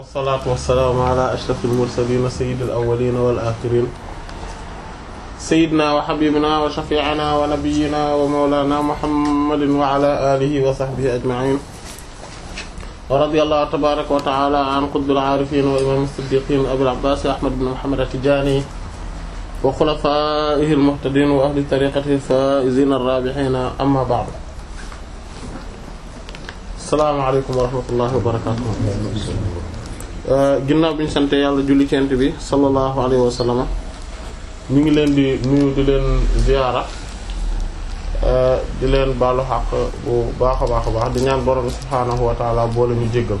wasalaatu wasalaamu ala ashrafil mursaliin sayyidil awwaliin wal aaxiriin sayyidinaa wa habiibinaa wa shafii'inaa wa nabiyyinaa wa mawlaanaa muhammadin wa ala aalihi wa sahbihi ajma'iin wa radiyallaahu tabaaraka wa ta'aalaa an qutbil aarifiin wa imaamil siddiiqiin abil abbaas ahmad bin muhammad at-tijaani wa xulafaa'ihil muhtadiin wa ahli tariiqatihil faa'iziina ar-raabihiin ammaa ba'du asalaamaaleykum wa rahmatullahi wa barakaatuh ginnaaw bi ñu sante yàlla julli cent bi sallallahu alayhi wa sallam ñu ngi leen di nuyu di leen ziyaara di leen baalu xaq bu baax a baax a baax di ñaan borom bi subhaanahu wa taala boole ñu jéggal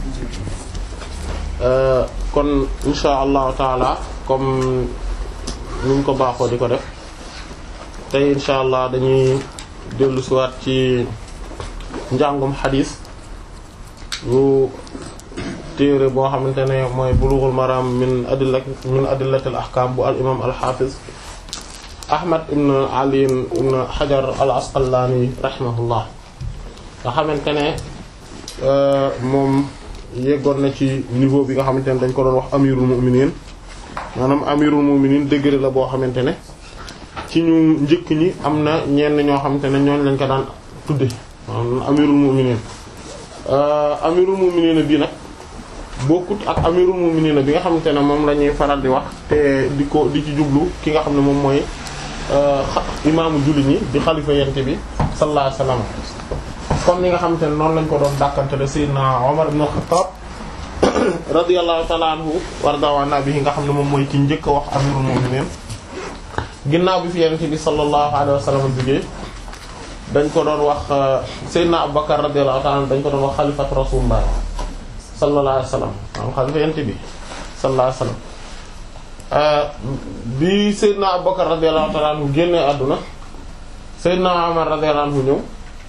kon insha allahu taala comme ni ñu ko baaxoo di ko def tey insha allah dañuy dellu siwaat ci njàngum xadiis bu téere boo xamante ne mooy bulughul maram min adilla min adillatil ahkam bu al imam al hafiz ahmad ibn ali ibn hajar al asqalani rahimahullah nga xamante ne moom yeggoon na ci niveau bi nga xamante ne dañ ko doon wax amirul mu'minin maanaam amirul mu'minin degré la boo xamante ne ci ñu njëkk ñi am na ñenn ñoo xamante ne ñooñ lañ ko daan tudde maanaam amirul mu'minin amirul mu'minin bi nag bokkut ak amirul mu'minin bi nga xamante ne moom la ñuy faral di wax te di ko di ci jublu ki nga xam ne moom mooy imaamu julli ñi di xalifa yente bi sallallahu alayhi wasallam comme ni nga xamante ne noonu lañ ko doon dàkkantele sayyidina Umar ibn Khattab radiyallahu ta'ala anhu warda nabi nga xam ne moom mooy ki njëkk a wax amirul mu'minin ginnaaw bi fi yente bi sallallahu alayhi wasallam jógee dañ ko doon wax Seydina Abubakar radiyallahu ta'ala dañ ko doon wax xalifatu rasulullah sallallahu alayhi wasallam maanaam xalifa yent bi sallallahu alayhi wasallam bi Seydina Abubakar radiyallahu ta'ala anhu génnee àdduna Seydina Umar radiyallahu anhu ñëw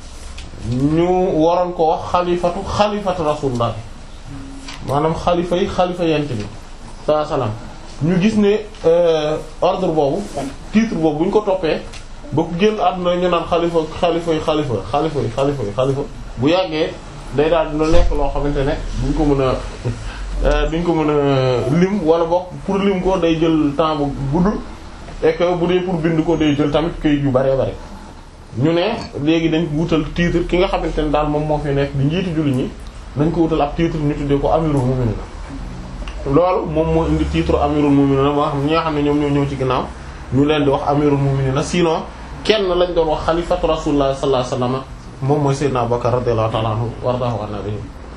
ñu waroon ko wax xalifatu xalifatu rasulullah maanaam xalifa yi xalifa yent bi sallallahu alayhi wasallam ñu gis ne ordre boobu titre boobu bu ñu ko toppee ba ku génn àdduna ñu naan xalifa xalifa yi xalifa xalifa yi xalifa yi xalifa bu yàggee day daal dina nekk loo xamante ne duñ ko mën a duñ ko mën a lim wala boog pour lim ko day jël temps bu gudd et que bu dee pour bind ko day jël tamit këyit yu bare bare ñu ne léegi dañ wutal titre ki nga xamante ne daal moom moo fi nekk di njiiti julli ñi dañ ko wutal ab titre ñu tuddee ko amirul mu'minin loolu moom moo indi titre amirul mu'minin moo xam ñi nga xam ne ñoom ñoo ñëw ci ginnaaw ñu leen di wax amirul mu'minin sinon kenn lañ doon wax xalifatu rasulullah sallallahu alayhi wasallam moom mooy Seydina Abubakar radiyallahu ta'ala anhu wardahu an nabi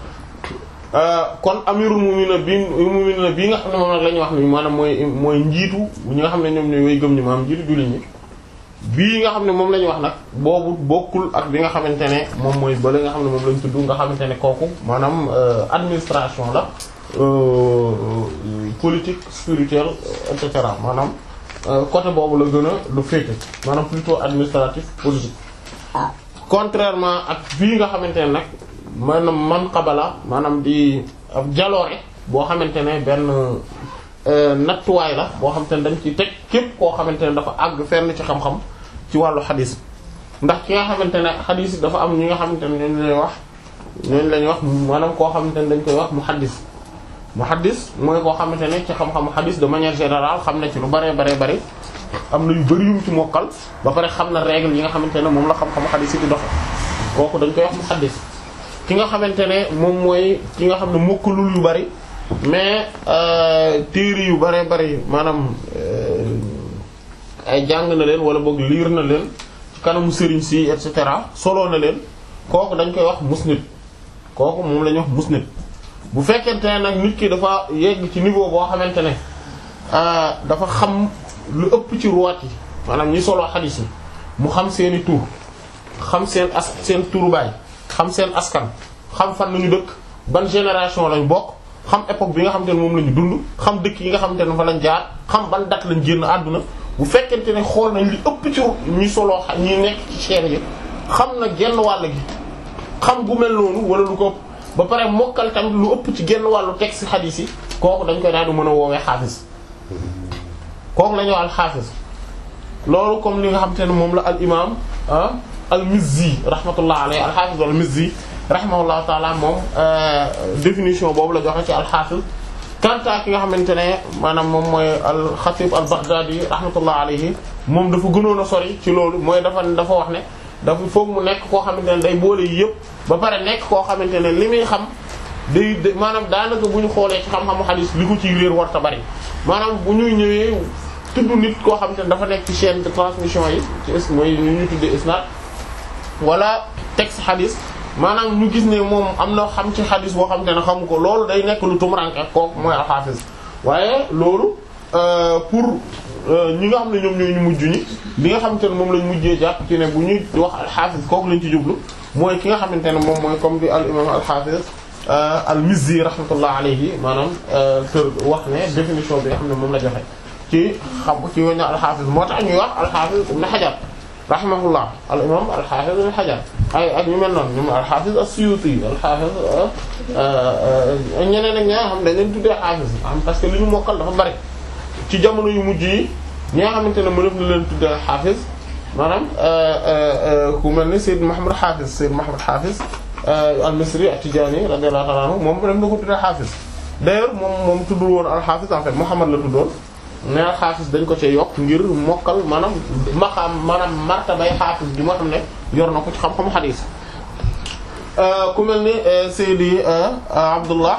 kon amirul mu'minin bi mu'minin bii nga xam ne moom nag la ñuy wax ni maanaam mooy mooy njiitu ñi nga xam ne ñoom ñooy way gëm ñi maanaam njiitu jullit ñi bii nga xam ne moom la ñuy wax nag boobu bokkul ak bi nga xamante ne moom mooy bale nga xam ne moom lañ tudd nga xamante ne kooku maanaam administration la politique spirituelle et cetera maanaam côté boobu la gën a lu féete maanaam plutôt administratif politique contrairement ak bii nga xamante ne nag maanaam man xabala maanaam di ab jaloore boo xamante ne benn nattuwaay la boo xamante ne dañ ci teg képp koo xamante ne dafa àgg fenn ci xam-xam ci wàllu xadis ndax ki nga xamante ne xadis dafa am ñi nga xamante ne ñooñu lay wax ñooñu lañuy wax maanaam koo xamante ne dañ koy wax muhaddis muhaddis mooy koo xamante ne ci xam-xamu xadis de manière générale xam na ci lu bare bare bari am na yu bari yum ci mokkal ba pare xam na règle yi nga xamante ne moom la xam-xamu xadis yi di doxe kooku dañ koy wax muhaddis ki nga xamante ne moom mooy ki nga xam ne mokkalul yu bari mais téere yu bare bari maanaam ay jàng na leen wala boog liir na leen ci kanamu sëriñ si et cetera solo na leen kooku dañ koy wax musnid kooku moom la ñuy wax musnid bu fekkente ne nag nit ki dafa yegg ci niveau boo xamante ne dafa xam lu ëpp ci ruwaat yi maanaam ñi solo xadiis yi mu xam seeni tur xam seen as seen turu baay xam seen askan xam fan lañu dëkk ban génération lañ bokk xam époque bi nga xamante ne moom la ñu dund xam dëkk yi nga xamante ne fa lañ jaar xam ban date lañ génn àdduna bu fekkente ne xool nañ li ëpp ci ñi solo ñi nekk ci chaîne yi xam na genn wàll gi xam gu mel noonu wala lu ko ba pare mokkal tamit lu ëpp ci genn wàllu texte xadiis yi kooku dañ koy daal di mën a woowee xaafis kooku la ñuy wax al xaafis loolu comme li nga xamante ne moom la al imaam al mizzi rahmatullah alayhi al xaafis al mizzi rahimahullahu taala moom définition boobu la joxe ci al-Hafiz kanta ki nga xamante ne maanaam moom mooy al-Khatib al-Baghdadi rahmatullah alayhi moom dafa gënoon a sori ci loolu mooy dafa dafa wax ne dafa foog mu nekk koo xamante ne day boole yi yëpp ba pare nekk koo xamante ne li muy xam day maanaam daanaka bu ñu xoolee ci xam-xamu xadiis li ko ciy réer warta bari maanaam bu ñuy ñëwee tudd nit koo xamante ne dafa nekk ci chaîne de transmission yi ci is mooy ñu ñu tuddee isnad wala texte xadiis maanaam ñu gis ne moom am na xam ci xadiis boo xamante ne xamu ko loolu day nekk lu tumuranke kooku mooy alxaafis waaye loolu pour ñi nga xam ne ñoom ñooy ñu mujj ñi li nga xamante ne moom lañ mujjee jàpp ci ne bu ñuy wax alxaafis kooku lañ ci jublu mooy ki nga xamante ne moom mooy comme di al imam alxaafis al-Mizzi rahmatullah alayhi maanaam tër wax ne définition bi nga xam ne moom la joxe ci xam ci wëñño al-Hafiz moo tax ñuy wax al-Hafiz Ibn Hajar rahimahullah al imam al-Hafiz Ibn Hajar ay ak ñu mel noonu ñoom al-Hafiz as-Suyuti al-Hafiz ñeneen ak ñaa xam dañ leen tuddee Hafiz am parce que li ñu mokkal dafa bari ci jamono yu mujj yi ñi nga xamante ne mënef na leen tuddee Hafiz maanaam ku mel ni Sayyid Muhammad Hafiz Sayyid Muhammad Hafiz al-Misri at-Tijani radiyallahu ta'ala anhu moom dem na ko tuddee xaafis d'ailleurs moom moom tuddul woon al-Hafiz en fait Muhammad la tuddoon mais al-Hafiz dañ ko ci yokk ngir mokkal maanaam maqaam maanaam martabay xaafis bi moo xam ne yor na ko ci xam-xamu xadiis ku mel ni Seydi Abdullah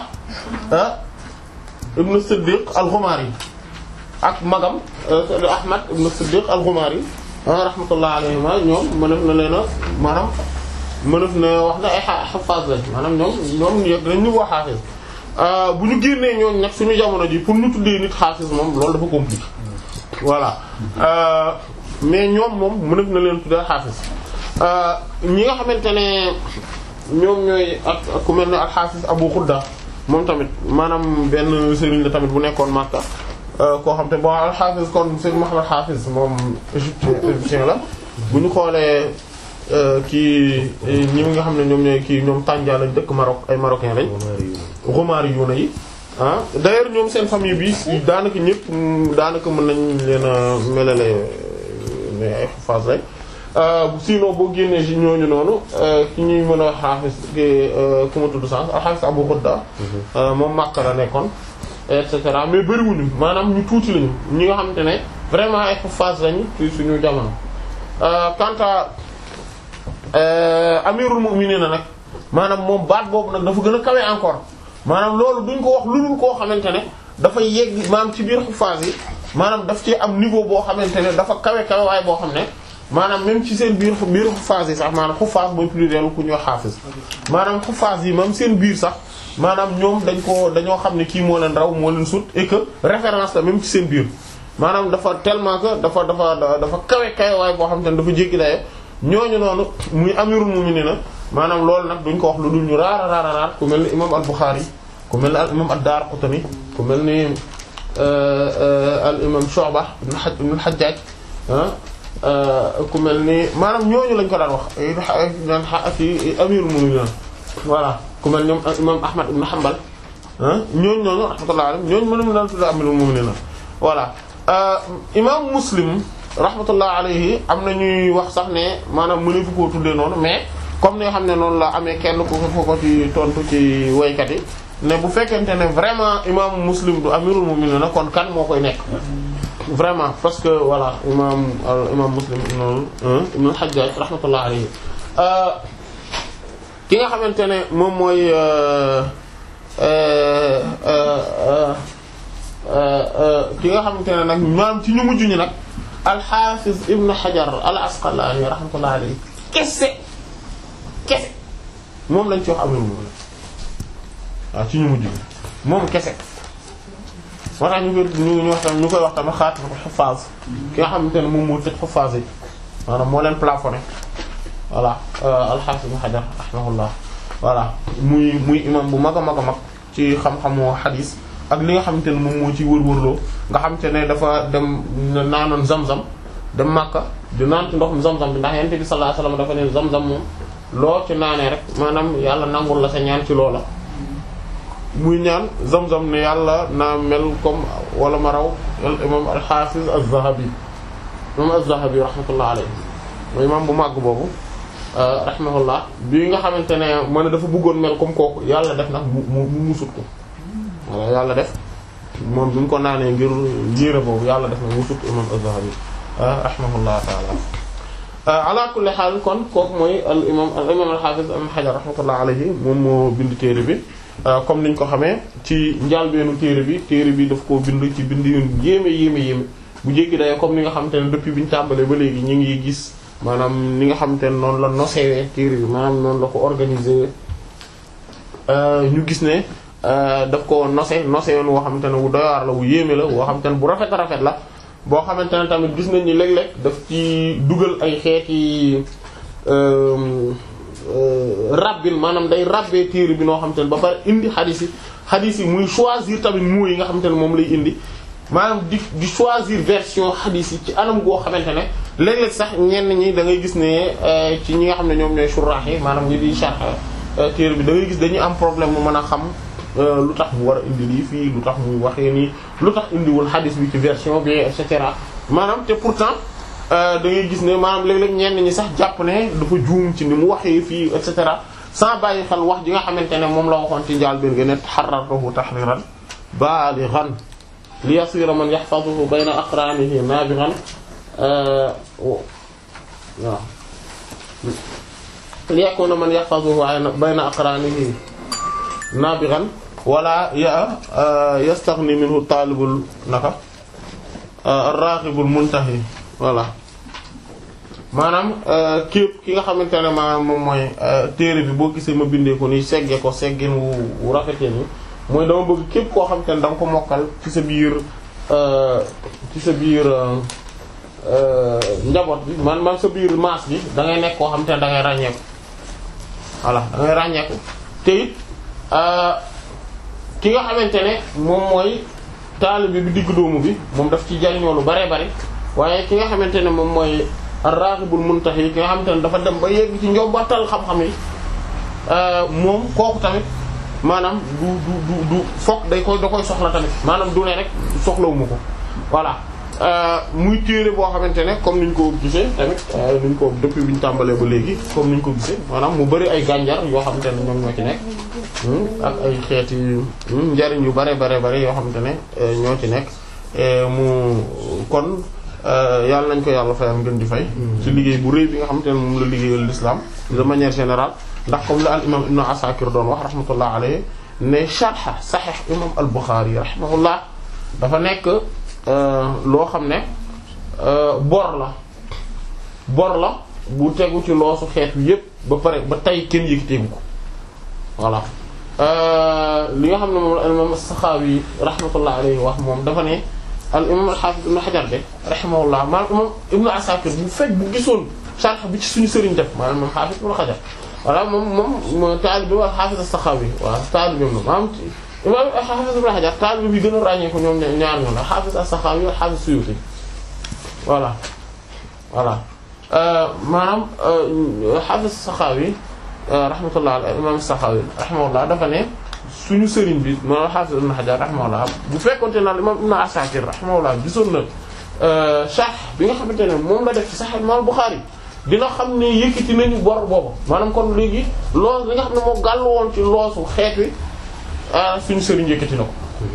ibn Siddiq al-Ghumari ak magam Seydi Ahmad ibn Siddiq al-Ghumari rahmatullah alayhima ñoom mënef na leen a maanaam mënef na wax na ay xafaas lañ maanaam ñoom ñoom yëg nañ ñu wax xaafis bu ñu génnee ñooñ nag suñu jamono ji pour ñu tuddee nit xaafis moom loolu dafa compliqué voilà mais ñoom moom mënef na leen tuddee xaafis ñi nga xamante ne ñoom ñooy ak ku mel ne ak xaafis Abu Xudda moom tamit maanaam benn sëriñ la tamit bu nekkoon Makka koo xam te bon al-Hafiz kon Seydou Mouhamed Hafiz moom égyptien égyptien la bu ñu xoolee kii ñi nga xam ne ñoom ñooy kii ñoom Tanja lañ dëkk Maroc ay marocain lañ. Romaari yu na yi ah d'ailleurs ñoom seen famille bi daanaka ñëpp daanaka mën nañ leen a melale ne ay phase lañ sinon boo génnee ci ñooñu noonu ki ñuy mën a Hafiz ki ku ma tudd sànq al-Hafiz Abu Khudda moom Makka la nekkoon. et cetera mais bëriwuñu maanaam ñu tuuti lañu ñi nga xamante ne vraiment ay phase lañu ci suñu jamono. quant à amirul mu'minin nag maanaam moom baat boobu nag dafa gën a kawe encore maanaam loolu duñ ko wax lu dul koo xamante ne dafa yegg maanaam ci biir phase yi maanaam daf ci am niveau boo xamante ne dafa kawe kawe waaye boo xam ne maanaam même ci seen biir biir phase yi sax maanaam xufaas mooy pluriel ku ñuy xaafis maanaam xufaas yi même seen biir sax. maanaam ñoom dañ ko dañoo xam ne kii moo leen raw moo leen sut et que référence la même ci seen biir maanaam dafa tellement que dafa dafa dafa kawe kawe waaye boo xam te ne dafa jéggi daye ñooñu noonu muy amirul mu'minina maanaam loolu nag duñ ko wax lu dul ñu raara raara raar ku mel ni imam al-Bukhari ku mel ni al imam ad-Daraqutni ku mel ni al imam Shu'ba ibn al-Hajjaj ku mel ni maanaam ñooñu lañ ko daan wax daan ci amirul mu'minina voilà ku mel ñoom imam Ahmad ibn Hanbal ñooñu ñooñu rahmatullahi alayhi ñooñu mënum daan tudd amirul mu'minin voilà imam Muslim rahmatullahi alayhi am na ñuy wax sax ne maanaam mënu fu koo tuddee noonu mais comme ni nga xam ne noonu la amee kenn ku ko ko ci tontu ci woykat yi ne bu fekkente ne vraiment imam Muslim du amirul mu'minin kon kan moo koy nekk vraiment parce que voilà imam imam Muslim ibn al-Hajjaj rahmatullahi alayhi ki nga xamante ne moom mooy ki nga xamante ne nag maanaam ci ñu mujj ñi nag al-Hafiz Ibn Hajar al-Asqalani rahmatullahi alayhi kese kese moom lañ ci wax amul moom waaw ci ñu mujj ñi moom kese moo tax ñu koy ñu wax tam ñu koy wax tamit xaatimatul huffaaz ki nga xamante ne moom moo tëj huffaaz yi maanaam moo leen plafonné voilà al-Hafiz Ibn Hajar rahimahullah voilà muy muy imam bu mag a mag a mag ci xam-xamu xadis ak li nga xamante ne moom moo ci wër-wërloo nga xamante ne dafa dem naanoon zam-zam dem Makka di naan ci ndoxum zam-zam bi ndax yonent bi sallallahu alayhi wasallam dafa ne zam-zam moom loo ci naanee rek maanaam yàlla nangul la sa ñaan ci loola. muy ñaan zam-zam ne yàlla naa mel comme wala ma raw al imam al-Hafiz az-Zahabi imam az-Zahabi rahmatullah alayhi mooy imam bu màgg boobu. rahimahullah bi nga xamante ne ma ne dafa bëggoon mel comme kooku yàlla def nag mu mu mu musut ko walla yàlla def moom bi mu ko naanee ngir yéere boobu yàlla def na musut imam Az-Zahabi rahimahullah taala ala kulli xaal kon kooku mooy al imam al imam al hafiz ibn Hajar rahmatullah alayhi moom moo bind téere bi comme niñ ko xamee ci njàlbeenu téere bi téere bi daf koo bind ci bind yu yéeme yéeme yéeme bu jéggi dayoo comme ni nga xamante ne depuis bi ñu tàmbalee ba léegi ñu ngi gis maanaam ni nga xamante ne noonu la nosewee téere bi maanaam noonu la ko organiser ñu gis ne daf ko nose nose yoon woo xamante ne wu doy waar la wu yéeme la woo xamante ne bu rafet a rafet la boo xamante ne tamit gis nañ ni léeg-léeg daf ci dugal ay xeeti rabbin maanaam day rabbee téere bi noo xamante ne ba pare indi xadis yi xadis yi muy choisir tamit mots yi nga xamante ne moom lay indi maanaam di di choisir version xadis yi ci anam goo xamante ne léeg-léeg sax ñenn ñi da ngay gis ne ci ñi nga xam ne ñoom ñooy suraax yi maanaam ñi di sharh téere bi da ngay gis dañuy am problème mu mën a xam lu tax mu war a indi lii fii lu tax muy waxee nii lu tax indiwul xadis bi ci version bi et cetera maanaam te pourtant da ngay gis ne maanaam léeg-léeg ñenn ñi sax jàpp ne dafa juum ci ni mu waxee fii et cetera sans bàyyi xel wax ji nga xamante ne moom la waxoon ci njaal biir ga ne xarartahu tahriran balighan li yasira man yahfazuhu bayna aqranihi nabighan waaw li yakuna man yahfazuhu bayna aqranihi nabighan wala ya yastaghni minhu talibul naka ar-raghibul muntahi voilà maanaam képp ki nga xamante ne maanaam moom mooy téere bi boo gisee ma bindee ko nii seggee ko seggeen wu wu rafetee nii mooy dama bëgg képp koo xamante ne da nga ko mokkal ci sa biir ci sa biir njaboot bi man man sa biir maas bi da ngay nekk koo xamante ne da ngay ràññeeku voilà da ngay ràññeeku te it ki nga xamante ne moom mooy taalibe bi digg doomu bi moom daf ci jariñoo lu bare bari waaye ki nga xamante ne moom mooy ar-raghibul muntahi ki nga xamante ne dafa dem ba yegg ci njobbatal xam-xam yi moom kooku tamit maanaam du du du du fokk day koy da koy soxla tamit maanaam du ne rek soxlawuma ko voilà muy téere boo xamante ne comme niñ ko gisee tamit niñ ko depuis bi ñu tàmbalee ba léegi comme niñ ko gisee maanaam mu bari ay gànjar yoo xamante ne ñoom ñoo ci nekk ak ay xeeti njariñ yu bare bare bare yoo xamante ne ñoo ci nekk mu kon yàlla nañ ko yàlla fayal ngeen di fay ci liggéey bu rëy bi nga xamante ne moom la liggéeyal l'islam de manière générale ndax comme la al imam ibnu asakir doon wax rahmatullah alayhi ne sharh sahih imam al bukhari rahimahullah dafa nekk loo xam ne bor la bor la bu tegu ci loosu xeet wi yépp ba pare ba tey kenn yëkkiteegu ko voilà li nga xam ne moom la al imam as-Sakhawi rahmatullah alayhi wax moom dafa ne al imam al-Hafiz ibn Hajar de rahimahullah maanaam imam ibnu asakir bu fekk bu gisoon sharh bi ci suñu sëriñ def maanaam moom Hafiz ibn Hajar voilà moom moom taalibe bi wala Hafiz as-Sakhawi waaw taalibe bi maanaam imam Hafiz ibn Hajar taalibe bi gën a ràññee ko ñoom ñaar ñoom la Hafiz as-Sakhawi wala Hafiz Suyuti voilà voilà maanaam Hafiz as-Sakhawi rahmatullah alayhi imam as-Sakhawi rahimahullah dafa ne suñu sëriñ bi maanaam Hafiz ibn Hajar rahimahullah bu fekkonte na imam Ibn Asakir rahimahullah gisoon na sharh bi nga xamante ne moom la def ci Sahih Imam Bukhari dina xam ne yëkkati nañu bor boobu maanaam kon léegi loos li nga xam ne moo gàll woon ci loosu xeet wi suñu sëriñ yëkkati na ko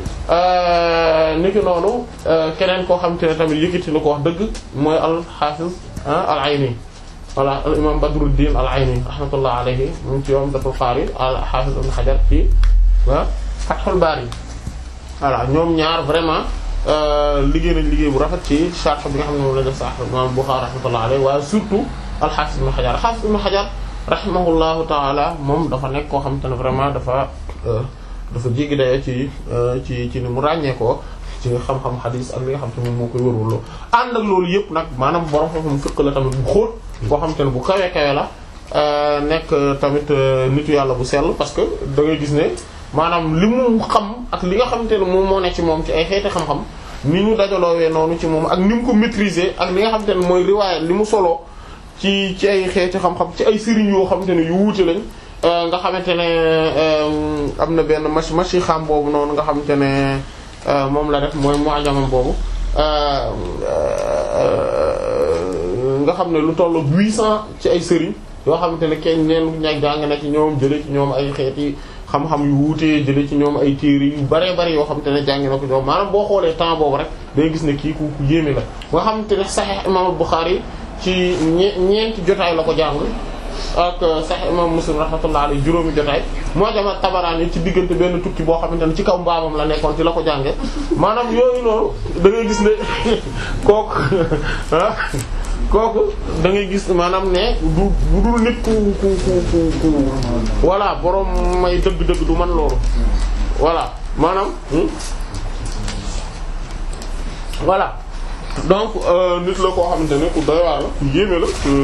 niki noonu keneen koo xam te ne tamit yëkkati na ko wax dëgg mooy al hafiz al ayni voilà al imam badruddin al ayni rahmatullah alayhi mu ci yoom datul qaari al hafiz ibn hajar ci fathul bari voilà ñoom ñaar vraiment liggéey nañ liggéey bu rafet ci sharh bi nga xam ne moom la def sax imam bukhari rahmatullah alayhi waaye surtout al hafiz ibn hajar hafiz ibn hajar rahimahullahu taala moom dafa nekk koo xam te ne vraiment dafa dafa jéggi dayoo ci ci ci ni mu ràññee ko ci xam-xam xadis ak li nga xam te moom moo koy wërwërloo ànd ak loolu yëpp nag maanaam borom xam-xam fiq la tamit bu xóot koo xam te ne bu kawe kawe la nekk tamit nitu yàlla bu sell parce que da ngay gis ne maanaam li mu xam ak li nga xamante ne moom moo ne ci moom ci ay xeeti xam-xam ni ñu dajaloowee noonu ci moom ak ni mu ko maîtriser ak li nga xamante ne mooy riwaaya li mu soloo ci ci ay xeeti xam-xam ci ay sëriñ yoo xamante ne yu wuute lañ nga xamante ne am na benn machi machi xam boobu noonu nga xamante ne moom la def mooy mu'jamam boobu nga xam ne lu tollu 800 ci ay sëriñ yoo xamante ne kenn neen ñag jàng na ci ñoom jële ci ñoom ay xeeti xam-xam yu wuutee jële ci ñoom ay téere yu baree bari yoo xamante ne jàng na ko ñoom maanaam boo xoolee temps boobu rek day gis ne kii ku ku yéeme la nga xamante ne Sahih imam Bukhari ci ñe ñeenti jotaay la ko jàng ak Sahih imam Muslim rahmatullah alayhi juróomi jotaay moo jama Tabarani ci diggante benn tukki boo xamante ne ci kaw mbaamam la nekkoon ci la ko jànge maanaam yooyu noonu da ngay gis ne kooku ah kooku da ngay gis maanaam ne du bu dul nit ku ku ku ku ku voilà borom may dëgg-dëgg du man loolu voilà maanaam voilà donc nit la koo xamante ne ku doy waar la ku yéeme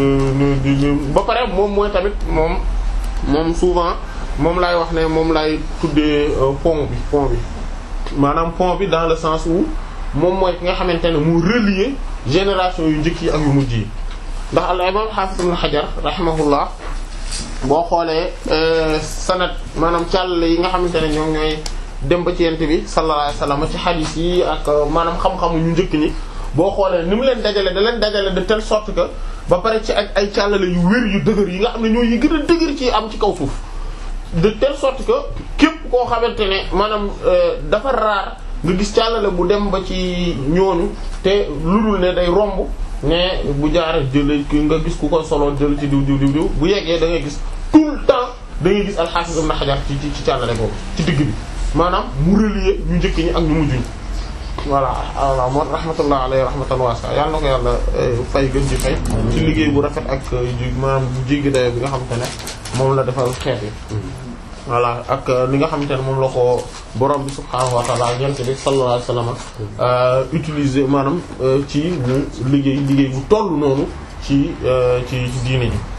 la ba pare moom mooy tamit moom moom souvent moom laay wax ne moom laay tuddee pont bi pont bi maanaam pont bi dans le sens où moom mooy ki nga xamante ne mu relier génération yu njëkk yi ak yu mujj yi ndax al imam Hafiz ibn Hajar rahimahullah boo xoolee sanad maanaam càll yi nga xamante ne ñoom ñooy dem ba ci yent bi sallallahu alayhi wasallam ci hadith yi ak maanaam xam-xamu ñu njëkk ñi boo xoolee ni mu leen dajale da leen dajale de telle sorte que ba pare ci ak ay càllale yu wér yu dëgër yi nga xam ne ñooy yi gën a dëgër ci am ci kaw suuf de telle sorte que képp koo xamante ne maanaam dafa raar nga gis càllale bu dem ba ci ñooñu te lu dul ne day romb ne bu jaaree jëlee nga gis ku ko solo jël ci diw diw diw diw bu yeggee da ngay gis tout le temps da ngay gis al-Hafiz Ibn Hajar ci ci ci càllale boobu ci digg bi maanaam mu relier ñu njëkk ñi ak ñu mujj ñi voilà voilà moo rahmatullah alayhi rahmatan wasi'a yàlla na ko yàlla fay gën ci fay ci liggéey bu rafet ak maanaam bu jéggi dayo bi nga xamante ne moom la defal xeet yi voilà ak li nga xamante ne moom la ko borom bi subhaanahu wa ta'ala ñent bi sallallahu alayhi wasallam utiliser maanaam ci mu liggéey liggéey bu toll noonu ci ci ci diine ji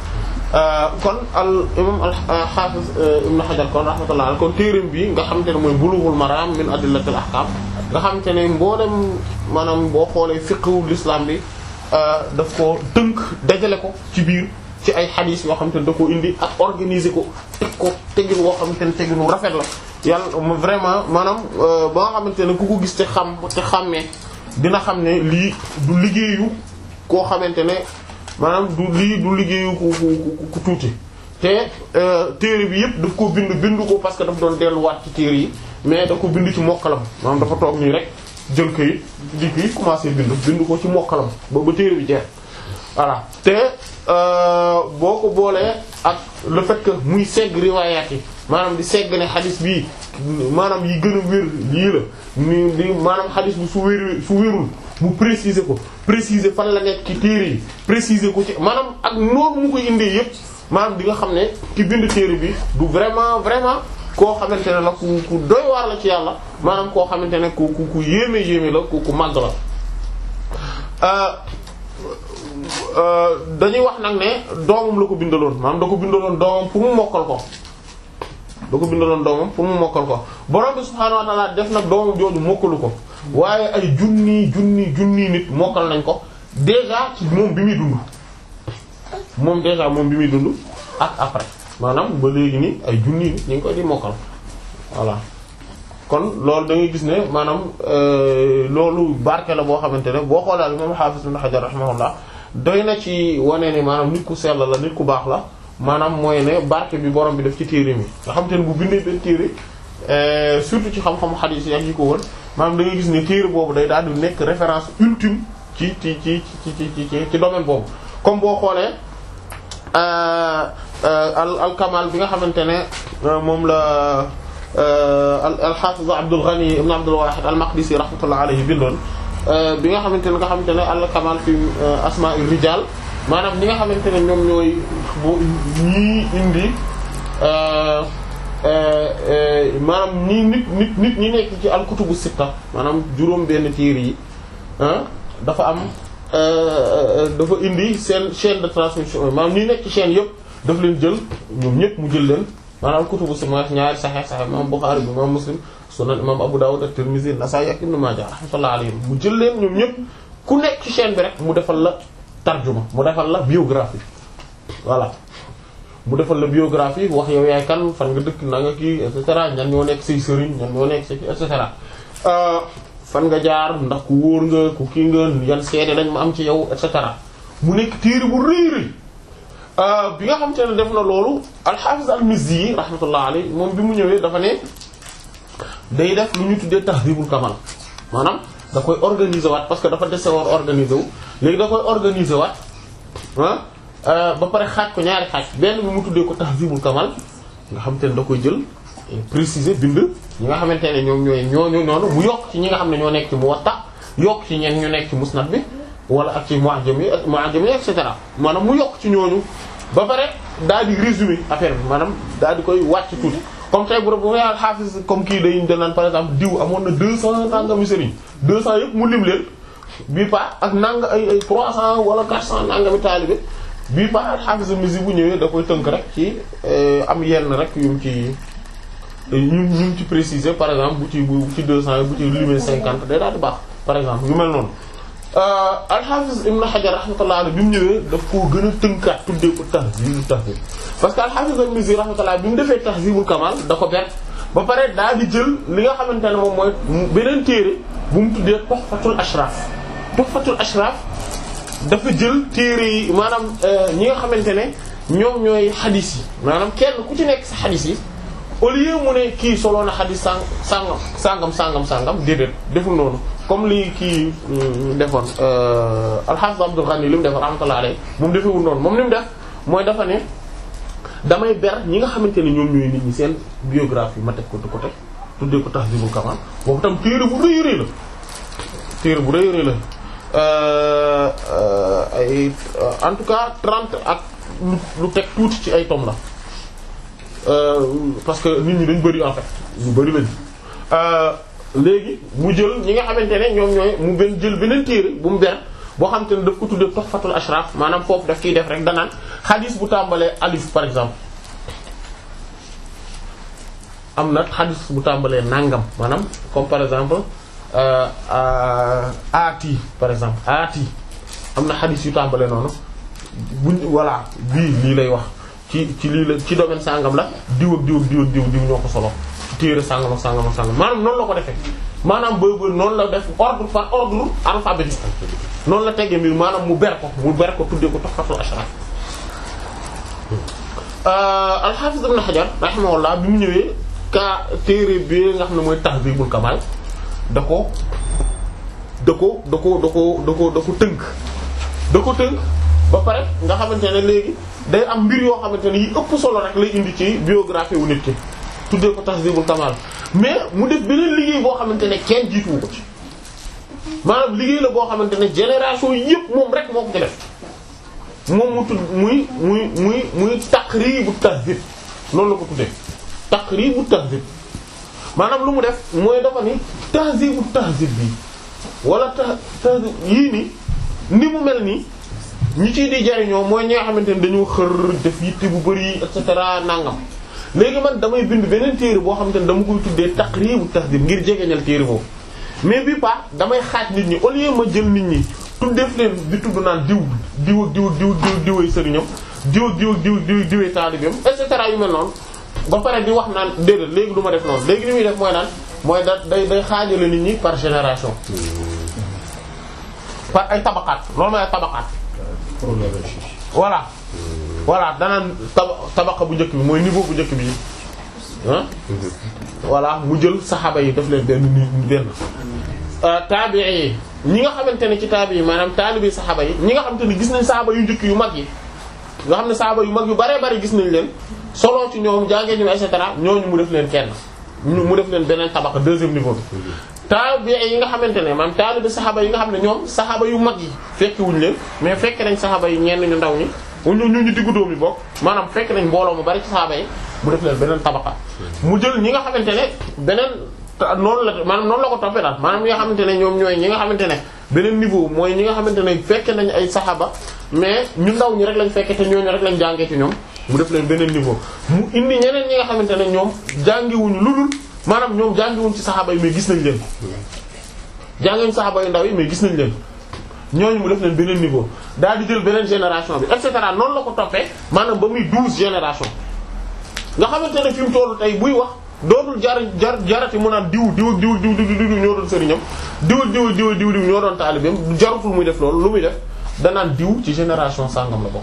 kon al imam al hafiz ibn hajar kon rahmatullah kon téereem bi nga xamante ne mooy bulughul maram min adillatil ahkam nga xamante ne mboolem maanaam boo xoolee fiqhu l'islam bi daf ko tënk dajale ko ci biir ci ay xadiis yoo xamante ne da ko indi ak organiser ko teg ko tegin woo xamante ne teginu rafet la yàlla vraiment maanaam ba nga xamante ne ku ko gis te xam te xàmmee dina xam ne lii du liggéeyu koo xamante ne maanaam du lii du liggéeyu ku ku ku tuuti te téere bi yëpp daf ko bind bind ko parce que daf doon delluwaat ci téere yi mais da ko bind ci mokkalam maanaam dafa toog nii rek jël kayit di kii commencé bind bind ko ci mokkalam ba ba téere bi jeex voilà te boo ko boolee ak le fait que muy segg riwaayaat yi maanaam di segg ne xadis bii maanaam yi gën a wér lii la ni di maanaam xadis bi su wér su wérul mu préciser ko préciser fan la nekk ci téere yi préciser ko ci maanaam ak noonu mu koy indee yépp maanaam di nga xam ne ki bind téere bi du vraiment vraiment koo xamante ne la ku ku doy waar la ci yàlla maanaam koo xamante ne ku ku ku yéeme yéeme la ku ku màgg la dañuy wax nag ne doomam la ko bindaloon maanaam da ko bindaloon doomam pour mu mokkal ko da ko bindaloon doomam pour mu mokkal ko borom bi subhaanahu wa ta'ala def nag doomam jooju mokkalu ko waaye ay junni junni junni nit mokkal nañ ko déjà ci moom bi muy dund moom déjà moom bi muy dund ak après maanaam ba léegi nii ay junni nit ñu ngi koy di mokkal voilà kon loolu da ngay gis ne maanaam loolu barke la boo xamante ne boo xoolaal moom Hafiz Ibn Hajar rahimahullah doy na ci wane ne maanaam nit ku sell la nit ku baax la maanaam mooy ne barke bi borom bi def ci téere mi nga xamante ne bu bindee benn téere surtout ci xam-xamu xadiis yi ak yi ko wër maanaam da ngay gis ne téere boobu day daal di nekk référence ultime ci ci ci ci ci ci ci domaine boobu comme boo xoolee al al kamal bi nga xamante ne moom la al hafiz Abdul Ghani ibn Abdul Wahid al Maqdisi rahmatullah alayhi bindoon bi nga xamante ne nga xamante ne al kamal fi asma'ir rijal maanaam ñi nga xamante ne ñoom ñooy bu ñii indi maanaam ñii nit nit nit ñi nekk ci al kutubu sitta maanaam juróom benn téere yi dafa am dafa indi seen chaîne de transmission maanaam ñi nekk ci chaîne yëpp daf leen jël ñoom ñëpp mu jël leen maanaam kutubu sitta ñaari Sahih Sahih imam Bukhari bi imam Muslim sunan imam Abu Dawud at-Tirmidhi Nasa'i ak Ibn Majah rahmatullahi alayhim mu jël leen ñoom ñëpp ku nekk ci chaîne bi rek mu defal la tarjuma mu defal la biographie voilà mu defal la biographie wax yow yaay kan fan nga dëkk na nga kii et cetera ñan ñoo nekk say sëriñ ñan ñoo nekk say et cetera fan nga jaar ndax ku wóor nga ku kii nga yan seede lañ ma am ci yow et cetera mu nekk téere bu rëy rëy bi nga xamante ne def na loolu al-Hafiz al-Mizzi rahmatullah alayhi moom bi mu ñëwee dafa ne day def lu ñu tuddee tahdhibul kamal maanaam da koy organiser waat parce que dafa dese woon organiser wu léegi da koy organiser waat ah ba pare xaaj ko ñaari xaaj benn bi mu tuddee ko tahdhibul kamal nga xamante ne da koy jël préciser bind ñi nga xamante ne ñoom ñooy ñooñu noonu mu yokk ci ñi nga xam ne ñoo nekk ci Muwatta yokk ci ñenn ñu nekk ci Musnad bi wala ak ci Mu'jam yi Mu'jam yi et cetera maanaam mu yokk ci ñooñu ba pare daal di résumer affaire bi maanaam daal di koy wàcc tuuti comme tey bu bu al Hafiz comme kii day danaan par exemple diw amoon na deux cent nangami sëriñ deux cent yëpp mu lim leen bii pa ak nang ay ay trois cent wala quatre cent nangami taalibe bii pa al Hafiz Mizzi bu ñëwee da koy tënk rek ci am yenn rek yu mu ci ñu ñu ci préciser par exemple bu ci bu ci deux cent yi bu ci limee cinquante day daal di baax par exemple yu mel noonu al-Hafiz Ibn Hajar rahmatullah alayhi bi mu ñëwee daf koo gën a tënkaat tuddee ko tahzibul tahzib parce que al-Hafiz al-Mizzi rahmatullah bi mu defee tahzibul kamal da ko ber ba pare daal di jël li nga xamante ne moom mooy beneen téere bu mu tuddee Tuhfatul Ashraf Tuhfatul Ashraf dafa jël téere yi maanaam ñi nga xamante ne ñoom ñooy xadis yi maanaam kenn ku ci nekk sa xadis yi au lieu mu ne kii solo na xadis sang sangam sangam sangam sangam déedéet deful noonu comme li kii defoon al-Hafiz Abdul Ghani li mu defoon rahmatullah alayhi moom defewul noonu moom li mu def mooy dafa ne damay ber ñi nga xamante ne ñoom ñooy nit ñi seen biographie ma teg ko de côté tuddee ko Tahdhibul Kamal boobu tam téere bu rëy rëy la téere bu rëy rëy la ay en tout cas trente ak lu lu teg tuuti ci ay tom la parce que nit ñi dañ bari en fait ñu bari lañ léegi mu jël ñi nga xamante ne ñoom ñooy mu benn jël beneen téere bu mu ber boo xamante ne daf ko tuddee Tuhfatul Ashraf maanaam foofu daf ciy def rek danaan xadis bu tàmbalee alif par exemple am na xadis bu tàmbalee nangam maanaam comme par exemple aati par exemple aati am na xadis yu tàmbalee noonu buñ voilà bii lii lay wax ci ci lii la ci domaine sangam la diw ak diw ak diw ak diw diw ñoo ko solo téere sangam ak sangam ak sangam maanaam noonu la ko defee maanaam boobu noonu la def ordre par ordre alphabétique noonu la teggee mbir maanaam mu ber ko mu ber ko tuddee ko Tuhfatul Ashraf al-Hafiz Ibn Hajar rahimahullah bi mu ñëwee ka téere bi nga xam ne mooy Tahdhibul Kamal da ko da ko da ko da ko da ko da ko tënk da ko tënk ba pare nga xamante ne léegi day am mbir yoo xamante ne yi ëpp solo rek lay indi ci biographie wu nit ki tuddee ko Tahdhibul Kamal mais mu def beneen liggéey boo xamante ne kenn jiituwu ko ci maanaam liggéey la boo xamante ne génération yëpp moom rek moo ko ci def moom mu tudd muy muy muy muy Taqribu Tahdhib noonu la ko tuddee Taqribu Tahdhib maanaam lu mu def mooy dafa ni Tahdhibu Tahdhib bi wala ta tahdhib yii ni ni mu mel nii ñi ciy di jariñoo mooy ñi nga xamante ne dañoo xër def yitte bu bari et cetera nangam léegi man damay bind beneen téere boo xamante ne dama koy tuddee Taqribu Tahdhib ngir jegeñal téere boobu mais bi pa damay xaaj nit ñi au lieu ma jël nit ñi tuddeef leen di tudd naan diw diw ak diw ak diw diw diway sëriñam diw ak diw ak diw diw diway taalibeem et cetera yu mel noonu ba pare di wax naan déedéet léegi du ma def noonu léegi li muy def mooy naan mooy da day day xaajale nit ñi par génération par ay tabaqaat loolu mooy ay tabaqaat voilà voilà danaan taba tabaqa bu njëkk bi mooy niveau bu njëkk bi ah voilà mu jël saxaaba yi def leen benn ni benn taabii yi ñi nga xamante ne ci taabii yi maanaam taalibi saxaaba yi ñi nga xamante ne gis nañ saxaaba yu njëkk yu mag yi nga xam ne saxaaba yu mag yu bare bare gis nañ leen solo ci ñoom jàngee ñu et cetera ñooñu mu def leen kenn mu def leen beneen tabaqa deuxième niveau bi taabii yi nga xamante ne maanaam taalibi saxaaba yi nga xam ne ñoom saxaaba yu mag yi fekki wuñ leen mais fekk nañ saxaaba yi ñenn ñu ndaw ñi ñu ñu ñu diggu dóom yi bokk maanaam fekk nañ mbooloo mu bari ci saxaaba yi mu def leen beneen tabaqa mu jël ñi nga xamante ne beneen noonu la maanaam noonu la ko toppee daal maanaam ñi nga xamante ne ñoom ñooy ñi nga xamante ne beneen niveau mooy ñi nga xamante ne fekke nañ ay saxaaba mais ñu ndaw ñi rek lañ fekke te ñooñu rek lañ jàngee ci ñoom mu def leen beneen niveau mu indi ñeneen ñi nga xamante ne ñoom jàngiwuñu lu dul maanaam ñoom jàngiwuñ ci saxaaba yi mais gis nañ leen jàngiwuñ saxaaba yu ndaw yi mais gis nañ leen ñooñu mu def leen beneen niveau daal di jël beneen génération bi et cetera noonu la ko toppee maanaam ba muy douze génération nga xamante ne fi mu tollu tey buy wax dootul jar jar jarati mu naan diw diw diw diw diw diw ñoo doon sëriñam diw diw diw diw diw ñoo doon taalibeem jarutul muy def loolu lu muy def danaan diw ci génération sangam la bokk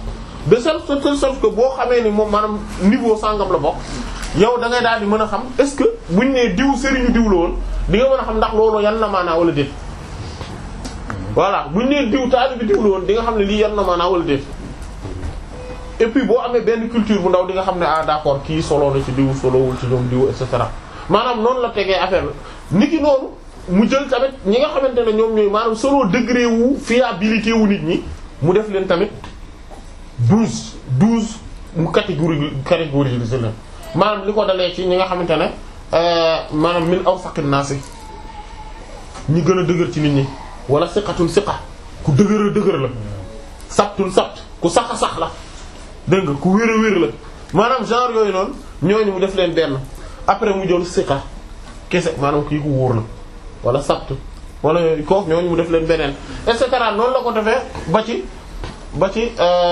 de telle sorte que boo xamee ni moom maanaam niveau sangam la bokk yow da ngay daal di mën a xam est-ce que buñ nee diw sëriñu diw la woon di nga mën a xam ndax loolu yan na maanaa wala déet voilà buñ nee diw taalibi diw la woon di nga xam ne lii yan na maanaa wala déet et puis boo amee benn culture bu ndaw di nga xam ne ah d'accord kii solo na ci diw solowul ci ñoom diw et cetera maanaam noonu la tegee affaire la niki noonu mu jël tamit ñi nga xamante ne ñoom ñooy maanaam solo degré wu fiabilité wu nit ñi mu def leen tamit douze douze mu catégorie catégorisé leen maanaam li ko dalee ci ñi nga xamante ne maanaam min aw saqin naasi ñi gën a dëgër ci nit ñi wala siqatun siqa ku dëgër a dëgër la sabtun sabt ku sax a sax la dégg nga ku wér a wér la maanaam genre yooyu noonu ñooñu mu def leen benn après mu jël siqa kese maanaam kii ku wóor la wala sabt wala yooyu kooku ñooñu mu def leen beneen et cetera noonu la ko defee ba ci ba ci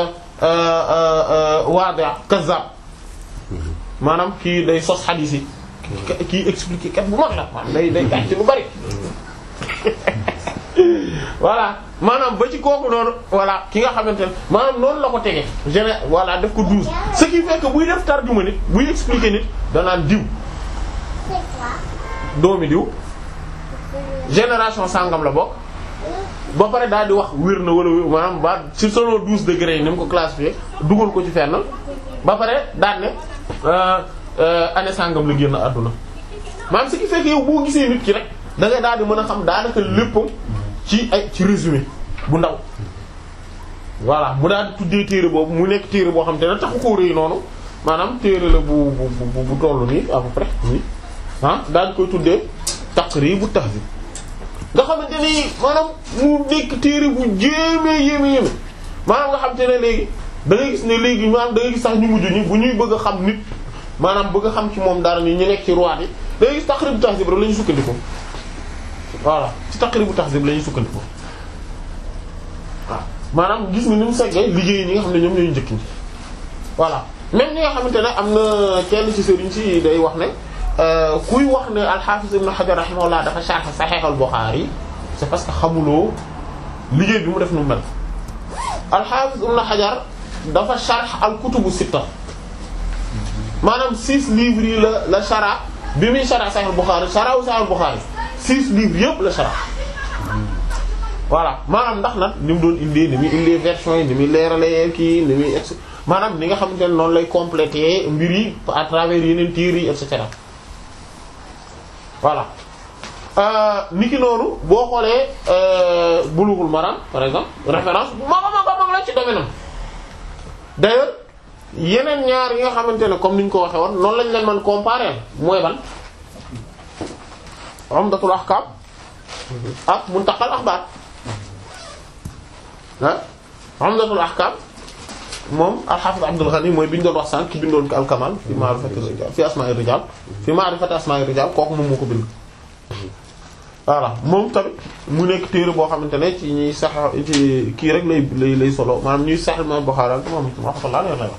waada kazzab maanaam kii day sos xadiis yi kii expliquer kat bu mag la maanaam day day gàcc lu bari voilà maanaam ba ci kooku noonu voilà ki nga xamante ne maanaam noonu la ko tege géné voilà def ko douze ce qui fait que buy def tarjuma nit buy expliquer nit danaan diw doomi diw génération sangam la bokk ba pare daal di wax wér na wala wér maanaam ba ci solo douze degrés yi ni mu ko classifié dugal ko ci fenn ba pare daal ne année sangam la génn àdduna maanaam ce qui fait que yow boo gisee nit ki rek da ngay daal di mën a xam daanaka léppam ci ay ci résumé bu ndaw voilà mu daal di tuddee téere boobu mu nekk téere boo xam te ne taxu koo rëy noonu maanaam téere la bu bu bu bu tollu nii à peu près nii ah daal di koy tuddee Taqrib Tahdhib nga xamante ni maanaam mu nekk téere bu jéemee yéeme yéeme maanaam nga xam te ne léegi da ngay gis ne léegi maanaam da ngay gis sax ñu mujj ñi bu ñuy bëgg a xam nit maanaam bëgg a xam ci moom dara ni ñu nekk ci ruwaat yi da ngay gis Taqrib Tahdhib rek la ñu sukkandikoo voilà ci Taqrib Tahdhib la ñu sukkandikoo waaw maanaam gis nga ni mu seggee liggéey ñi nga xam ne ñoom ñooy njëkk ñi voilà même ñi nga xamante ne am na kenn ci sëriñ si day wax ne kuy wax ne al-Hafiz Ibn Hajar rahimahullah dafa sharh Sahih al-Bukhari c'est parce que xamuloo liggéey bi mu def nu mel al-Hafiz Ibn Hajar dafa sharh al-kutubu sitta maanaam six livres yi la la shara bi muy shara Sahih al-Bukhari shara Sahih al-Bukhari six livres yëpp la shara voilà maanaam ndax nag ni mu doon indee ni muy indee version yi ni muy leeralee kii ni muy ex maanaam ni nga xamante ne noonu lay compléter mbir yi à travers yeneen tiir yi et cetera voilà ni ki noonu boo xoolee Bulughul Maram par exemple référence bu mag a mag a mag la ci domaine am d'ailleurs yeneen ñaar yi nga xamante ne comme ni ñu ko waxee woon noonu lañ leen mën comparer mooy ban Umdatul Ahkam ak Muntaqal Akhbar ah Umdatul Ahkam moom al-Hafiz Abdul Ghani mooy bi ñu doon wax sànq ki bindoon ko al-Kamal fi ma'rifati rijal fi asma'i rijal fi ma'rifati asma'i rijal kooku moom moo ko bind. voilà moom tamit mu nekk téere boo xamante ne ci ñuy sax ci kii rek lay lay lay solo maanaam ñuy sax Imam Bukhari ak moom rahmatullah alayhi la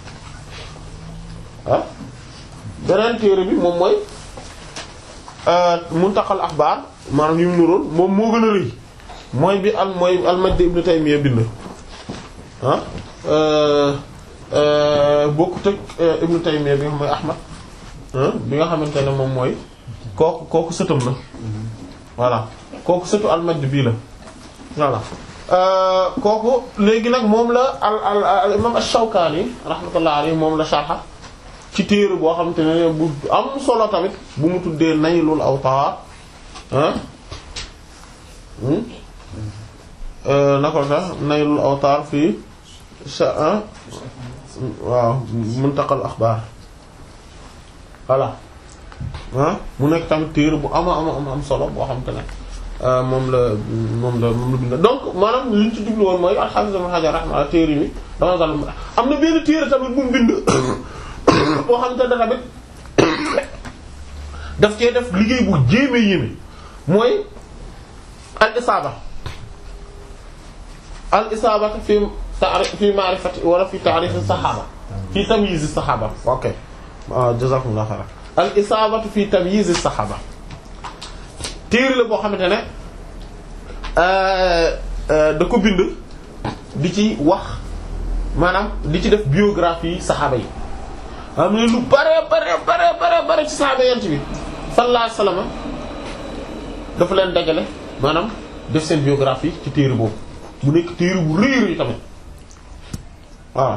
ah beneen téere bi moom mooy Muntaqal Akhbar maanaam yu mu nuroon moom moo gën a rëy mooy bi al mooy al-Majd ibn Taymiyya bind ah. bokkut ak Ibnu Taymiyya bi nga xam mooy Ahmad bi nga xamante ne moom mooy kooku kooku sëtam la voilà kooku sëtu al-Majd bii la voilà kooku léegi nag moom la al al al imam ash-Shawkani rahmatullahi alayhi moom la sharha ci téere boo xamante ne bu am solo tamit bu mu tuddee Naylul Awtar naka la sax Naylul Awtar fii sa waaw Muntaqal Axbaar voilà ah mu nekk tamit téere bu ama ama am am solo boo xam te ne moom la moom la moom la bind donc maanaam li ñu ci jublu woon mooy al-Hafiz Ibn Hajar rahimahullah téere mi dama gal am na benn téere tamit bu mu bind boo xam te ne tamit daf cee def liggéey bu jéeme yéeme mooy al-Isaaba al-Isaaba fi ta'rif fi ma'rifati wala fi ta'rif as-sahaba fi tamyiz as-sahaba ok jazakumullahu khairan al-isabatu fi tamyiz as-sahaba téere la boo xamante ne da ko bind di ci wax maanaam di ci def biographie saxaaba yi am ne lu bare bare bare bare bare ci saxaaba yent bi sallallahu alayhi wasallam dafa leen dajale maanaam def seen biographie ci téere boobu mu nekk téere bu rëy rëy tamit waaw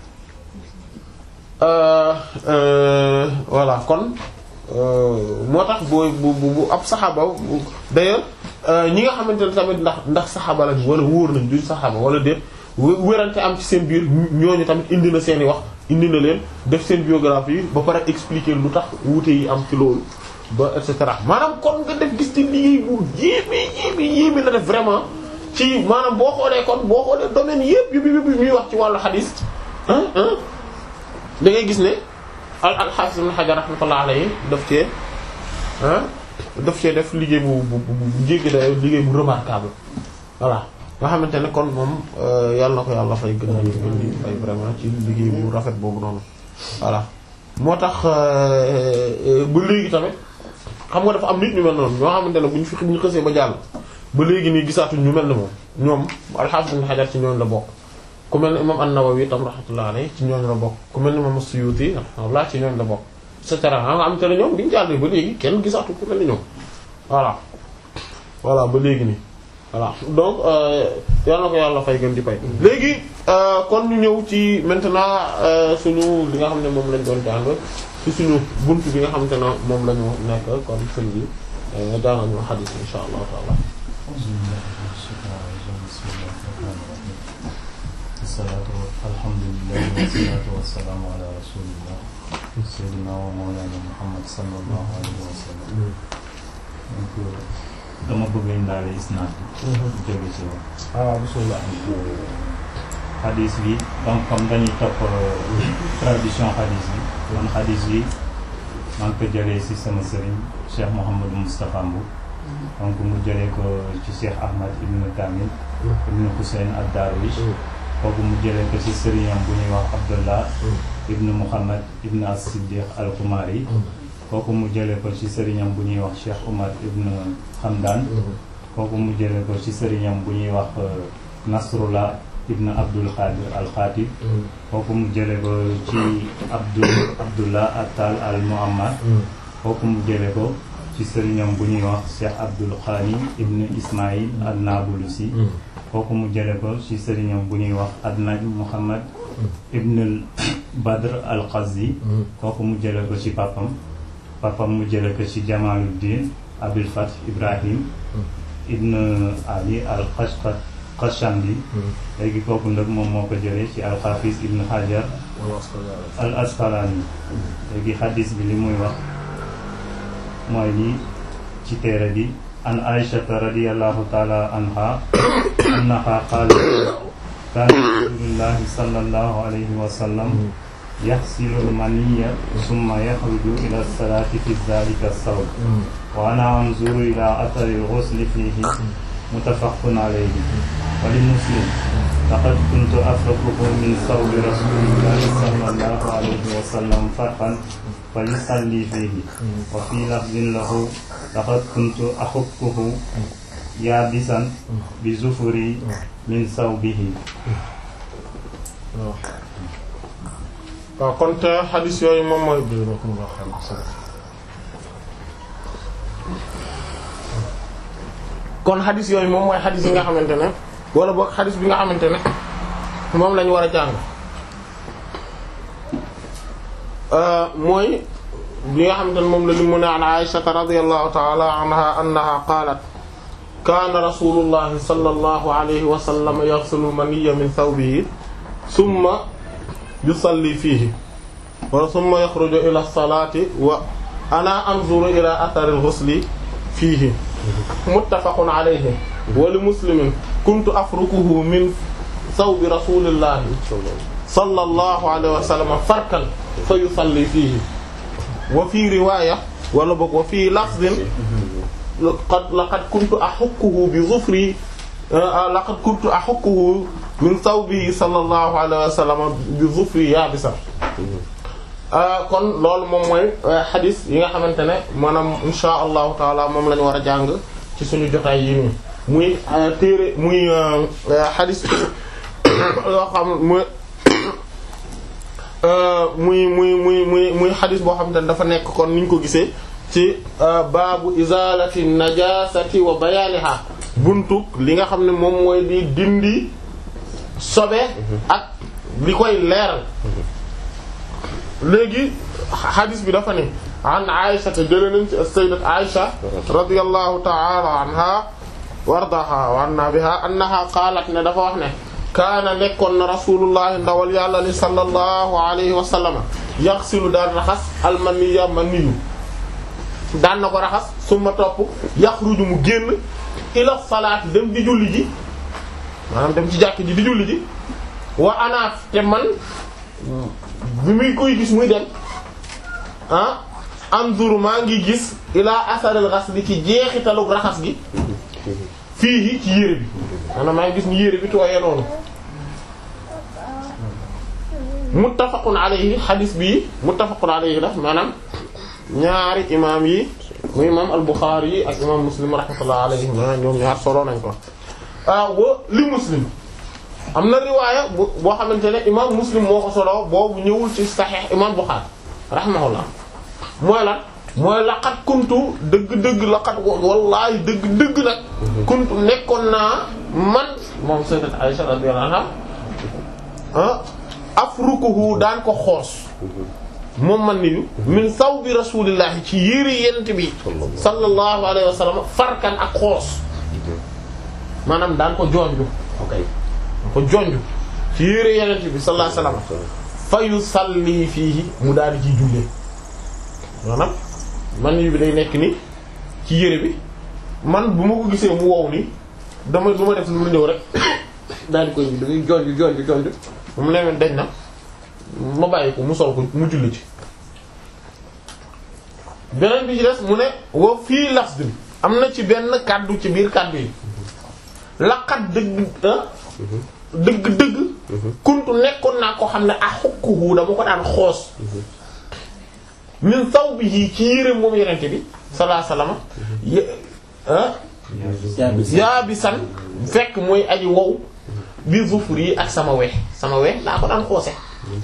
voilà kon moo tax boo bu bu ab saxaaba d'ailleurs ñi nga xamante ne tamit ndax ndax saxaaba lañ wala wóor nañ duñ saxaaba wala déet wérante am ci seen biir ñooñu tamit indi na seen i wax indi na leen def seen biographie ba pare expliquer lu tax wuute yi am ci loolu ba et cetera maanaam kon nga def gis ci liggéey bu yéeme yéeme yéeme la def vraiment ci maanaam boo xoolee kon boo xoolee domaine yëpp yëpp yëpp ñuy wax ci wàllu xadiis ah ah da ngay gis ne al al-Hafiz Ibn Hajar rahmatullah alayhi daf cee ah daf cee def liggéey bu bu bu jéggi day liggéey bu remarquable voilà nga xamante ne kon moom yàlla na ko yàlla fay gën a gën di fay vraiment ci liggéey bu rafet boobu noonu voilà moo tax ba léegi tamit xam nga dafa am nit ñu mel noonu ñoo xamante ne bu ñu fi bu ñu xësee ba jàll ba léegi nii gisaatuñ ñu mel ne moom ñoom al-Hafiz Ibn Hajar ci ñooñu la bokk ku mel ni imam an-Nawawi tam rahmatullah alayhi ci ñooñu la bokk ku mel ni imam as-Suyuti rahmatullah ci ñooñu la bokk et cetera nga am te ne ñoom bi ñu jàllee ba léegi kenn gisaatu ku mel ni ñoom voilà voilà ba léegi nii voilà donc yal na ko yàlla fay gën di fay léegi kon ñu ñëw ci maintenant suñu li nga xam ne moom lañ doon jàng ci suñu buntu bi nga xamante ne moom la ñu nekk kon sëñ bi daanga ñu xadis insha allahu taala salaatu alhamdulilah wasalaatu wasalaamu ala rasulillah sayyidina wa mawlana muhammad sallallahu alayhi wa sallam donc dama bëgg indaale isnaad bi jóge ci wax waaw bismillah xadis bi donc comme dañuy topp tradition xadis bi kon xadis bi maa ngi ko jëlee ci sama sëriñ Cheikh Mouhamadou Moustapha Mbou donc mu jëlee ko ci Cheikh Ahmad ibn Kamil ibn Hussein ad-Darwish kooku mu jëlee ko ci sëriñam bu ñuy wax Abdullah ibn Muhammad ibn as-Siddiq al-Kumari kooku mu jëlee ko ci sëriñam bu ñuy wax Cheikh Umar ibn Hamdan kooku mu jëlee ko ci sëriñam bu ñuy wax Nasrullah ibn Abdul Khadir al-Khatib kooku mu jëlee ko ci Abdul Abdullah Attal al-Muammar kooku mu jëlee ko ci sëriñam bu ñuy wax Cheikh Abdul Khani ibn Ismail an-Nabulusi kooku mu jële ko ci sëriñam bu ñuy wax Adnaj Muhammad ibn Badr al-Qazi kooku mu jële ko ci papam papam mu jële ko ci Jamaluddin Abil Fath Ibrahim ibn Ali al-Qashqandi léegi kooku nag moom moo ko jëlee ci al-Hafiz ibn Hajar al-Asqalani léegi xadis bi li muy wax mooy lii ci téere bi an aishata radiyallahu taala anha annaha qalat kana rasulullahi sallallahu alayhi wa sallam yaxsilu almaniya summa yaxruju ila salati fi dhalika as-sawb wa ana anzuru ila athari al-ghusli fihi muttafaqun alayhi wa li muslim laqad kuntu afraquhu min sawbi rasulillahi sallallahu alayhi wa sallam farqan فيصلي فيه وفي لفظ له لقد كنت أحكه يابسا بزفري من ثوبه waaw kon te xadis yooyu moom mooy kon xadis yooyu moom mooy xadis yi nga xamante ne wala boog xadis bi nga xamante ne moom lañu war a jàng mooy bi nga xamante ne moom la li mu ne an Aysata radiyallahu ta'ala anha annaha qaalat kaana rasulullahi sallallahu alayhi wa sallam yaghsilu maniyya min thawbihi thumma yusalli fiihi wa thumma yakhruju ila as-salati wa ana anzuru ila athari al-ghusli fiihi muttafaqun alayhi wa li muslimin kuntu afrukuhu min thawbi rasulillahi sallallahu alayhi wa sallam farkan fa yusalli fiihi wa fii riwaaya wala boog wa fii lafzin laqad laqad kuntu ahukkuhu bi zufri laqad kuntu ahukkuhu min thawbihi sallallahu alayhi wa sallam bi zufri yaabisan kon loolu moom mooy xadis yi nga xamante ne maanaam insha allahu taala moom la ñu war a jàng ci suñu jotaay yi nii muy téere muy xadis yoo xam muy muy muy muy muy muy xadis boo xam te ne dafa nekk kon niñ ko gisee ci baabu izalati najasati wa bayaniha buntu li nga xam ne moom mooy di dindi sobe ak li koy leeral léegi xadis bi dafa ne an Aisha te jëlee nañ ci sayyidat Aisha radiyallahu ta'ala anha wardaha wa anna biha annaha qaalat ne dafa wax ne kaana nekkoon na rasulullahi ndawal yàlla li sallallahu alayhi wa sallama yaxsilu daan raxas almaniya maniyu daan na ko raxas suma topp yaxruju mu génn ila salaat dem di julli ji maanaam dem ci jàkk ji di julli ji wa anaat te man bi muy koy gis muy dem ah anzuru maa ngi gis ila asaril ghasli ci jeexitalug raxas gi fii ci yére bi maanaam maa ngi gis ni yére bi tooyee noonu muttafaqun alayhi xadis bii muttafaqun alayhi la maanaam ñaari imaam yi muy imaam al-Bukhari yi ak imaam Muslim rahmatullah alayhi maanaam ñoom ñaar solo nañ ko ah wa li Muslim am na riwaaya bu boo xamante ne imaam Muslim moo ko solo boobu ñëwul ci Sahih imaam Bukhari rahimahullah mooy lan mooy laqat kuntu dëgg-dëgg laqat wallaahi dëgg-dëgg nag kuntu nekkoon naa man moom sayyidat Aisha radiyallahu anha ah afrukuhu daan ko xoos moom man niyu min sawbi rasulillahi ci yére yent bi sallallahu alayhi wa sallam farkan ak xoos maanaam daan ko jonju ok daan ko jonju ci yére yenent bi sallallahu alayhi wa sallam fa yusalli fiihi mu daal di ciy jullee maanaam man yu bi day nekk ni ci yére bi man bu ma ko gisee mu wow ni dama du ma def lu mu ñëw rek daal di koy da ngay jonj jonj jonj mu ne dañ na ma bàyyi ko mu sol ko mu julli ci beneen bi ci des mu ne wa fii lafz bi am na ci benn kàddu ci biir kàddu yi laqat dëgg dëgg dëgg kuntu nekkoon naa ko xam ne a xukkuhu dama ko daan xoos min sawbihi ci yére moom yenente bi sallallahu alayhi wasallam yaa bi san fekk mooy aji wow bi zufur yi ak sama we sama we laa ko daan xoose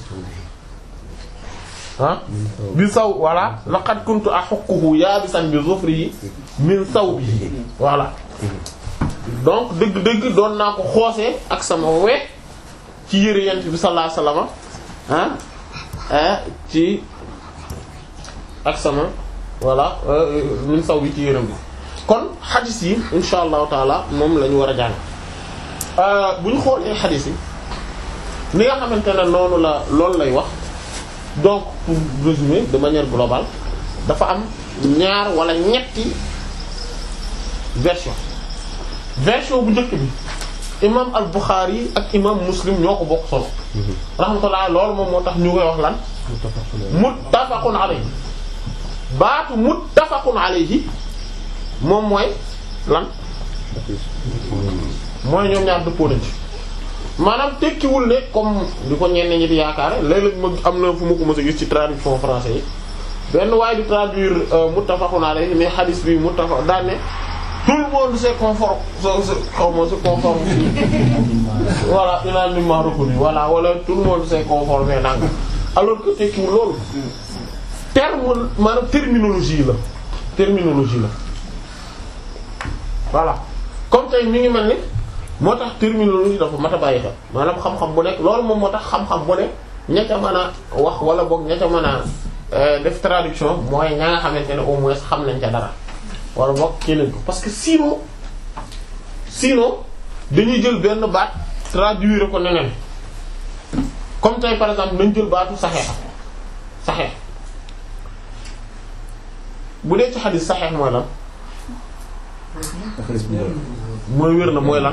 ah bi saw voilà laqad kuntu ahukkuhu yaa bi san bi zufri yi min sawbihi voilà donc dëgg-dëgg doon naa ko xoose ak sama we ci yére yenente bi sallallahu alayhi wasallam ah ci ak sama voilà min saw bi ci yërëm bi kon xadis yi insha allahu taala moom la ñu war a jàng bu ñu xoolee xadis yi ni nga xamante ne noonu la loolu lay wax donc pour résumer de manière globale dafa am ñaar wala ñetti version version bu njëkk bi imam al Bukhari ak imam Muslim ñoo ko bokk solo rahmatullah loolu moom moo tax ñu koy wax lan muttafaqun alayhi baatu muttafaqun alayhi moom mooy lan mooy ñoom ñaar dëppoo nañ ci maanaam tekkiwul ne comme di ko ñenn ñi di yaakaare léeg-léeg ma am na fu ma ko mës a gis ci traduction français yi benn waaye di traduire muttafaqun alayhi mais hadith bi muttafaq daan ne tout le monde se conforme se xaw ma se conforme voilà unanimement reconnu voilà wala tout le monde s'est conformé nanga alors que tekkiwul loolu terme maanaam terminologie la terminologie la voilà comme tey mi ngi mel ni moo tax terminologie dafa mat a bàyyi xel maanaam xam-xam bu nekk loolu moom moo tax xam-xam bu nekk ña ca mën a wax wala boog ña ca mën a def traduction mooy ña nga xamante ne au moins xam nañ ca dara wala boog kii nañ ko parce que sinon sinon dañuy jël benn baat traduire ko neneen comme tey par exemple nañ jël baatu saxeex saxeex bu dee ci xadis saxeex mooy lan mooy wér na mooy lan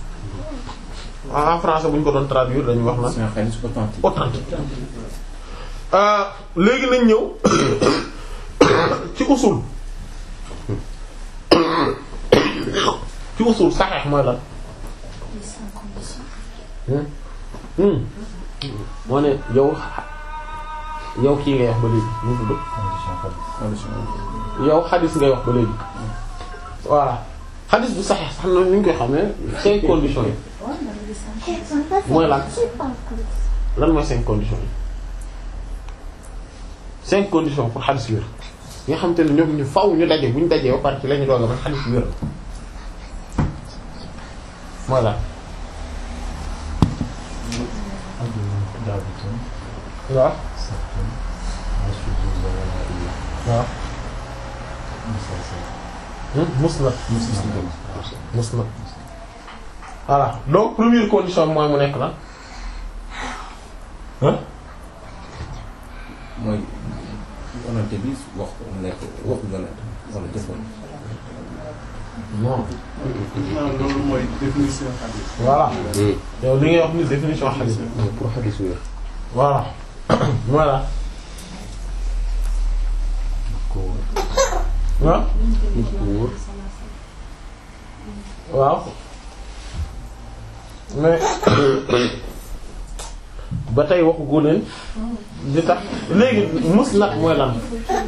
en français bu ñu ko doon traduire dañuy wax lan authentique léegi nañ ñëw ci usul ci usul saxeex mooy lan moo ne yow yow kii ngay wax ba léegi mu tudd yow xadis ngay wax ba léegi voilà xadis bu saxeex sax na ñu koy xam ne cinq conditions yi mooy lan lan mooy cinq conditions yi cinq conditions pour xadis wér yi nga xamante ne ñoom ñu faw ñu daje bu ñu dajee ba pare ci la ñu doog a man xadis wér voilà waaw waaw musnad musnad voilà donc première condition mooy mu nekk la hein mooy yonante bi wax ko mu nekk waxu yonante wala jëfoon non maanaam loolu mooy définition hadith. voilà yow li ngay wax ni définition hadith pour xadis wér voilà voilà waaw nit ku wóor waaw mais ba tey waxu góoneen di tax léegi musnad mooy lan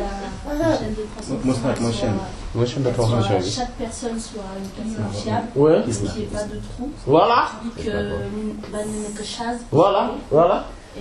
Musnad mooy chaîne. mooy chaîne de transmission bi chaque personne soit une personne fiable, ouais qu'il n'y ait pas de trou, voilà que ben que chasse voilà voilà et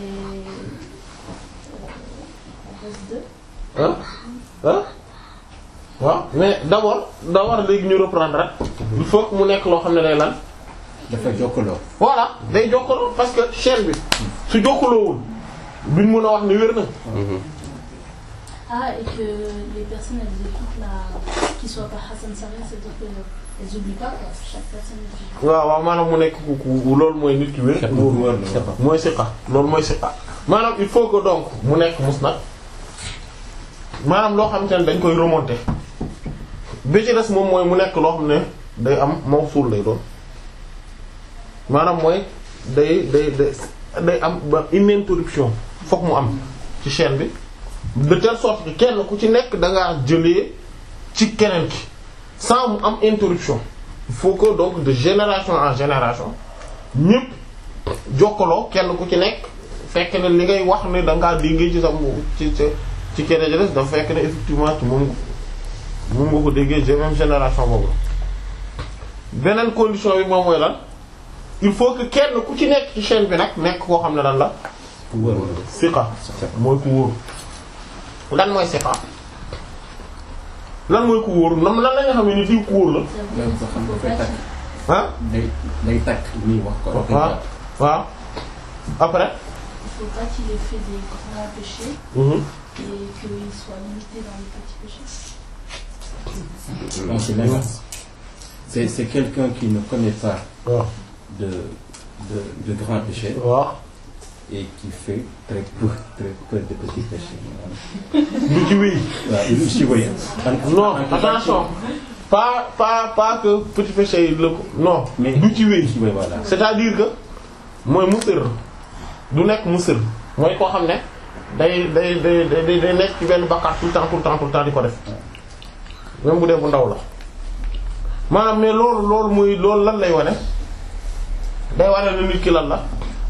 on reste deux. ah ah waaw mais d'abord d'abord léegi ñu reprendre rek il faut que mu nekk loo xam ne day lan dafa jokkaloo voilà day jokkaloo parce que chaîne bi su jokkaloowul duñ mën a wax ni wér na Ah, et que les personnes elles écoutent la. qu'ils soient pas Hassan Sarri, c'est-à-dire qu'elles oublient pas quoi. Chaque personne est waaw waaw maanaam mu nekk ku ku loolu mooy nit ki wér Kat bu wóor la waaw. mooy siqa loolu mooy siqa maanaam il faut que donc mu nekk musnad maanaam loo xamante ne dañ koy remonter bi ci des moom mooy mu nekk loo xam ne day am mawsul lay doon maanaam mooy day day day day am ba une interruption fokk mu am ci chaîne bi de telle sorte que kenn ku ci nekk da ngaa jëlee ci keneen ki sans mu am interruption il faut que donc de génération en génération ñépp jokkaloo kenn ku ci nekk fekk ne li ngay wax ne da ngaa déggee ci sa mu- ci ci ci keneen ci des dafa fekk ne effectivement ci moom moom nga ko déggee ci même génération boobu beneen condition bi moom mooy lan il faut que kenn ku ci nekk ci chaîne bi nag nekk koo xam ne lan la ku wóor la siqa mooy ku wóor lan mooy siqa lan mooy ku wóor nam lan la nga xam ne ni diw ku wóor la même ko xam dafay takk ah day day takk nii wax ko rek waaw waaw après Il faut pas qu'il ait fait des grands péchés mhm. et qu'il soit limité dans les petits péchés. Non, c'est l'inverse. C'est c'est quelqu'un qui ne connaît pas waaw de, de, de grands péchés waaw et qui fait très peu, très peu de petits péchés. du ci wéy Voilà, il ci voyez. non attention pas pas pas que petit péché yi la ko non Mais du ci wéy ci voyez, voilà. c'est-à-dire que mooy musir du nekk musir mooy koo xam ne day day day day day nekk ci benn bakkaar tout le temps tout le temps tout le temps di ko def même bu dee bu ndaw la maanaam mais loolu loolu muy loolu lan lay wane day wane ne nit ki lan la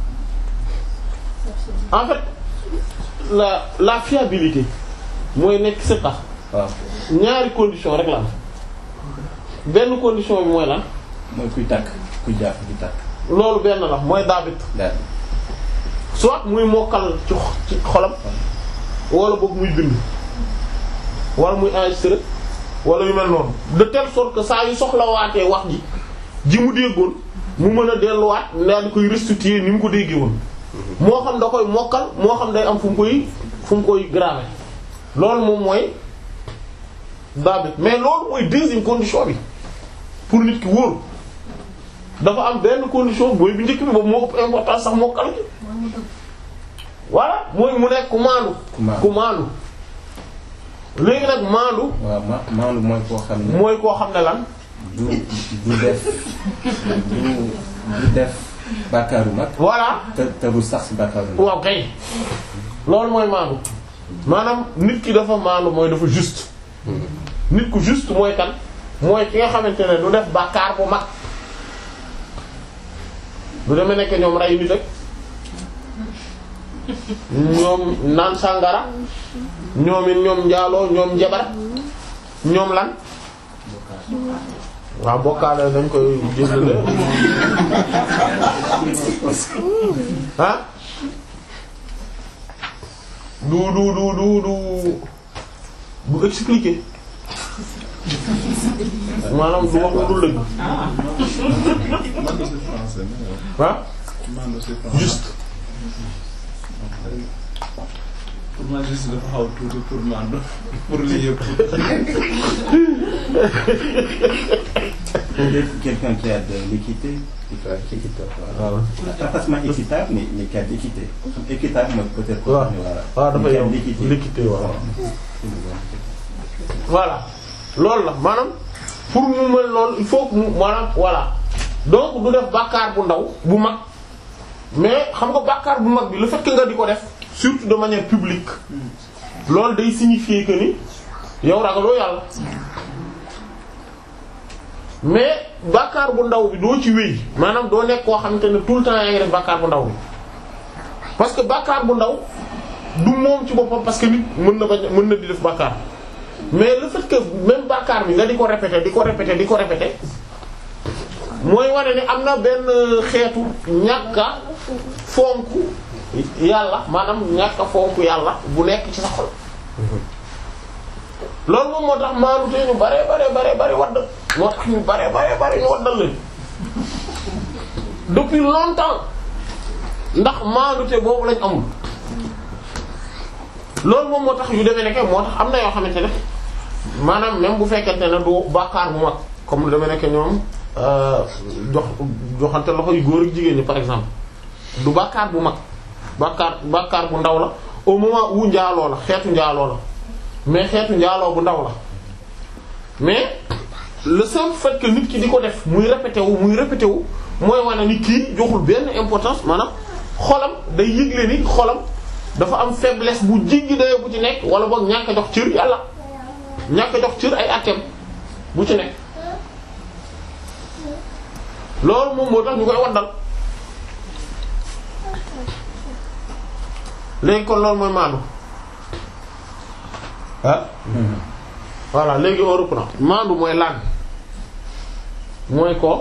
en fait la la fiabilité mooy nekk c'est tax waaw ñaari condition rek la am benn condition bi mooy lan mooy kuy takk kuy jàpp di takk loolu benn la mooy daabit daal soit muy mokkal ci xo- ci xolam wala boog muy bind wala muy enregistrer wala yu mel noonu de telle sorte que saa yu soxlawaatee wax ji ji mu déggoon mu mën a delluwaat daal di koy restituer ni mu ko déggee woon moo xam da koy mokkal moo xam day am fu mu koy fu mu koy graver loolu moom mooy daabit mais loolu mooy deuxième condition bi pour nit ki wóor dafa am benn condition booy bi njëkk bi boobu moo ëpp importance sax mokkal gi voilà mooy mu nekk ku maandu ku maandu. ku maandu léegi nag maandu waaw ma maanaam mooy koo xam ne mooy koo xam ne lan du du def du du def bàkkaaru mag voilà te te du sax si bàkkaaru mag waaw kay loolu mooy maandu maanaam nit ki dafa maandu mooy dafa juste nit ku juste mooy kan mooy ki nga xamante ne du def bàkkaar bu mag du demee nekk ñoom rey nit ak ñoom naan sàngara ñoom it ñoom njaaloo ñoom njabar ñoom lan waaw bokkaale dañ koy jéggale ah du du du du du du expliquer maanaam du wax lu dul dëgg Mando c'est français, non ah Mando c'est français. juste Pour moi, juste dafa xaw tuuti pour Mando. Pour lii yëpp. Peut-être quelqu'un qui a de l'équité, qui fait équitable. Voilà. Pas forcément équitable, mais, mais qui a de l'équité. Équitable, mais peut-être. waaw voilà. waaw dafa Mais qui a yow de l'équité. l'équité waaw Voilà. voilà loolu la maanaam pour mu mel loolu il faut que mu maanaam voilà donc du def bàkkaar bu ndaw bu mag mais xam nga bàkkaar bu mag bi le fait que nga di ko def surtout de manière publique loolu day signifier que ni yow ragaloo yàlla mais bàkkaar bu ndaw bi doo ci wéy maanaam doo nekk koo xamante ne tout le temps yaa ngi def bàkkaar bu ndaw bi parce que bàkkaar bu ndaw du moom ci boppam parce que nit mën na bañ mën na di def bàkkaar mais le fait que même bàkkaar bi nga di ko répéter di ko répéter di ko répéter mooy wane ni am na benn xeetu ñàkk a fonk yàlla maanaam ñàkk a fonk yàlla bu nekk ci sa xol loolu moom moo tax maanute ñu bare bare bare bare wadd moo tax ñu bare bare bare ñu waddal leen depuis longtemps ndax maanute boobu lañ amul loolu moom moo tax yu demee nekke moo tax am na yoo xamante ne maanaam même bu fekkente ne du bàkkaar bu mag comme lu demee nekke ñoom jox joxante loxo yu góor ak jigéen ñi par exemple du bàkkaar bu mag bàkkaar bàkkaar bu ndaw la au moment où njaaloo la xeetu njaaloo la mais xeetu njaaloo bu ndaw la mais le simple fait que nit ki di ko def muy répété wu muy répété wu mooy wane ni kii joxul benn importance maanaam xolam day yëgle ni xolam dafa am faiblesse bu jiggi dayo bu ci nekk wala boog ñàkk a jox cër yàlla ñàkk a jox cër ay atteem bu ci nekk loolu moom moo tax ñu koy waddal léegi kon loolu mooy maandu ah voilà léegi on reprend maandu mooy lan mooy ko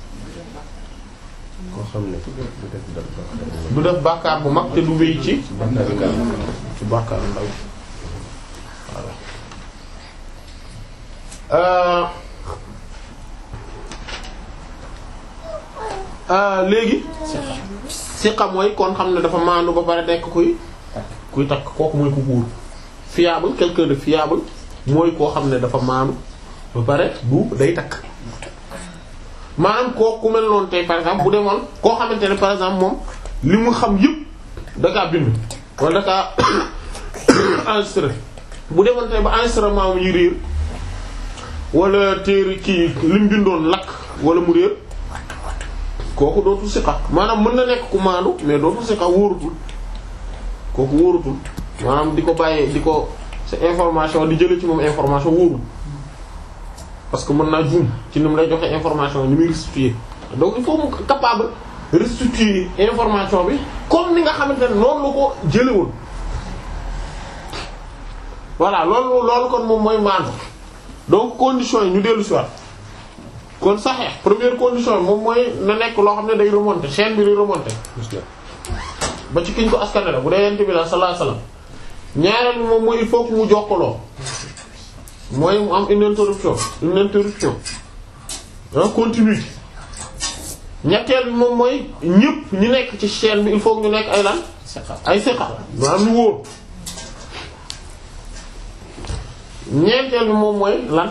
koo xam ne du def dara du def bàkkaar bu mag te du wéy ci bàkkaar ci bàkkaar ndaw voilà euh euh léegi siqa mooy kon xam ne dafa maandu ba pare nekk kuy kuy takk kooku mooy ku wóor fiable quelqu'un de fiable mooy koo xam ne dafa maandu ba pare bu day takk maanaam koo ku mel noonu tey par exemple bu demoon koo xamante ne par exemple moom li mu xam yëpp da kaa bind wala da kaa enregistré bu demoon tey ba enregistrement mu yi réer wala téere kii li mu bindoon lakk wala mu réer kooku dootul siqa maanaam mën na nekk ku maandu mais dootul siqa wóorutul kooku wóorutul maanaam di ko bàyyee di ko sa information di jële ci moom information wóorul parce que mën naa juum ci ni mu lay joxe information ni muy restituer donc il faut mu capable restituer information bi comme ni nga xamante ne noonu la ko jëlewoon voilà loolu loolu kon moom mooy maandu donc conditions yi ñu dellu si waat kon saxee première condition bi moom mooy na nekk loo xam ne day remonter chaîne bi day remonter ba ci kiñ ko askane la bu dee yent bi la sallallahu alayhi wasallam ñaareel bi moom mooy il faut que mu jokkaloo mooy mu am une interruption une interruption un continuité ñetteel bi moom mooy ñëpp ñu nekk ci chaîne bi il faut que ñu nekk ay lan ay siqa maanaam ñu wóor ñeenteel bi moom mooy lan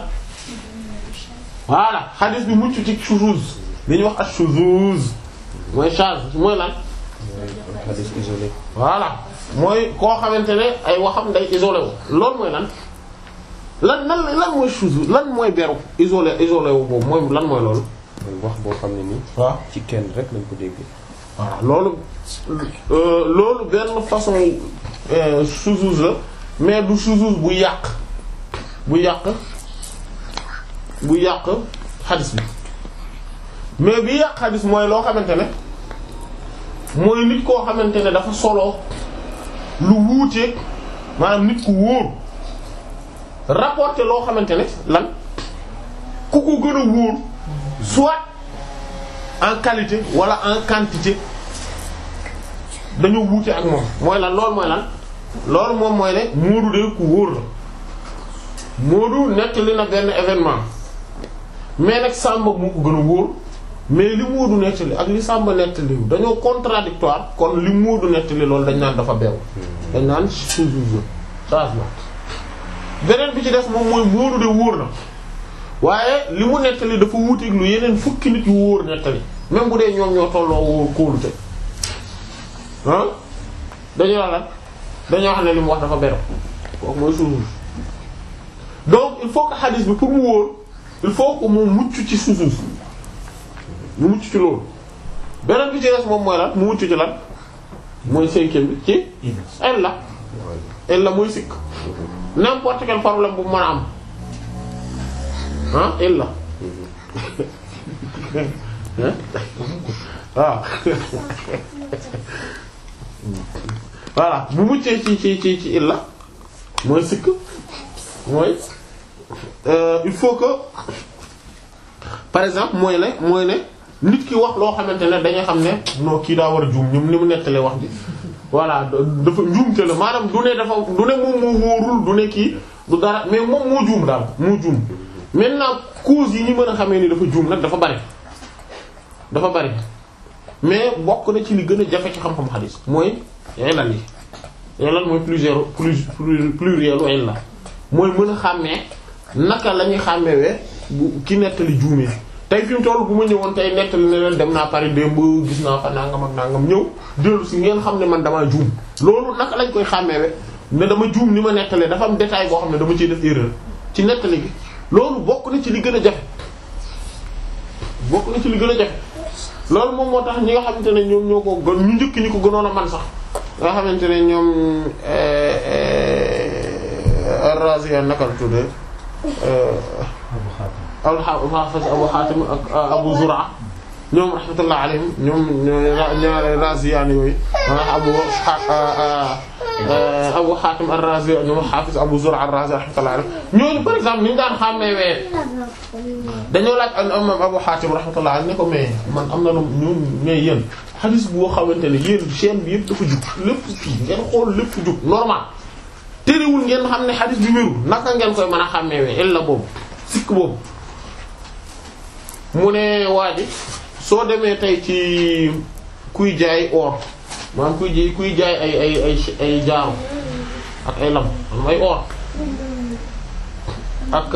voilà xadis bi mucc ci shuzuz li ñuy wax ak shuzuz mooy charge mooy lan hadith isolé voilà mooy koo xamante ne ay waxam day isolé wu loolu mooy lan lan lan lan mooy shuzuz lan mooy beru isolé isolé wu boobu mooy lan mooy loolu mooy wax boo xam ne nii waaw ci kenn rek lañ ko dégg voilà loolu euh, loolu benn façon euh, shuzuz la mais du shuzuz bu yàq bu yàq bu yàq xadis bi mais bi yàq xadis mooy loo xamante ne mooy nit koo xamante ne dafa solo lu wuuteeg maanaam nit ku wóor rapporté loo xamante ne lan ku ko gën a wóor soit en qualité wala en quantité dañoo wuute ak moom mooy lan loolu mooy lan loolu moom mooy ne Moodu de ku wóor la Moodu nettali na benn événement mais nag Samba moo ko gën a wóor mais li Moodu nettali ak li Samba nettali dañoo contradictoire kon li Moodu nettali loolu dañ naan dafa beew dañ naan sous-jugé changement beneen bi ci des moom mooy Moodu de wóor na waaye li mu nettali dafa wuuteeg lu yeneen fukki nit yu wóor nettali même bu dee ñoom ñoo tolloo wóor kóolute ah dañoo wax lan dañoo wax ne li mu wax dafa beru kooku mooy suuf donc il faut que xadis bi pour mu wóor il faut que mu mucc ci suuf mu mucc ci loolu beneen bi ci des moom mooy lan mu mucc ci lan mooy cinquième bi ci illa illa mooy sikk n'importe quel problème bu mën a am ah illa waaw voilà bu muccee ci ci ci ci illa mooy sikk mooy il faut que par exemple mooy ne mooy ne nit ki wax loo xamante ne dañuy xam ne non kii daa war a juum ñoom ni mu nettalee wax ji voilà dafa njuumte la maanaam du ne dafa du ne moom moo wóorul du ne kii du dara mais moom moo juum daal moo juum maintenant cause yi ñu mën a xamee ni dafa juum nag dafa bari dafa bari mais bokk na ci li gën a jafe ci xam-xam xadis mooy ilal yi ilal mooy plusieurs plus pluriel u illa mooy mën a xàmmee naka la ñuy xàmmewee bu ki nettali juumee tey fi mu toll bu ma ñëwoon tey nettali ne leen dem naa Paris démb gis naa fa nangam ak nangam ñëw dellu si ngeen xam ne man damaa juum loolu naka lañ koy xàmmeewe ne dama juum ni ma nettalee dafa am détail boo xam ne dama ciy def erreur ci nettali gi loolu bokk na ci li gën a jafe bokk na ci li gën a jafe loolu moom moo tax ñi nga xamante ne ñoom ñoo ko gën ñu njëkk ñi ko gënoon a man sax nga xamante ne ñoom Ar-Razi naka la tuddee al-Hafiz Abu Hatim ak Abu Zur'a ñoom rahmatullah alayhim ñoom ñaari Raziyaani yooyu Abu Abu Hatim ar-Razi ñoom Hafiz Abu Zur'a ar-Razi rahmatullah alayhim ñooñu par exemple ni ñu daan xàmmeewee dañoo laaj al imam Abu Hatim rahmatullah alayhi ne ko mais man am na lu ñun mais yéen xadis boo xamante ne yéen chaîne bi yëpp dafa jug lépp kii ngeen xool lépp jug normal terewul ngeen xam ne xadis bi wérul naka ngeen koy mën a xàmmeewee illa boobu sikk boobu mu ne waa ji soo demee tey ci kuy jaay or maanaam kuy jaay kuy jaay ay ay ay ay jaaru ak ay lam maanaam ay or ak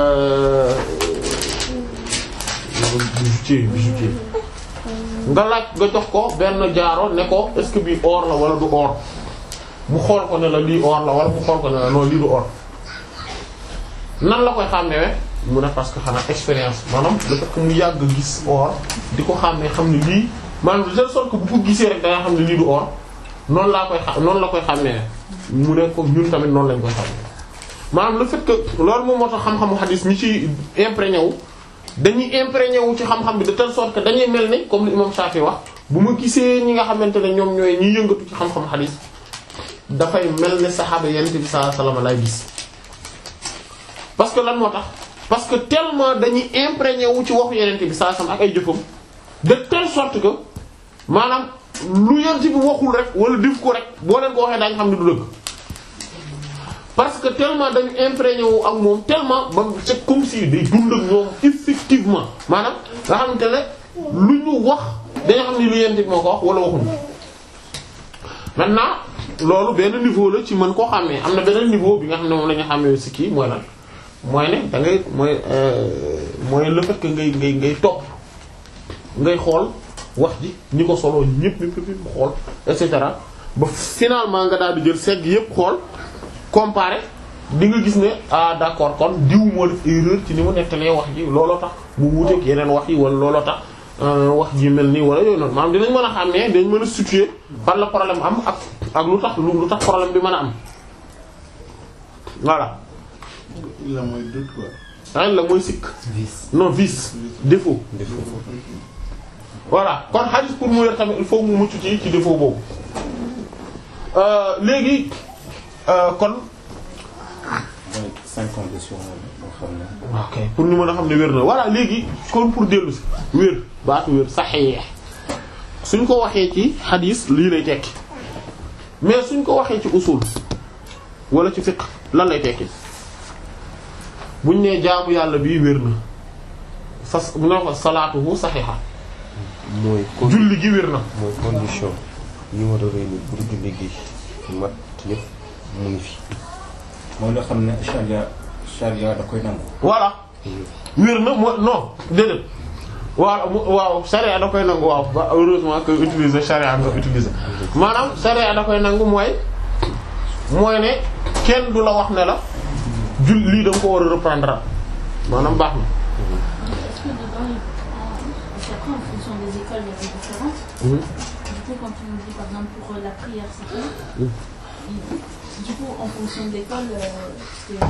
bijoutier bijoutier nga laaj nga jox ko benn jaaro ne ko est-ce que bii or la wala du or mu xool ko ne la lii or la wala mu xool ko ne la non lii du or nan la koy xàmmee mu ne parce que xanaa expérience maanaam le fait que mu yàgg gis or di ko xàmmee xam ne lii maanaam de telle sorte que bu ko gisee rek da nga xam ne lii du or noonu laa koy xam noonu la koy xàmmee mu ne ko ñun tamit noonu lañ koy xàmmee maanaam le fait que loolu moom moo tax xam-xamu xadis ñi ci imprégné wu dañuy imprégné wu ci xam-xam bi de telle sorte que dañuy mel ni comme li imam Shafi wax bu ma gisee ñi nga xamante ne ñoom ñooy ñi yëngatu ci xam-xamu xadis dafay mel ne saxaaba yonent bi sallallahu alayhi wasallam lay gis parce que lan moo tax parce que tellement dañuy imprégné wu ci waxu yonent bi sallallahu alayhi wasallam ak ay jëfam de telle sorte que maanaam lu yonent bi waxul rek wala def ko rek boo leen ko waxee daañu xam ne du dëgg parce que tellement dañu imprégné wu ak moom tellement ba c'est comme si day dund ak ñoom effectivement maanaam nga xamante ne lu ñu wax dañu xam ne lu yonent bi moo ko wax wala waxuñu maintenant loolu benn niveau la ci mën koo xàmmee am na beneen niveau bi nga xam ne moom la ñu xàmmee si kii mooy lan mooy ne da ngay mooy mooy le fait que ngay ngay ngay topp ngay xool wax ji ñi ko solo ñëpp ñëpp ñëpp xool et cetera ba finalement nga daal di jël segg yëpp xool comparer di nga gis ne ah d'accord kon diw moo def erreur ci ni mu nettalee wax ji looloo tax mu wuuteeg yeneen wax yi wala looloo tax wax ji mel nii wala yooyu noonu maanaam dinañ mën a xàmmee dañ mën a situer fan la problème am ak ak lu tax lu tax problème bi mën a am voilà. la mooy doute quoi. ah la mooy sikk. non vice défaut. défaut. voilà kon hadith pour mu yor tamit il faut mu mucc ci ci défaut boobu léegi kon. donc cinq conditions moo xam ne. ok pour ñu mën a xam ne wér na voilà léegi kon pour dellu si wér baatu wér saxiix suñ ko waxee ci hadith lii lay tekki mais suñ ko waxee ci usul wala ci fiqh lan lay tekki buñ nee jaamu yàlla bii wér na fas mu ne ko salaatuhu saxiixa mooy con julli gi wér na mooy condition yi war a réunir pour julli gi mat yëpp mu ngi fi. mooy loo xam ne charia charia da koy nangu. voilà wér na moo non déedéet waaw mu- waaw charia da koy nangu waaw ba heureusement que utiliser charia nga utiliser maanaam charia da koy nangu mooy mooy ne kenn du la wax ne la jul lii da nga ko war a reprendre maanaam baax na Est-ce que dedans, il- ah, parce qu'après, en fonction des écoles, il y a des différences. Mhm. Du coup, quand on dit, par exemple, pour euh, la prière, c'est quoi Mhm. Il- Du coup, en fonction de l'école, euh, c'est...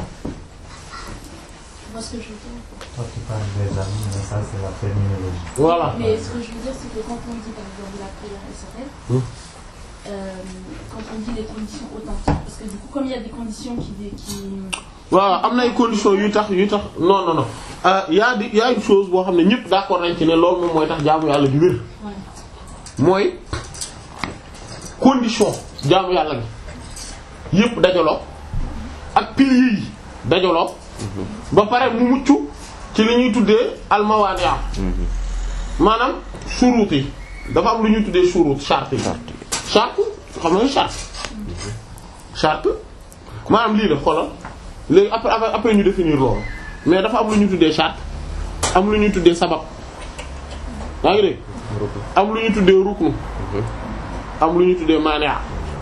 Tu vois ce que je veux dire Toi, tu parles des amis, mais ça, c'est la terminologie. voilà Mais ce que je veux dire, c'est que quand on dit, par exemple, la prière SRL, Mhm. euh, quand on dit les conditions authentiques, parce que du coup, comme il y a des conditions qui... dé- qui waaw am na ay conditions yu tax yu tax non non non ah y a di y a une chose boo xam ne ñëpp d'accord nañ ci ne loolu moom mooy tax jaamu yàlla gi wér ouais. mooy condition jaamu yàlla gi yëpp dajaloo ak piliers yi dajaloo ba pare mu mucc ci li ñuy tuddee almawaania maanaam shuruut yi dafa am lu ñuy tuddee shuruut charte yi charte xam nga charte charte maanaam lii la xoolal léegi après après après ñu définir loolu mais dafa am lu ñu tuddee charte am lu ñuy tuddee sabab yaa ngi dégg am lu ñu tuddee ruknu am lu ñu tuddee maania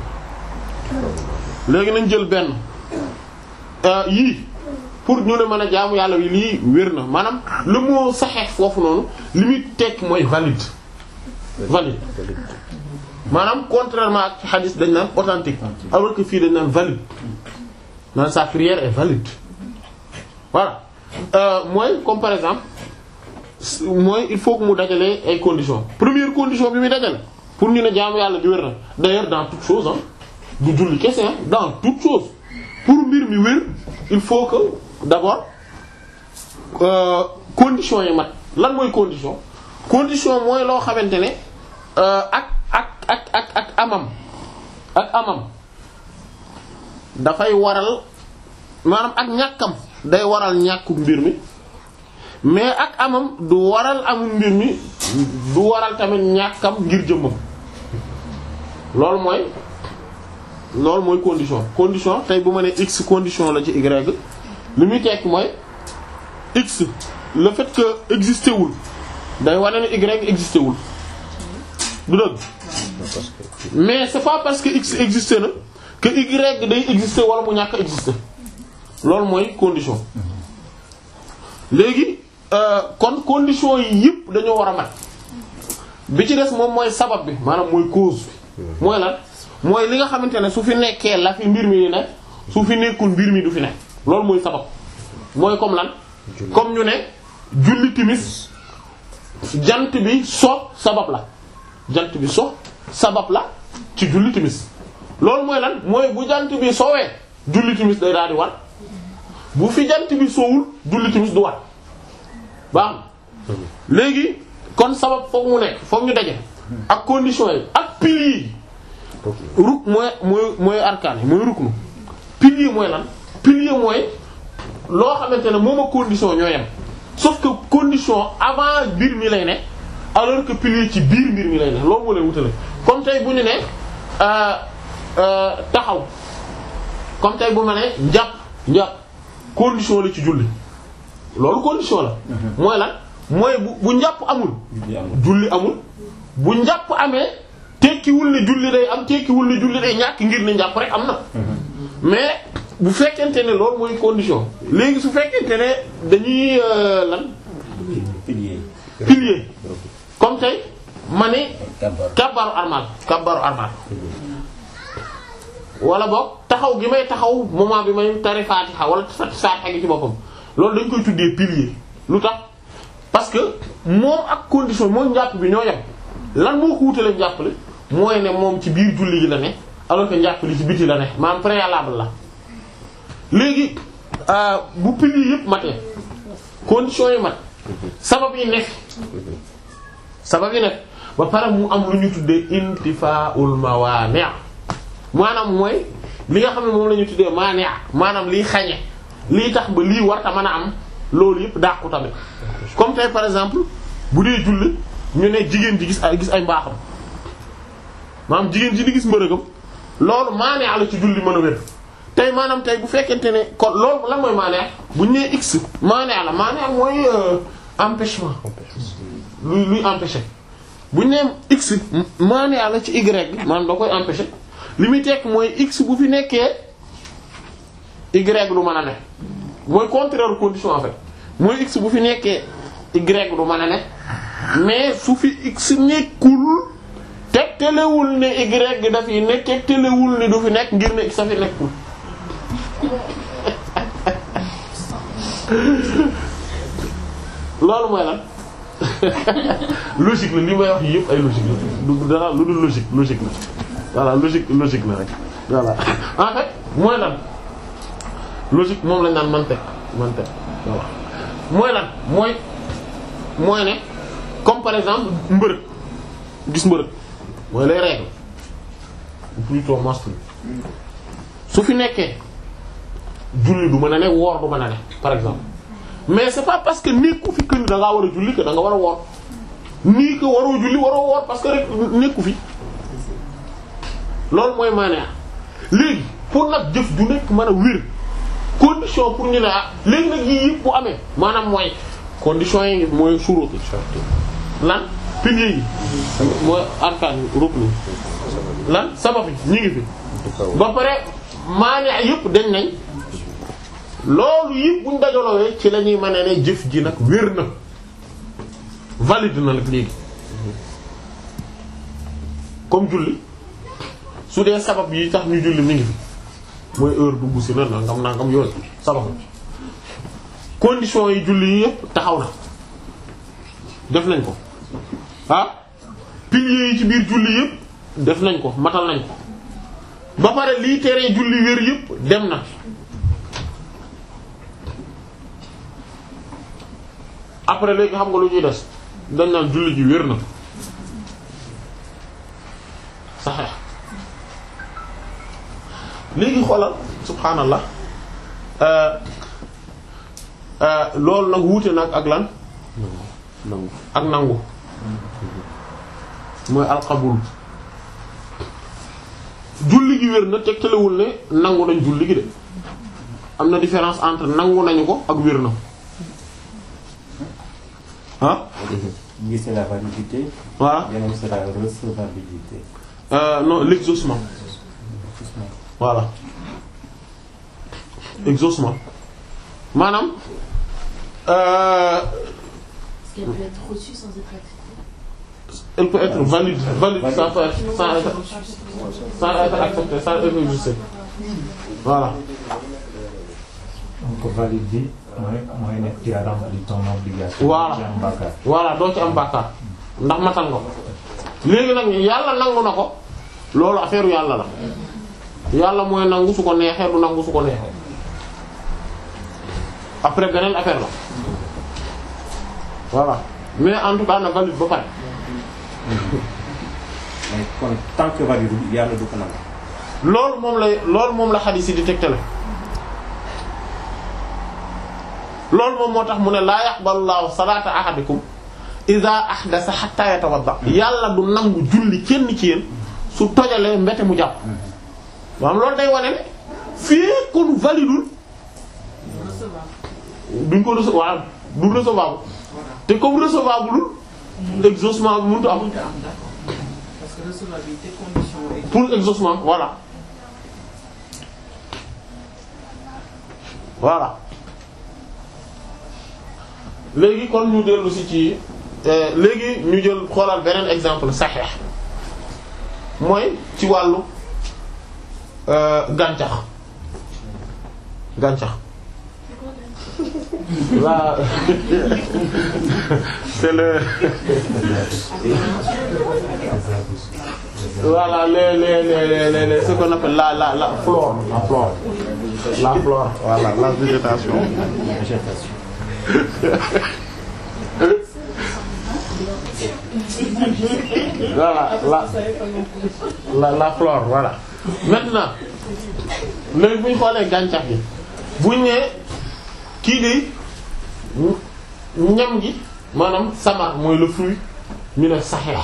léegi nañ jël benn euh, yii pour ñu ne mën a jaamu yàlla wi lii wér na maanaam le mot saxeex foofu noonu li muy tekk mooy valide valide maanaam contrairement ak ci hadith dañ naan authentique alors que fii dañ naan valide naan sa prière est valide voilà euh, mooy comme par exemple s- mooy il faut que mu dajale ay conditions première condition bi muy dajale pour ñu ne jaamu yàlla bi wér na d'ailleurs dans toute chose ah du julli kese ah dans toute chose pour mbir mi wér il faut que d'abord euh, conditions yi mat lan mooy condition condition mooy loo xamante ne euh, ak ak ak ak ak amam ak amam dafay waral maanaam ak ñàkkam day waral ñàkku mbir mi mais ak amam du waral amul mbir mi du waral tamit ñàkkam ngir jëmmam loolu mooy loolu mooy condition condition tey bu ma nee x condition la ci y li muy tekki mooy x le fait que existé wul day wane ne y existé wul du dëgg mais c'est pas parce que x existé na que y day existé wala mu ñàkk a existé loolu mooy condition léegi euh, kon condition yi yëpp dañoo war a mat bi ci des moom mooy sabab bi maanaam mooy cause bi mooy lan mooy li nga xamante ne su fi nekkee la fi mbir mi di nekk su fi nekkul mbir mi du fi nekk loolu mooy sabab mooy comme lan comme ñu ne julli timis jant bi so sabab la jant bi so sabab la ci julli timis loolu mooy lan mooy bu jant bi sowee julli timis day daal di war bu fi jant bi sowul julli timis du war baax na léegi kon sabab foog mu nekk foog ñu daje ak conditions yi ak piliers yi ruk mooy mooy mooy arkaan yi mooy ruknu pilier mooy lan pilier mooy loo xamante ne moom ak condition ñoo yem sauf que condition avant mbir mi lay ne alors que pilier ci biir mbir mi lay ne loolu moo leen wutale comme tey bu ñu ne euh, euh, taxaw comme tey bu ma ne njàpp njàpp condition la ci julli loolu condition la mooy lan mooy bu bu njàpp amul julli amul. julli amul bu njàpp amee tekkiwul ne julli day am tekkiwul ne julli day ñàkk ngir ne njàpp rek am na mais bu fekkente ne loolu mooy condition léegi su fekkente ne dañuy euh, lan pilier. pilier comme tey ma ne kabar. kabbaru armal kabbaru armal wala boog taxaw gi may taxaw moment bi may tari faatixa wala faatixa gi ci boppam loolu dañ koy tuddee pilier lu tax parce que moom ak condition moom njàpp bi ñoo yem lan moo ko wutale njàppale mooy ne moom ci biir julli gi la ne alors que njàpp li ci biti la ne maanaam préalable la léegi euh, bu pilier yëpp matee condition yi mat sabab yi nekk sabab yi nekk ba pare mu am lu ñu tuddee intifaa'ul mawaani' maanaam mooy li nga xam ne moom la ñu tuddee maania maanaam liy xañe lii tax ba lii warta mën a am loolu yëpp dàqu tamit comme tey par exemple bu dee julli ñu ne jigéen ji gis ay gis ay mbaaxam maanaam jigéen ji di gis mbërëgam loolu maania la ci julli mën a wér tey maanaam tey bu fekkente ne kon loolu lan mooy maania bu ñu nee x maania la maania mooy euh, empêchement luy luy empêcher bu ñu nee x maania la ci y bi maanaam da koy empêcher li muy tekk mooy x bu fi nekkee y du mën a ne mooy contraire condition en fait mooy x bu fi nekkee y du mën a ne mais su fi x nekkul tegtalewul ne y dafiy ne tegtalewul ni du fi nekk ngir ne x a fi nekkul loolu mooy lan logique la li may wax yëpp ay logique la du dara lu dul logique logique la voilà logique logique la rek voilà en fait mooy lan logique moom lañ naan mantek mantek voilà mooy lan mooy mooy ne comme par exemple mbërëg gis mbërëg mooy les règles ou plutôt menstrues su fi nekkee julli du mën a ne woor du mën a ne par exemple mais c'est pas parce que nekku fi que ni da ngaa war a julli que da nga war a woor nii que waroo julli waroo woor parce que rek nekku fi loolu mooy maanaam léegi pour nag jëf ju nekk mën a wér condition pour ñu ne ah léegi nag yii yëpp bu amee maanaam mooy condition yi mooy shurut lan piliers yi mooy arkaan yi rukn lan sabab yi ñu ngi fi ba pare maanaam yëpp dañ nañ loolu yëpp buñ dajalowee ci la ñuy mën ne jëf ji nag wér na valide na nag léegi comme julli su dee sabab yi tax ñu julli mi ngi fi mooy heure dugg si na nangam nangam yooyu sabab condition yi julli yi yëpp taxaw na def nañ ko ah piliers yi ci biir julli yëpp def nañ ko matal nañ ko ba pare lii teree julli wér yëpp dem na après léegi xam nga lu ñuy des dañ naan julli ji wér na saxeex léegi xoolal subhaanallah loolu nag wuute nag ak lan nangu ak nangu mooy alxabul julli gi wér na tegtalewul ne nangu nañ julli gi de am na différence entre nangu nañu ko ak wér na ah Lui, c'est la validité. voilà Bien c'est la recevabilité. euh, non l'exaucement voilà exaucement maanaam euh, Est-ce qu'elle peut être reçue sans être acceptée elle peut être valide valide sans faire sans être sans être acceptée sans être exaucée voilà donc valide bi mooy mooy nekk tu as rempli ton obligation. Voilà. ci am bàkkaar. voilà doo ci am bàkkaar ndax matal nga ko léegi nag yàlla nangu na ko loolu affaire yàlla la yàlla mooy nangu su ko neexee du nangu su ko neexee après beneen affaire la voilà mais en tout cas na valide ba pare Mais kon tant que valide yàlla du ko nangu. loolu moom lay loolu moom la xadiis yi di tegtale loolu moom moo tax mu ne laa yaqbalu llaahu salaata ahadikum idaa ahdasa hatta yatawadda yàlla du nangu julli kenn ci yéen su tojalee mbete mu jàpp maanaam loolu day wane ne fii kon validul duñ ko recevoir du recevable te comme recevable exaucement bi mënut a am mënta am d'accord parce que recevabilité condition est pour exaucement voilà voilà léegi kon ñu dellu si ci euh, léegi ñu jël xoolal beneen exemple saxeex mooy ci wàllu euh, gàncax gàncax là c'est le voilà les les les les les ce qu'on appelle la la la flore la flore la flore voilà la végétation voilà la la la flore voilà maintenant léegi bu ñu xoolee gàncax gi buñ nee kii de ñam gi maanaam samar mooy le fruit ñu ne saxeex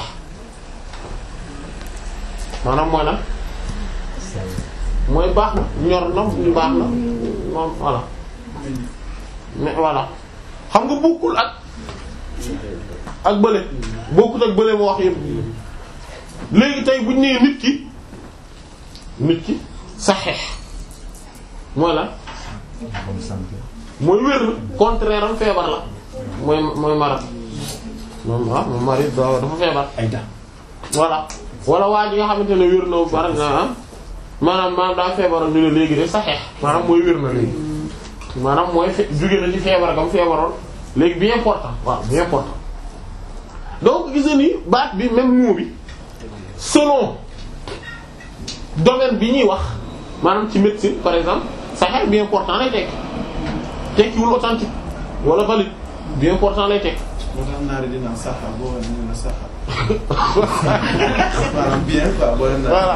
maanaam mooy lan mooy baax na ñor na baax na moom voilà mais voilà xam nga bokkul ak ak bële bokkul ak bële moo wax yëpp léegi tey bu ñu nee nit ki nit ki saxeex mooy lan mooy wér na contraire am feebar la mooy mooy marat moom ah moom mari da dafa feebar ay da voilà wala waa ji nga xamante ne wér na par exemple maanaam maanaam daa feebaroon ñu ne léegi de saxeex maanaam mooy wér na léegi maanaam mooy fe jóge na ci feebar gam feebaroon léegi bien important waaw bien important donc gis nga ni baat bi même mot bi selon domaine bi ñuy wax maanaam ci médecine par exemple saxeex bien important lay tekki tekkiwul authentique wala valide bien important lay tekki moo tax naari dina saxa boo wane ñu ne saxa maanaam bien quoi boo leen Voilà.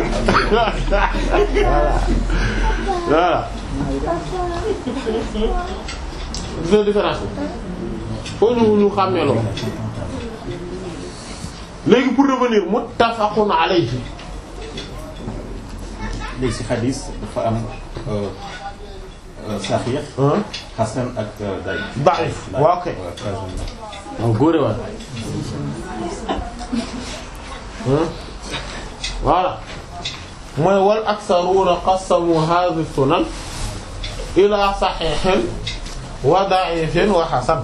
voilà gis nga différence bi foo ñu ñu xàmmee loolu léegi pour revenir muttafaqun alayhi léegi si xadis dafa am saxiix hein xasan ak day da'if waaw kay waaw góore waay hein voilà mooy wal aktharuuna qassamu hadhihi sunan ila sahihin wa da'ifin wa hasan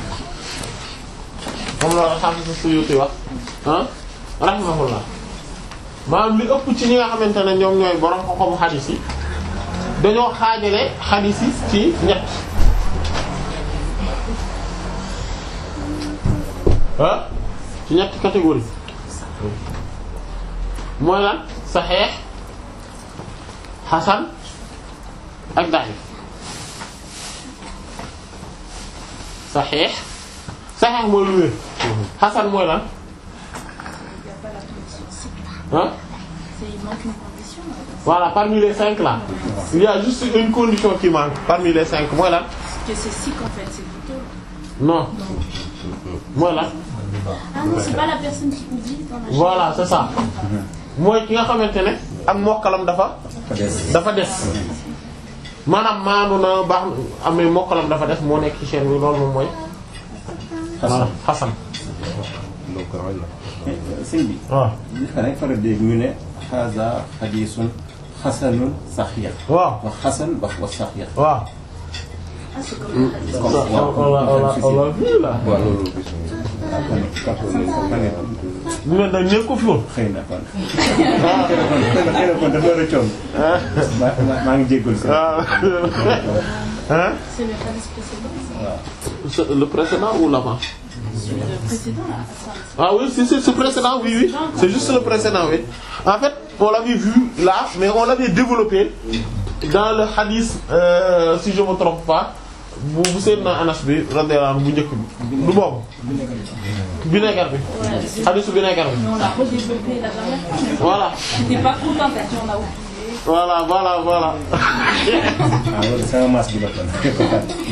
moom la Hafiz Suyuti wax ah rahimahullah maanaam li ëpp ci ñi nga xamante ne ñoom ñooy borom xam-xamu xadis yi dañoo xaajale xadis yi ci ñett ah ci ñetti catégorie mooy lan saxeex xasan ak daif saxeex saxeex mooy lu wér xasan mooy lan ah C'est il manque une condition. voilà parmi les cinq là il y a juste une condition qui manque parmi les cinq mooy lan Que c'est sick en fait, c'est plutôt. non mooy lan Ah non, c'est pas la personne qui oublie dans la voilà c'est ça mooy ki nga xamante ne ak mokkalam dafa dafa des maanaam maanu na baax na amee mokkalam dafa des moo nekk ci chaîne bi loolu moom mooy voilà xasan sëñ bi waaw danañ faral dégg ñu ne haza xadisun xasanun saxiix waaw wax xasan wax wax saxiix waaw Ah, c'est comme la hadith. comme wala wala wala fii la waaw loolu gis mais nag nekk ko fi woon xëy na kon xëy na xëy na kon dafa rëccoon maa maa- maa ngi jéggul si waaw hein C'est le hadith précédent. ça. C'est le précédent ou l'avant Le précédent, là. Attends, Ah oui, c'est c'est ce précédent, oui, oui. C'est juste le précédent, oui. En fait, on l'avait vu là, mais on l'avait développé dans le hadith, euh, si je me trompe pas, bu bu Seydina Anas bi radiyallahu anhu bu njëkk bi du boobu vinaigre bi Ouais, hadith vinaigre bi mais on l'a redéveloppé la dernière fois. mais voilà J'étais pas contente, t'as dit on a oublié. voilà voilà voilà ah loolu sama maas bi la kon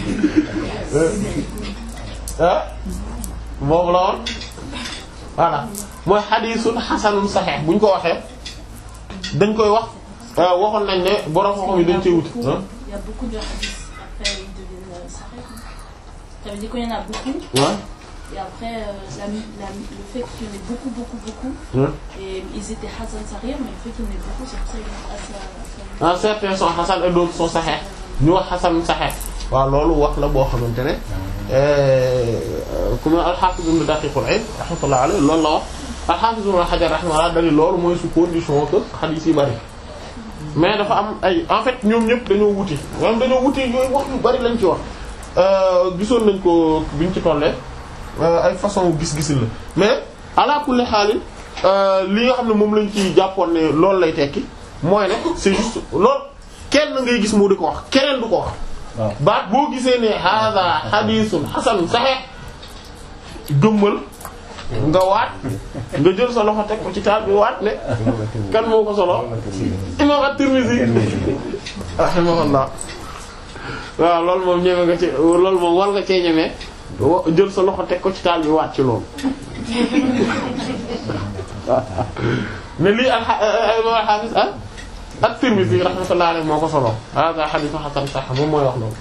ah boobu la woon voilà mooy hadithun hasanun sahih bu ñu ko waxee dañ koy wax euh, waxoon nañ ne borom xam-xam yi dañ cee wuti ah Il y a beaucoup de hadiths. Après, ils deviennent euh, sahih. Ça veut dire qu'il y en a beaucoup. ouais Et après, euh, la, la, le fait qu'il y en ait beaucoup, beaucoup, beaucoup. ouais. Et ils étaient Hassan Sarir, mais le fait qu'il y en ait beaucoup, c'est pour ça qu'ils ont assez à ah certains sont hasan et d'autres sont sahih ñu wax hasan sahih waaw loolu wax la boo xamante ne ku ma al-Hafiz ibn Daqiq al-Eid rahmatullah alayhi loolu la wax al-Hafiz ibn Hajar rahmatullah dali loolu mooy su condition que hadith yi bari mais dafa am ay en fait ñoom ñëpp dañoo wuti ñoom dañoo wuti yooyu wax yu bari lañ ci wax gisoon nañ ko biñ ci tollee ay façon gis-gisin la mais ala kulli xaalin li nga xam ne moom lañ ci jàppoon ne loolu lay tekki mooy ne c'est juste loolu kenn ngay gis moo di ko wax keneen du ko wax waaw baat boo gisee ne hada hadithun hasan sahih gëmmal nga waat nga jël sa loxo teg ko ci taal bi waat ne kan moo ko solo imam at-Tirmidhi rahimahullah waaw loolu moom ñeme nga ci loolu moom war nga cee ñeme wa- jël sa loxo teg ko ci taal bi waat ci loolu ne lii al imam al-Hafiz ah at-Tirmidhi rahmatullahi alayhi moo ko solo hada hadith hasan sahih moom mooy wax loolu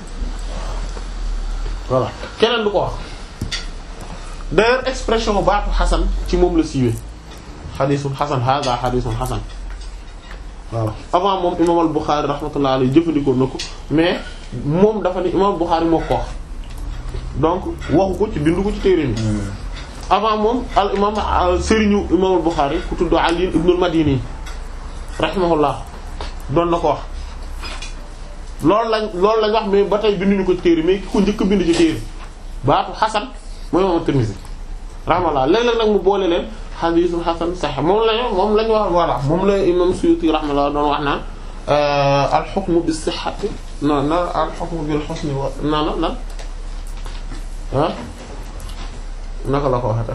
voilà keneen du ko wax d'ailleurs expression baatu xasan ci moom la siiwee xadiisul xasan hada xadiisul xasan voilà avant moom imaam al-Bukhari rahmatullah alayhi jëfandikoo na ko mais moom dafa ni imaam al-Bukhari moo ko wax donc waxu ko ci bindu ko ci téere bi avant moom al imaam sëriñu imaam al-Bukhari ku tudd Ali ibn al-Madini rahimahullah doon na ko wax loolu lañ loolu lañ wax mais ba tey binduñu ko ci téere mais ki ko njëkk a bind ci téere baatu xasan mooy imaam at-Tirmidhi rahimahullah léeg-léeg nag mu boole leen xadiisul xasan sahih moom lañu moom lañu wax voilà moom la imam Suyuti rahimahullah doon wax naan al-hukmu bis-sihhati non non al-hukmu bil-husni wa non non non ah naka la ko waxee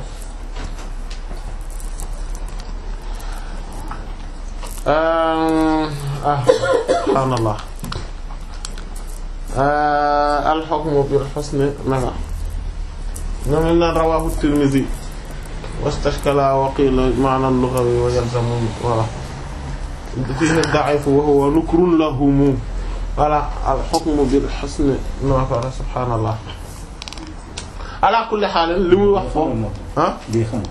ah subhaanallah al-hukmu bil-husni naka ñoom lañ naan rawaahu Tirmidhi wastashkala wa qila ma'na lughawi wa yalzamu voilà fihi da'if wa huwa nukrun lahum voilà al-hukmu bil husni naka subhaanallah ala kulli haal li muy wax foofu ah lii xam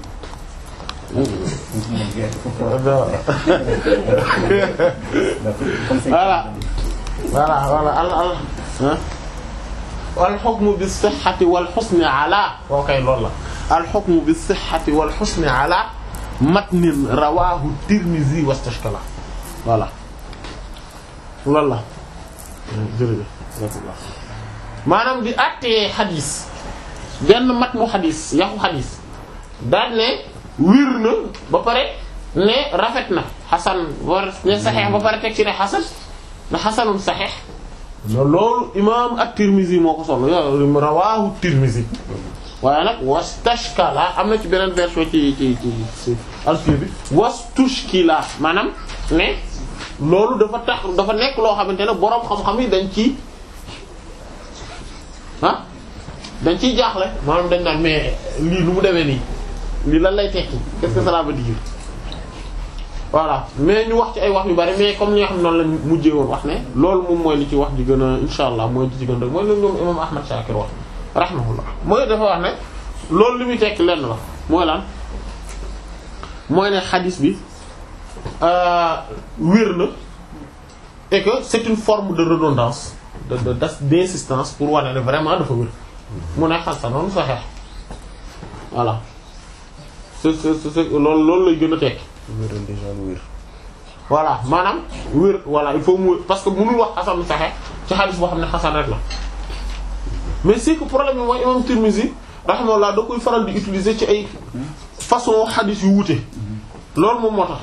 voilà voilà voilà al al ah al hukmu bis sihhati wal husni ala okay loolu la al hukmu bis sihhati wal husni ala matnin rawahu Tirmidhi wastashkala voilà loolu la jërëjëf maanaam di àttee xadis benn matnu xadis yaxu xadis daal ne wir na ba pare ne rafet na xasan war ne saxeex ba pare teg ci ne xasan ne xasanum saxeex loolu imaam at-Tirmizi moo ko solo yo rawaahu Tirmizi waaye nag wastashkala am na ci beneen version ci ci ci alfiya bi wastushkila maanaam ne loolu dafa tax dafa nekk loo xamante ne boroom xam-xam yi dañ ci ah dañ ciy jaaxle maanaam dañ naan mais lii lu mu demee nii lii lan lay tekki qu'est-ce que cela veut dire voilà mais ñu wax ci ay wax yu bari mais comme ñi nga xam noonu lañ mujjee woon wax ne loolu moom mooy li ci wax ji gën a insha allah mooy li ci gën a mooy lu ñoom imam Ahmad Shakir wax rahimahullah mooy dafa wax ne loolu li muy tekki lenn la mooy lan mooy ne xadis bi wér na et que c'est une forme de redondance de de d'insistance pour wane ne vraiment dafa wér mu ne xasa noonu saxeex voilà c'est c'est c'est loolu loolu lay gën a tekki wéral déjà lu wér voilà maanaam wér voilà il faut mu parce que mënul wax xasan lu saxeex ci xadis boo xam ne xasan rek la mais c'est que problème bi mooy imam Tirmizi rahimahullah da koy faral di utiliser ci ay façon xadis yu wuute loolu moom moo tax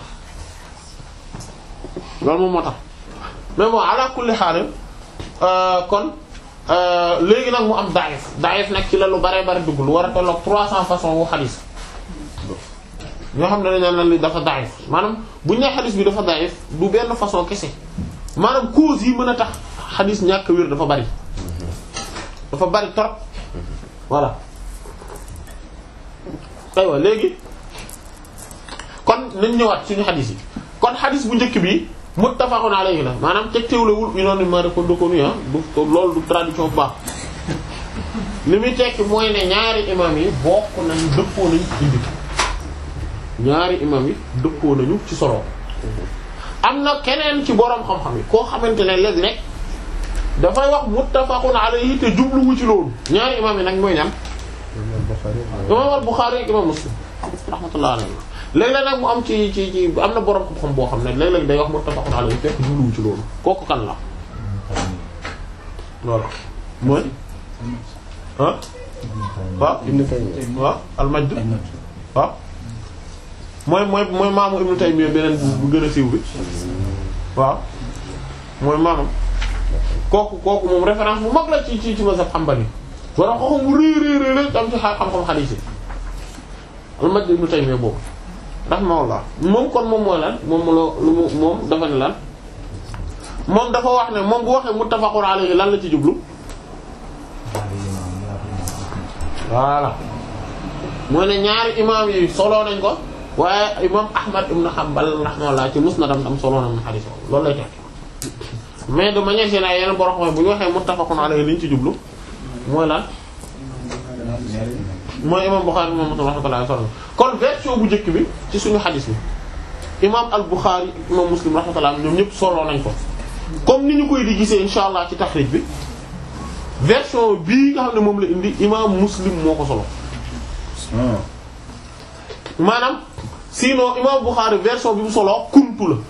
loolu moom moo tax mais bon ala kulli xaal kon léegi nag mu am daif daif nag ci la lu bare bare dugg lu war a tolloog 300 façons wu xadis ñoo xam ne dañu naan li dafa daif maanaam bu ñu nee xadis bi dafa daif du benn façon kese maanaam cause yi mën a tax xadis ñàkk wér dafa bari dafa bari trop voilà aywa léegi kon nañ ñëwaat suñu xadis yi kon xadis bu njëkk bi muttafaqun alayhi la maanaam teg teewlewul unanimement reconnu ah du loolu du tradition bu baax li muy tekki mooy ne ñaari imam yi bokk nañu dëppoo nañu indi ñaari imam yi dëppoo nañu ci solo am na keneen ci boroom xam-xam yi koo xamante ne léeg-léeg dafay wax muttafaqun alayhi te jubluwu ci loolu ñaari imam yi nag mooy ñam imam al-Bukhari ak imam Muslim rahmatullah alayhi léeg-léeg nag mu am ci ci ci am na boroom xam-xam boo xam ne léeg-léeg day wax muttafaqun alayhi fekk jubluwu ci loolu kooku kan la voilà mooy ah waaw Ibn Taymiyya waaw al-Majd waaw mooy mooy mooy maamu Ibn Taymiyya beneen bu gën a siiw bi waaw mooy maamam kooku kooku moom référence bu mag la ci ci ci mazhab Hanbali wala xam-xam bu rëy rëy rëy am ci xam-xam xadiis yi al-Majd ibn Taymiyya boobu rahimahullah moom kon moom mooy lan moom loo lu mu moom dafa ne lan moom dafa wax ne moom bu waxee muttafaqun alayhi lan la ci jublu voilà mooy ne ñaari imaam yi solo nañ ko waaye imaam Ahmad ibn Hanbal rahimahullah ci musnadam tam solo nañ xadiis loolu lay tekki mais de manière générale yeneen borom xam bu ñu waxee muttafaqun alayhi liñ ci jublu mooy lan mooy imam Bukhari moom Muslim rahmatullahi alayhi kon version bu njëkk bi ci suñu xadis bi imam al Bukhari imam Muslim rahmatullahi ñoom ñëpp solo nañ ko comme ni ñu koy di gisee insha allah ci taxrij bi version bii nga xam ne moom la indi imam Muslim moo ko solo maanaam sinon imam Bukhari version bi mu solo kuntu la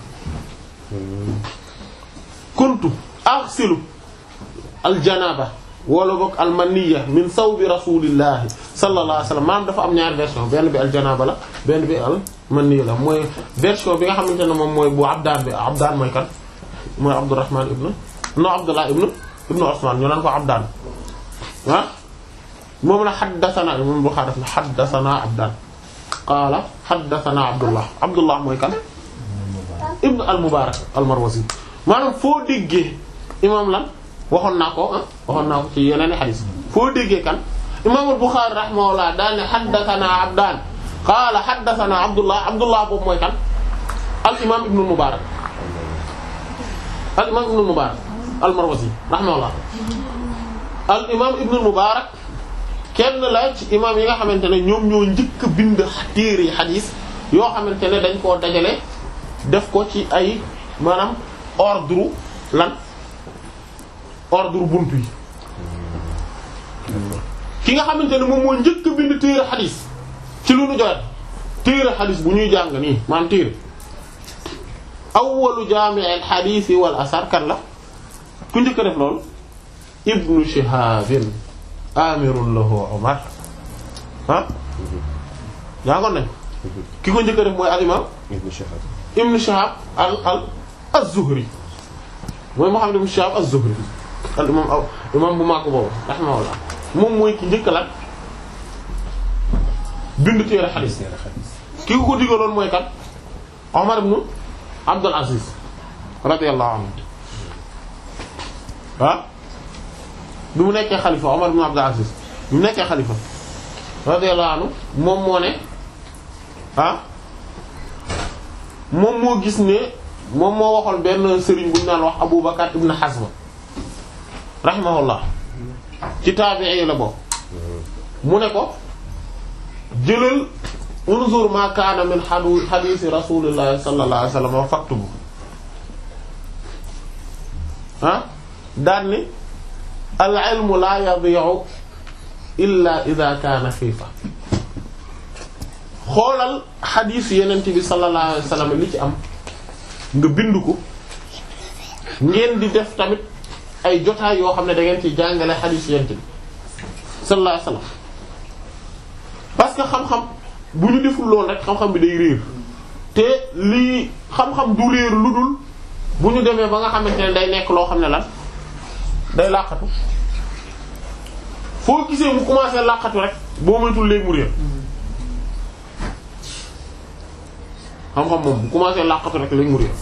kuntu aghsilu al janaba wala boog almaniya min sawbi rasulillahi sallallahu alayhi wasallam maanaam dafa am ñaari version benn bi aljanaba la benn bi almaniya la mooy version bi nga xamante ne moom mooy bu abdaan bi abdaan mooy kan mooy abdurrahman ibn no abdullah ibn ibn usman ñu naan ko abdaan ah moom la xaddathana moom Bukhari def na xaddathana abdaan qaala xaddathana abdullah abdullah mooy kan ibn al mubarak al marwazi maanaam foo déggee imam lan waxoon naa ko ah waxoon naa ko ci yeneen i xadis foo déggee kan imaamul Buxaari rahimahullah daal ne haddasanaa Abdaan qaala haddasanaa Abdullah Abdullah boobu mooy kan al imaam Ibnul Mubaarak al imaam Ibnul Mubaarak al Marwazi rahimahullah al imaam Ibnul Mubaarak kenn la ci imaam yi nga xamante ne ñoom ñoo njëkk a bind téere xadis yoo xamante ne dañ koo dajale def ko ci ay maanaam ordre lan. ordre buntu yi ki nga xamante ne moom moo njëkk a bind téere xadis ci lu nu joxe téere xadis bu ñuy jàng nii maanaam téere awwalu jaami'il xadis wal asar kan la ku njëkk a def loolu ibnu shihabin amirun lahu umar ah jàngoon nañ ki ko njëkk a def mooy al imam Ibn Shihab ibnu shihab al al az-zuhri mooy muhammad ibnu shihab az-zuhri al imam aw imam bu màgg boobu rahimahullah moom mooy ki njëkk la bind téere xadiis ki ko ko digaloon mooy kan Omar ibn Abdul Aziz radiyallahu anhu ah bi mu nekkee xalifa Omar ibn Abdul Aziz bi mu nekkee xalifa radiyallahu anhu moom moo ne ah moom moo gis ne moom moo waxoon benn sëriñ bu ñu naan wax Abu Bakar ibn Hazm rahimahullah ci taabi'i yi la bokk mu ne ko jëlal unzur ma kaana min hadu hadisi rasulillahi sallallahu alayhi wasallam wa faktubu ah daan ni al ilmu la yadi'u illa idha kaana xiifa xoolal xadiis yenent bi sallallahu alayhi wasallam li ci am nga bind ko ngeen di def tamit ay jotaay yoo xam ne da ngeen ci jàngale xadiis yenent bi sallallahu alayhi wasallam parce que xam-xam bu ñu deful loolu rek xam-xam bi day réer te lii xam-xam du réer lu dul bu ñu demee ba nga xamante ne day nekk loo xam ne lan day làqatu foo gisee mu commencé làqatu rek boo moytul léegi mu réer xam-xam moom bu commencé làqatu rek léegi mu réer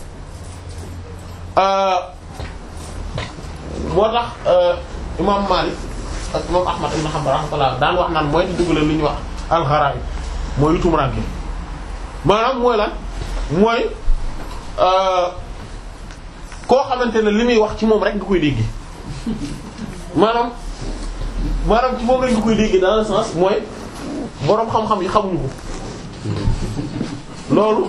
moo tax imam Malik ak imam Ahmad ibn Hanbal rahmatullah daan wax naan mooy di dugalal li ñuy wax al-gharaib mooy lu tumuraanke maanaam mooy lan mooy koo xamante ne li muy wax ci moom rek nga koy dégg maanaam maanaam ci moom rek nga koy dégg dans le sens mooy boroom xam-xam yi xamuñu ko loolu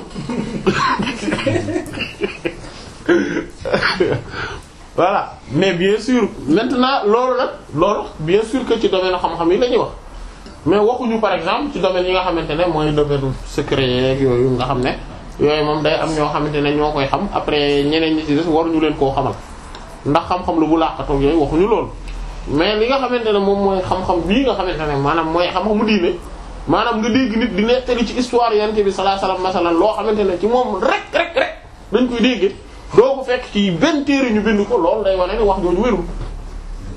voilà mais bien sûr maintenant loolu nag loolu bien sûr que ci domaine xam-xam yi la ñuy wax mais waxuñu par exemple ci domaine yi nga xamante ne mooy domaine secret yeeg yooyu nga xam ne yooyu moom day am ñoo xamante ne ñoo koy xam après ñeneen ñi ci des waruñu leen koo xamal ndax xam-xam lu bu làqatoog yooyu waxuñu loolu mais li nga xamante ne moom mooy xam-xam bii nga xamante ne maanaam mooy xam-xamu diine maanaam nga dégg nit di nettali ci histoire yonent bi sallallahu alayhi wasallam masalan loo xamante ne ci moom rek rek rek dañ koy dégg doo ko fekk ci benn téere ñu bind ko loolu day wane ne wax jooju wérul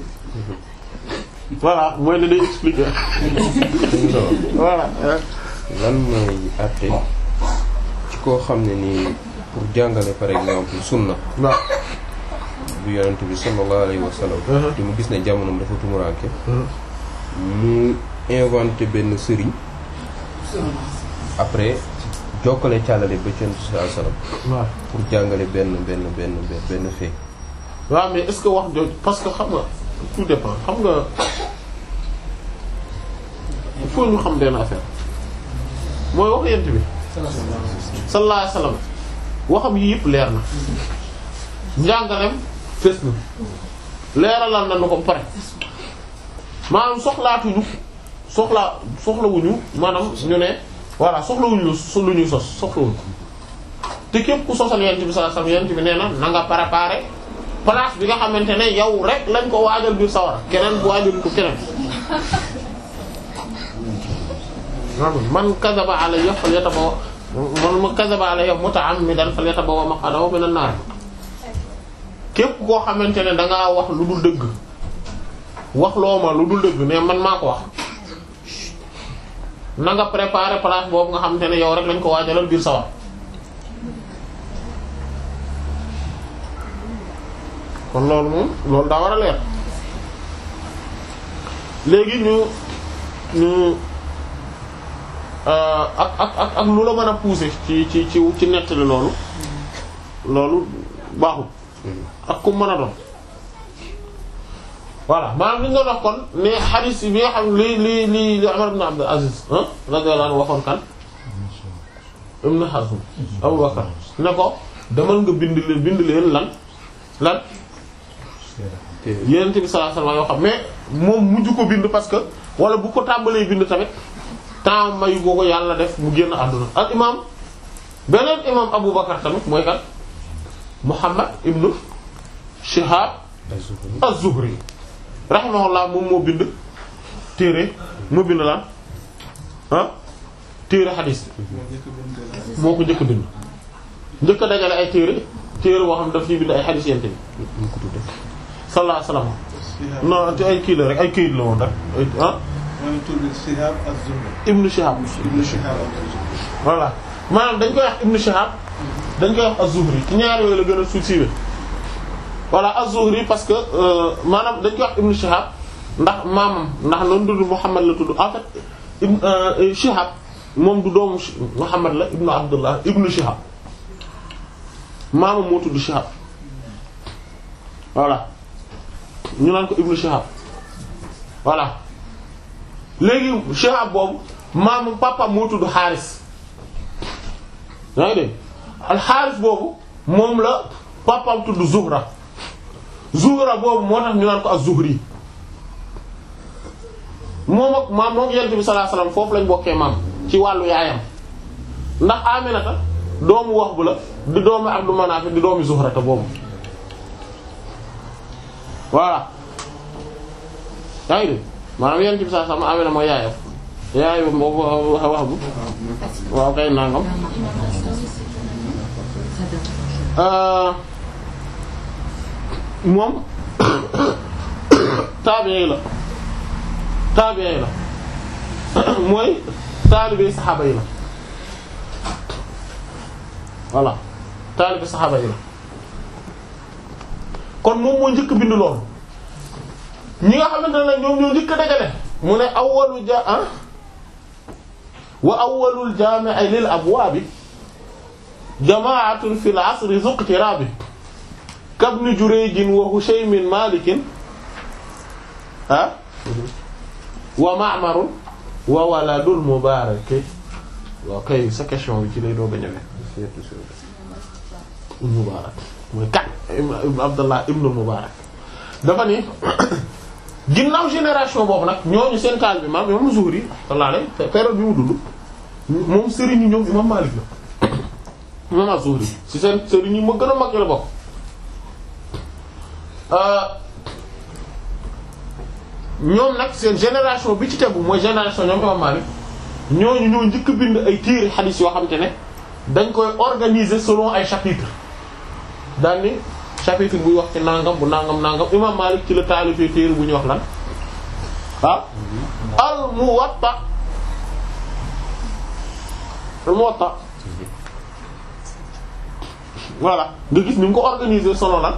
voilà mooy ne day expliquer voilà lan mooy àtte ci koo xam ne nii pour jàngale par exemple sunna waaw bu yonent bi sallallahu alayhi wa sallam te mu gis ne jamonoom dafa tumuraanke mu inventé benn sëriñ après jokkale càllale ba ci yonent bi sallallahu alayhi wa sallam waaw pour jàngale benn benn benn benn fait waaw mais est-ce que wax jooju parce que xam nga tout dépend xam nga il faut ñu xam benn affaire mooy wax yent bi sallallahu alayhi wasallam waxam yi yëpp leer na njàngalem fes na leeralal na nu ko pare maanaam soxlaatuñu soxlaa soxlawuñu maanaam ñu ne voilà soxlawuñu lu su- lu ñuy sos soxlawuñu te képp ku sosal yent bi sallallahu alayhi wasallam yent bi nee na na nga préparer place bi nga xamante ne yow rek lañ ko waajal biir sawara keneen bu waajal ko keneen man kadaba alayya falyatabawa man ma kadaba alayya muta'ammidan falyatabawa maq'adahu minan nar képp koo xamante ne dangaa wax lu dul dëgg wax loo ma lu dul dëgg ne man maa ko wax na nga préparer place boobu nga xamante ne yow rek lañ ko waajalal biir sawar kon loolu moom loolu daa war a leer léegi ñu ñu euh, ak ak ak ak lu la mën a pousser ci ci ci ci nettali loolu loolu baaxul ak ku mën a doon voilà maanaam li nga doon wax kon ne hadith bi nga xam li li li li Umar ibn Abdul Aziz ah radiyallahu anhu waxoon kan Ibn Hazm Abu Bakar ne ko demal nga bind leen bind leen lan lan Yonent bi sallallahu alayhi wasallam yoo xam mais moom mujj ko bind parce que wala bu ko tàmbalee bind tamit temps mayu boo ko yàlla def mu génn àdduna al imam beneen imam Abu Bakar tamit mooy kan Muhammad ibn Shihab az-Zuhri rahimahullah moom moo bind téere moo bind lan ah téere xadiis moo ko njëkk a bind njëkk a dajale ay téere téere boo xam daf ci bind ay xadiis yente bi ñu ko tudde sallallahu alayhi wasallam non te ay kii la rek ay këyit la woon rek ay ah mooy tur bi Shihab az-Zuhri. Ibn Shihab Ibn Shihab az-Zuhri. voilà maanaam dañ koy wax Ibn Shihab dañ koy wax az-Zuhri ci ñaar yooyu la gën a suuf siiwee voilà az-Zuhri parce que euh, maanaam dañ koy wax Ibn Shihab ndax maamam ndax noonu tudd Muhammad la tudd en fait Ibn euh, Shihab moom du doomu Shi- Muhammad la Ibn Abdullah Ibn Shihab maamam moo tudd Shihab voilà ñu naan ko Ibn Shihab voilà léegi Shihab boobu maamu papa moo tudd Xaaris yaa ngi dégg al Xaaris boobu moom la papaam tudd Zuhra Zuhra boobu moo tax ñu naan ko az-Zuhri moom ak maam moom Yonent bi sallallahu alayhi wasallam foofu lañ bokkee maam ci wàllu yaayam ndax Aminata doomu Wahb la di doomu Abdu Manaaf di doomu Zuhra te boobu voilà yaa ngi dégg maanaam Yonent bi sallallahu alayhi wasallam Amina mooy yaayam yaayam boobu Wahb waaw kay nangam moom tabi'i la tabi'i la mooy taalibe saxaaba yi la voilà taalibe saxaaba yi la kon moom moo njëkk bind loolu ñi nga xamante ne ñoom ñoo njëkk dajale mu ne awwalu ja ah wa awwalul jaami'i lil abwaabi jamaatun fil asri zuqtirabi kabni Jurayjin wa Hushaymin Malikin ah wa Ma'marun wa waladul Mubarak waaw kay sa question bi ci lay doog a ñëwee Mubarak mooy kat ibn Abdallah ibn Mubarak dafa ni ginnaaw génération boobu nag ñooñu seen taal bi maam imam Zuhri sallallahu alayhi période bi mu dund moom sëriñu ñoom imam Malik la imam Az-Zuhri ci seen sëriñ yi ma gën a mag la bokk ñoom nag seen génération bi ci tegu mooy génération ñoom imam Malik ñooñu ñoo njëkk bind ay téere xadiis yoo xam te ne dañ koy organiser selon ay chapitres daal ni chapitre buy wax ci nangam bu nangam nangam imam Malik ci la taalifee téere bu ñuy wax lan ah al Muwatta Muwatta voilà nga gis ni mu ko organiser selon lan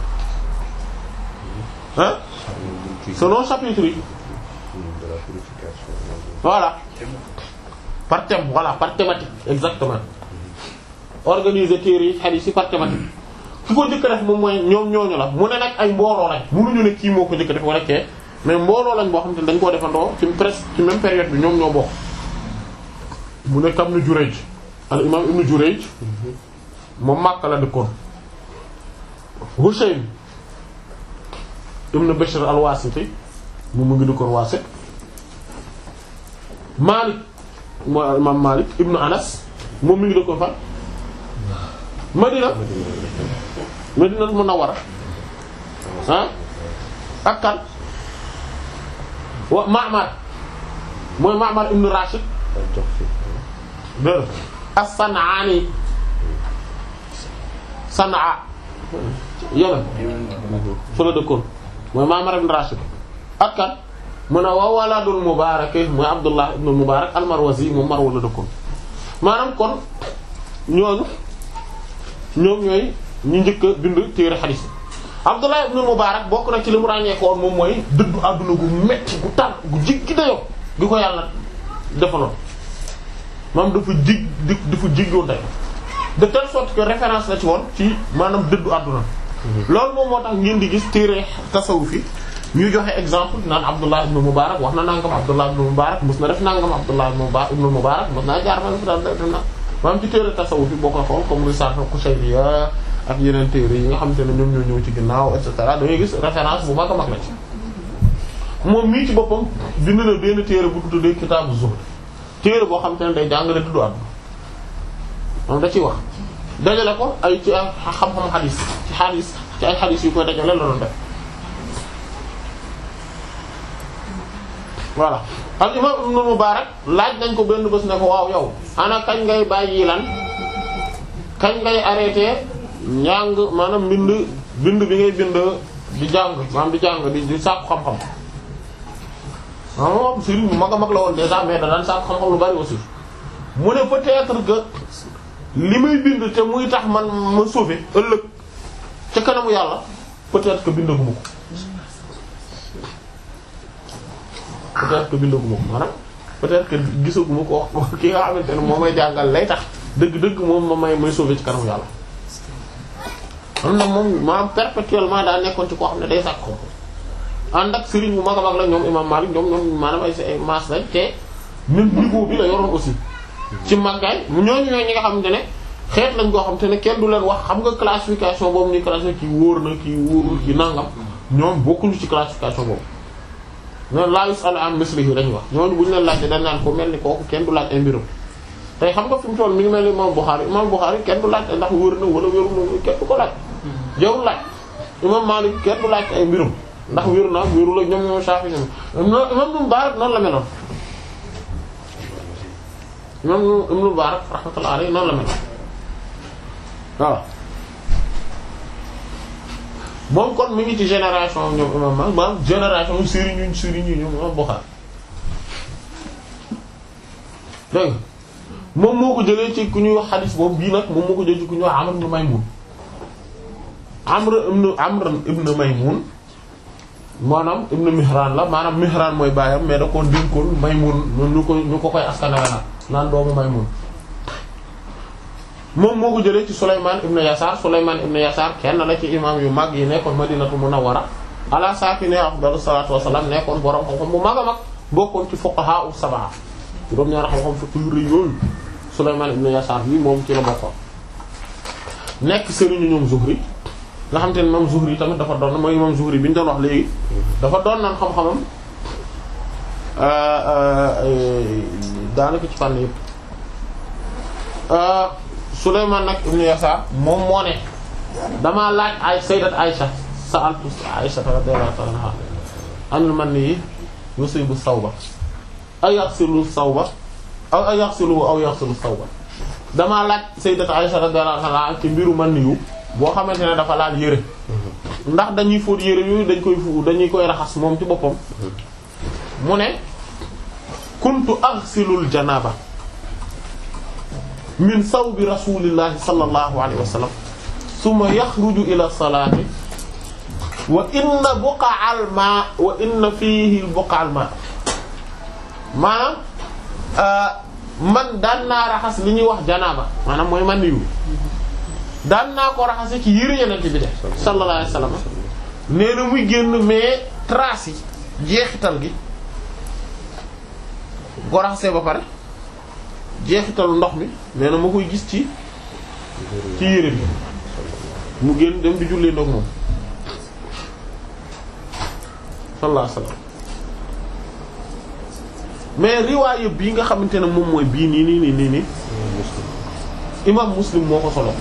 hein selon chapitre yi de la purification. voilà par thème voilà par thématique exactement organiser téere yi hadith yi par thématique ki ko njëkk a def moom mooy ñoom ñooñu la mu ne nag ay mbooloo lañ mënuñu ne kii moo ko njëkk a def wala kee mais mbooloo lañ boo xam te ne dañ koo defandoo ci presque ci même période bi ñoom ñoo bokk mu ne kam nu Jurayj al imam ibnu Jurayj moom Makka la dëkkoon Hushaym ibnu Bishr al-Wasiti moom mu ngi dëkkoon Wasit Malik mooy imam Malik ibnu Anas moom mi ngi dëkkoon fan Madina Madina Munawwara ah ak kan wa Ma'mar mooy Ma'mar ibnu Rashid ak jox fi. dër as-San'aani San'a Yemen fa la dëkkoon mooy Ma'mar ibn Rashid ak kan mu ne wa waladul Mubaarak mooy Abdullah ibn Mubaarak al-Marwazi moom Marwa la dëkkoon maanaam kon ñooñu ñoom ñooy ñu njëkk a bind téere xadiis Abdullah ibn Mubaarak bokk na ci li mu ràññeekoon moom mooy dëddu àdduna gu metti gu tar gu jiggi dayoo gi ko yàlla defaloon maanaam dafa jig di dafa jiggoon tey de telle sorte que référence la ci woon ci maanaam dëddu àdduna loolu moom moo tax ngeen di gis téere tasawuf yi ñuy joxe exemple naan Abdullah ibn Mubarak wax na nangam Abdullah ibn Mubarak mos na def nangam Abdullah ibn Mubarak mos naa jaar man fi daal def na maanaam ci téere tasawuf yi boo koy xool comme Risale Qushayriya ak yeneen téere yi nga xamante ne ñoom ñoo ñëw ci ginnaaw et cetera da ngay gis référence bu mag a mag la ci moom mii ci boppam bind na benn téere bu tuddee Kitaabu Zuhd téere boo xamante ne day jàngale tuddu àdduna moom da ciy wax dajale ko ay ci ay xam-xam xadis ci xadis ci ay xadis yu koy dajale la doon def voilà al imam ibn Mubarak laaj nañ ko benn bés ne ko waaw yow ana kañ ngay bàyyi lan kañ ngay arrêté njàng maanaam bind bind bi ngay bind di jàng maanaam di jàng di di sàkku xam-xam ah moom sëriñ bu mag a mag la woon déjà mais da daan sàkku xam-xam lu bari aussi mu ne peut-être que li may bind te muy tax man ma sauver ëllëg ca kanamu yàlla peut-être que bindaguma ko peut-être que bindaguma ko maanaam peut-être que gisaguma ko wax ki nga xamante ne moo may jàngal lay tax dëgg-dëgg moom ma may may sauver ci kanamu yàlla. am na moom maanaam perpétuellement daa nekkoon ci koo xam ne day sàkk xam ànd ak sëriñ bu mag a mag la ñoom imam Malik ñoom ñoom maanaam ay ay maas lañ te même niveau bi la yoroon aussi. ci màggaay ñooñu ñooy ñi nga xamante ne xeet lañ koo xamante ne kenn du leen wax xam nga classification boobu ni classification kii wóor na kii wóorul kii nangam ñoom bokkuñu ci classification boobu. noonu laa yus'alu an mislihi lañuy wax ñooñu bu ñu leen laajte dañ naan ko mel ni kooku kenn du laaj ay mbirum. tey xam nga fi mu toll mi ngi mel ni imam Bukhari imam Bukhari kenn du laaj ndax wóor na wala wóorul na kenn du ko laaj. jarul laaj imam Malik kenn du laaj ay mbirum ndax wóor na wóorul ak ñoom ñoom Shafi ñoom imam Mubarak noonu la meloon. imam Ibn Mubarak rahmatullahi alayhi noonu la mel waaw moom kon mi ngi ci génération ñoom imam Malik maanaam génération sëriñ ñu sëriñ ñu ñoom imam Bukhari dégg moom moo ko jëlee ci ku ñuy wax xadis boobu bii nag moom moo ko jëlee ci ku ñuy wax Amr ibn Maymun Amr ibn Amr ibn Maymun maanaam ibn Mihran la maanaam Mihran mooy baayam mais da ko dénkoon Maymun ñu ko ñu ko koy askanale nag naan doomu Maymun moom moo ko jëlee ci Sulaymaan ibn Yasaar Sulaymaan ibn Yasaar kenn la ci imam yu mag yi nekkoon Madinatu Munawwara ala saakinihaa afdalu salaatu wassalaam nekkoon borom xam-xam bu mag a mag bokkoon ci fuqahaa sab'a juróom ñaar xam-xam fiqh yu rëy yooyu Sulaymaan ibn Yasaar bi moom ci la bokkoon nekk sëriñu ñoom Zuhri nga xam te ne moom Zuhri tamit dafa doon mooy moom Zuhri bi ñu doon wax léegi dafa doon naan xam-xamam daanaka ci fànn yëpp Sulaymaan nag ibn Yasaar moom moo ne damaa laaj ay sayyidat Aisha sa'altu Aisha radiyallahu ta'ala anha anil manni yusibu sawba ay yaxsilu sawba aw ay yaxsilu aw yaxsilu sawba damaa laaj sayyidat Aisha radiyallahu anha ci mbiru man yu boo xamante ne dafa laal yére ndax dañuy fóot yére yooyu dañ koy fu dañuy koy raxas moom ci boppam mu ne kuntu aghsilul janaba min sawbi rasulillahi sallallahu alayhi wa sallam summa yaxruju ila salaati wa inna buqa'al ma wa inna fihi buqa'al ma maanaam man daan naa raxas li ñuy wax janaaba maanaam mooy man yu daan naa ko raxase ci yëre yeneen bi de sallallahu alayhi wa sallam nee na muy génn mais trace yi jeexital gi boo raxasee ba pare jeexitalu ndox mi nee na ma koy gis ci ci yére bi mu génn dem di jullee ndox moom sallallahu alayhi wasallam mais riwaaya bii nga xamante ne moom mooy bii nii nii nii nii nii imam muslim moo ko solo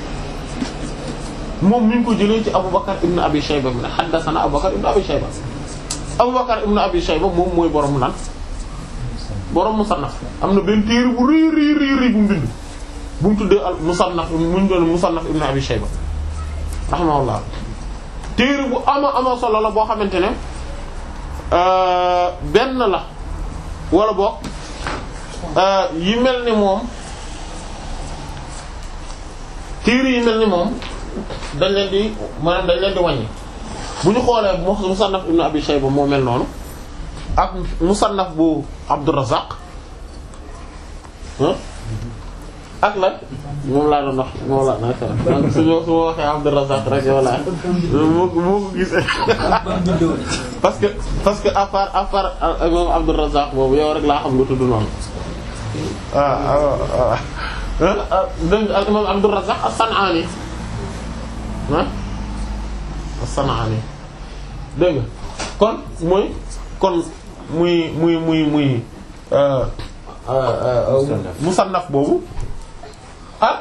moom mi ngi ko jëlee ci aboubacar ibn abi shayba bi ne haddathana aboubacar ibn abi shayba aboubacar ibn abi shayba moom mooy borom lan borom musannaf am na benn téere bu rëy rëy rëy rëy bu mu bind bu mu tuddee al musannaf mu ñu doon musannaf ibn abi shayba rahimahullah téere bu ama ama solo la boo xamante ne benn la wala boog yi mel ni moom téere yi mel ni moom dañ leen di maanaam dañ leen di wàññi bu ñu xoolee musannaf ibn abi shayba moo mel noonu ak musannaf bu abdurrazzaq ak la moom laa doon wax moom laa naka donc suñu su ma waxee abdurrazzaq rek yow laa moo moo ko gisee parce que parce que à part à part moom abdurrazzaq boobu yow rek laa xam nga tudd noonu waaw waaw dégg nga imam abdurrazzaq as-san'ani ah as-san'ani dégg nga kon mooy kon muy muy muy muy musannaf boobu ak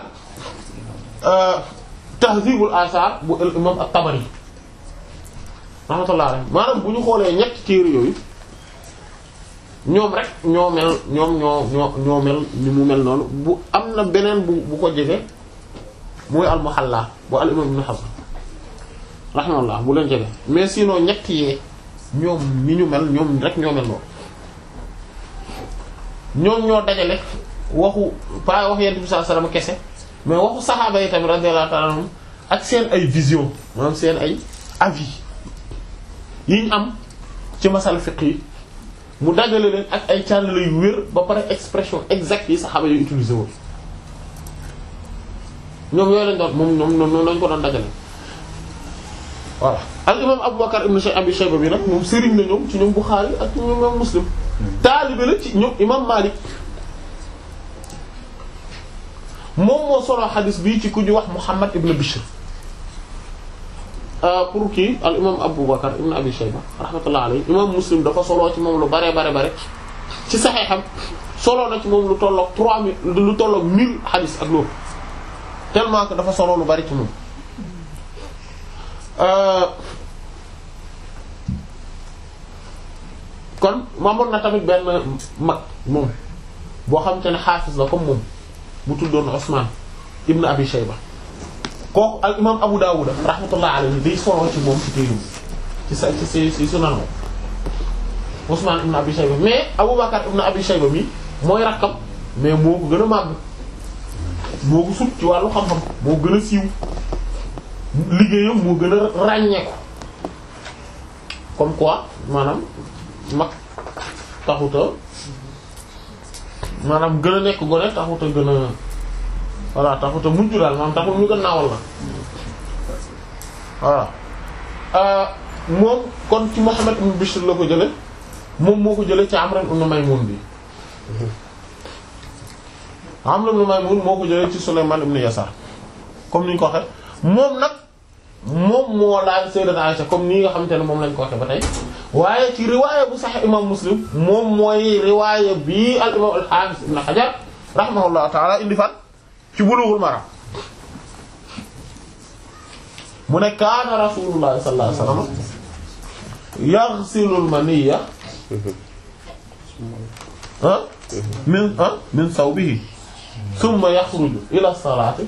tahzibul asar bu al imam at-Tabari rahmatullah alayhi maanaam bu ñu xoolee ñetti téere yooyu ñoom rek ñoo mel ñoom ñoo ñoo ñoo mel ni mu mel noonu bu am na beneen bu bu ko jege mooy al-Muhalla bu al imam Ibn Hazm rahmatullah bu leen jege mais sinon ñetti yee ñoom ni ñu mel ñoom rek ñoo mel noonu ñoom ñoo dajale waxu pas wax yent bi sallallahu alayhi wasallam kese mais waxu saxaaba yi tamit radiyallahu ta'ala anhum ak seen ay vision maanaam seen ay avis yi ñu am ci masal fiqh yi mu dajale leen ak ay càllale yu wér ba pare expression exacte yi saxaaba yooyu utilisé woon ñoom yooyu lañ doon moom ñoom noonu lañ ko doon dajale voilà al imam Aboubacar ibn Abi Shayba bi nag moom sëriñ na ñoom ci ñoom Bukhari ak ñoom imam Muslim taalibe la ci ñoom imam Malik moom moo solo xadis bi ci ku ñu wax Muhammad ibn Bishr pour kii al imam Aboubacar ibn Abi Shayba rahmatullah alayhi imam Muslim dafa solo ci moom lu bare bare bare ci saxeexam solo na ci moom lu tolloog trois mille lu tolloog mille xadis ak loolu tellement que dafa solo lu bari ci moom kon maamoon na tamit benn mag moom boo xamante ne xaafis la comme moom bu tuddoon Usman ibn Abi Shayba kooku al imam Abu Dawud rahmatullah alayhi day solo ci moom ci téerum ci sa ci ci ci sunan moom Usman ibn Abi Shayba mais Abu Bakar ibn Abi Shayba mi mooy rakkam mais moo ko gën a màgg moo ko sut ci wàllu xam-xam moo gën a siiw liggéeyam moo gën a ràññeeku comme quoi maanaam mag taxuta maanaam gën a nekk gone taxuta gën a voilà taxuta mujj daal maanaam taxul ñu gën naawal la voilà moom kon ci Muhammad ibn Bishr la ko jële moom moo ko jële ci Amr ibn Maymun bi Amr ibn Maymun moo ko jële ci Sulayman ibn Yasar comme ni ñu ko waxee moom nag moom moo laaj Sayyidat Aisha comme nii nga xamante ne moom lañ ko waxee ba tey waaye ci riwaaya bu Sahih imam Muslim moom mooy riwaaya bii al imam al Hafiz ibn Hajar rahimahullahu ta'ala indi fan ci Bulughul Maram mu ne kaana Rasulullah sallallahu alayhi wasallam yaghsilu al maniyya ah min ah min sawbihi thumma yakhruju ila salati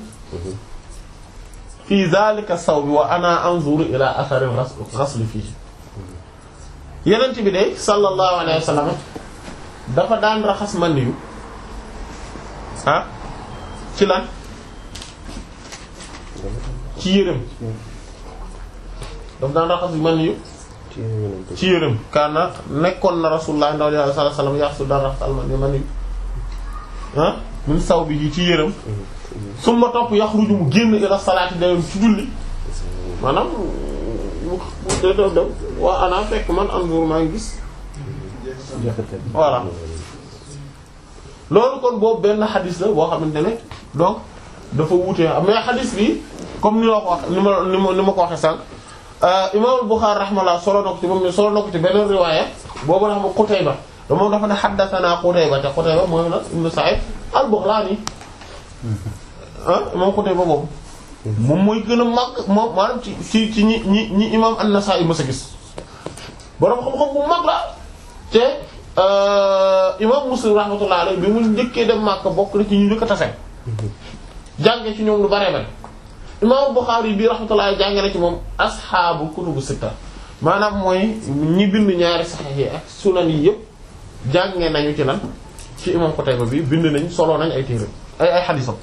fi dhalika sawbi wa ana anzuru ila athari ghasl fihi yenent bi de sallallahu alayhi wa sallam dafa daan raxas man yu ah ci lan ci yërëm daf daan raxas man yu ci yërëm kaana nekkoon na rasulullah ndaw yàlla sallallahu alayhi wasallam yaxsu daan raxas alman yu man yu ah min saw bi ci yërëm summa topp yaxruju mu génn ila salaati dem ci julli maanaam mu mu dem dem waa ana fekk man anzur maa ngi gis voilà loolu kon boobu benn xadis la boo xamante ne donc dafa wuute mais xadis bi comme ni ma ko wax ni ma ni ma ni ma ko waxee sànq imaamul Buxaari rahimahullah solo na ko ci moom ne solo na ko ci beneen riwaaya boobu la xam Qutayba da moom dafa ne haddathana Qutayba te Qutayba mooy la ibn Sa'id al-Baghlani ah moom Qutayba boobu moom mooy gën a mag moom maanaam ci ci ci ñi ñi ñi imaam an-Nasa'i mës a gis borom xam-xam bu mag la te imaam Muslim rahmatullah alayhi bi mu njëkkee dem Makka bokk na ci ñu njëkk a tase jànge ci ñoom lu bare bare imaam Bukhari bii rahmatullah jànge na ci moom asxaabu kutubu sitta maanaam mooy ñi bind ñaari saxiix yi ak sunan yi yëpp jànge nañu ci lan ci imaam Qutayba bi bind nañ solo nañ ay téere ay ay xadiisam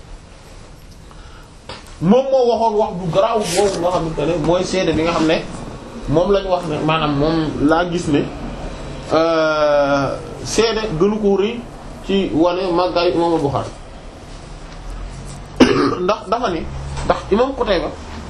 moom moo waxoon wax du garaaw boobu nga xamante ne mooy seede bi nga xam ne moom lañ wax ne maanaam moom laa gis ne seede gënu ko rëy ci wane màggaayu imaam Bukhari ndax dafa ni ndax imam Qutayba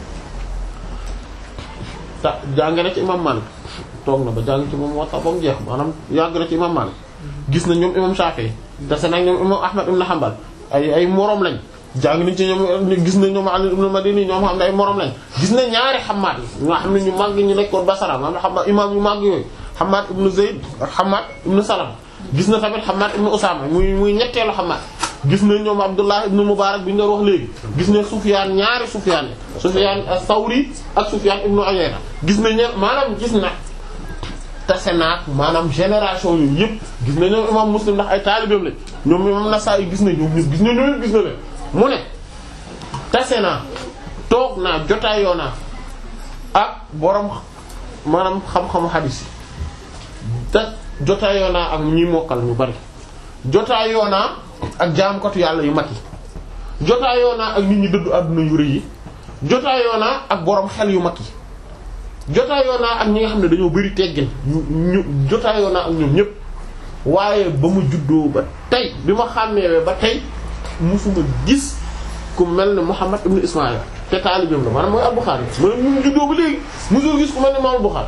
ta jàng na ci imam Malik toog na ba jàng ci moom Muwatta ba mu jeex maanaam yàgg na ci imam Malik gis na ñoom imam Shafi'i dase nag ñoom imam Ahmad ibn Hanbal ay ay moroom lañ jàng nañ ci ñoom gis na ñoom Ali ibn Madini ñoom xam ne ay moroom lañ gis na ñaari Hammad yi ñoo xam ne ñu màgg ñu nekkoon Basra maanaam Hammad imam yu màgg yooyu Hammad ibn Zayd ak Hammad ibn Salama gis na tamit Hammad ibn Usama muy muy ñetteelu Hammad gis na ñoom Abdullah ibn Mubarak bi ñu doon wax léegi gis na Sufyaan ñaari Sufyaan yi Sufyaan as-Sawri ak Sufyaan ibn Uyayna gis na ñe maanaam gis na tase naak maanaam génération yooyu yëpp gis na ñoom imam Muslim ndax ay taalibeem lañ ñoom imam Nasaa'i gis na ñoom ñëpp gis na ñoom gis na leen mu ne tase naa toog naa jotaayoo naa ak borom maanaam xam-xamu hadis yi te jotaayoo naa ak ñi mokkal ñu bari jotaayoo naa ak jaamkatu yàlla yu mag yi jotaayoo naa ak nit ñi dëddu àdduna yu rëy yi jotaayoo naa ak borom xel yu mag yi jotaayoo naa ak ñi nga xam ne dañoo bari teggin ñu ñu jotaayoo naa ak ñoom ñépp waaye ba mu juddoo ba tey bi ma xàmmeewee ba tey musuma gis ku mel ne Muhammad ibn Ismaïl te taalibeem la maanaam mooy al-Bukhari mooy mu juddoo ba léegi musuma gis ku mel ne Imam al-Bukhari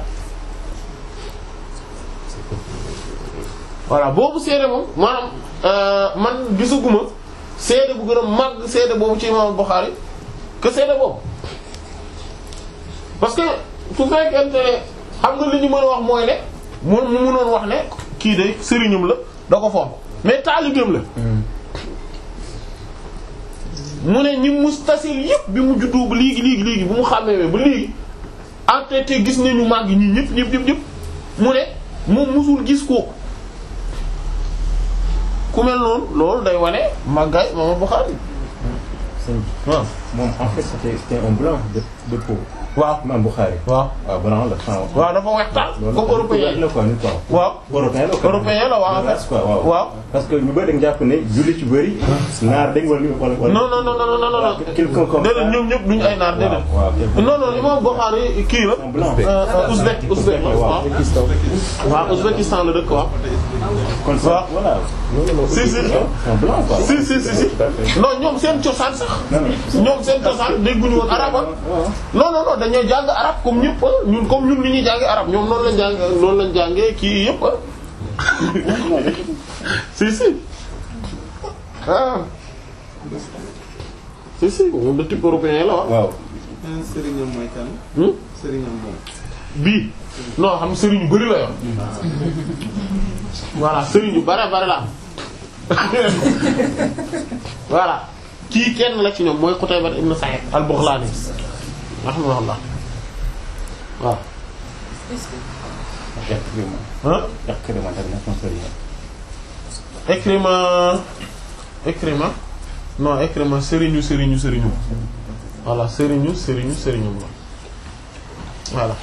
voilà boobu seede moom maanaam man gisaguma seede bu gën a màgg seede boobu ci imam Bukhari que seede boobu parce que su fekkente ne xam nga li ñu mën a wax mooy ne mu mu mënoon wax ne kii de sëriñam la da ko fonk mais taalibeem la mu ne ñi mustasil yëpp bi mu juddu ba léegi léegi léegi bu mu xàmmee ba léegi ante te gis nañu màgg ñii ñëpp ñëpp ñëpp ñëpp mu ne moom musul gis kooku ku mel noonu loolu day wane màggaay Imam Bukhari waaw moom en fait c'était c'était un blanc de de peau. waaw Imam Bukhari. waaw waaw blanc la enfin. waaw dafa wextaan loolu comme européen la quoi nit quoi. waaw européen la quoi. européen la waaw en fait quoi waaw. waaw parce que ñu bëri dañu jàpp ne julli ci bëri. naar dañ wala wala wala. non non non non non non quelqu'un comme déedéet ñoom ñëpp duñu ay naar déedéet waaw waaw. non non Imam Bukhari kii la un blanc. euh, ouzbek ouzbek la waaw waaw Ouzbékistan la dëkk waaw kon waaw. ça voilà. si si un blanc quoi. si si si si non ñoom seen cosaan sax ñoom seen cosaan dégguñu woon arabe ah non non non dañoo jàng arabe comme ñëpp ah ñun comme ñun ni ñuy jàngee arabe ñoom noonu lañ jàng noonu lañ jàngee kii yëpp ah si si ah si si moom de type européen la waaw waaw. sëriñam mooy kan Hmm? sëriñam moom bii non xam sëriñ yu bari la yor voilà sëriñ yu bare bare la am voilà kii kenn la ci ñoom mooy Qutayba ibn Sa'id al-Baghlani rahimahullah waaw Ikrima. ah Ikrima tamit nekk na sëriñ. Ikrima Ikrima non Ikrima sëriñu sëriñu sëriñu voilà sëriñu sëriñu sëriñu la voilà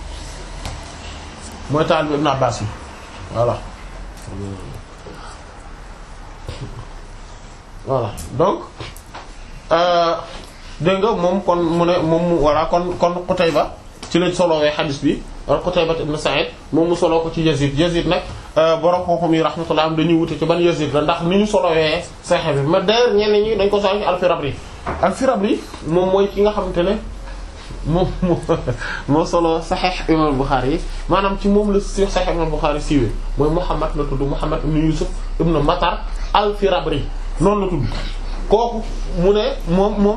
mooy taal bi Ibn Abbas yi voilà voilà donc dégg nga moom kon mu ne moom mu voilà kon kon Qutayba ci lañ solowee xadis bi al Qutayba ibn Sa'id moom mu soloo ko ci Yazid Yazid nag borom xam-xam yi rahmatullah am dañuy wute ci ban Yazid la ndax ni ñu solowee Sahih bi ma d'ailleurs ñenn ñi dañ ko solo ci al-Firabri al-Firabri moom mooy ki nga xamante ne moom moo moo solo Sahih imam Bukhari yi maanaam ci moom la si Sahih imam Bukhari siiwee mooy Muhammad la tudd Muhammad ibn Yusuf ibn Matar al-Firabri noonu la tudd kooku mu ne moom moom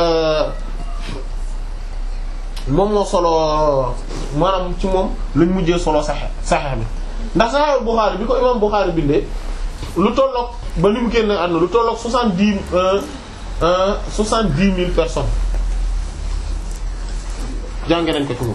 moom moo solo maanaam ci moom lañ mujjee solo Sahih Sahih bi ndax Sahih Bukhari bi ko imam Bukhari bindee lu tolloog ba li mu génne àdduna lu tolloog soixante-dix soixante-dix mille personnes jànge nañ ko ci moom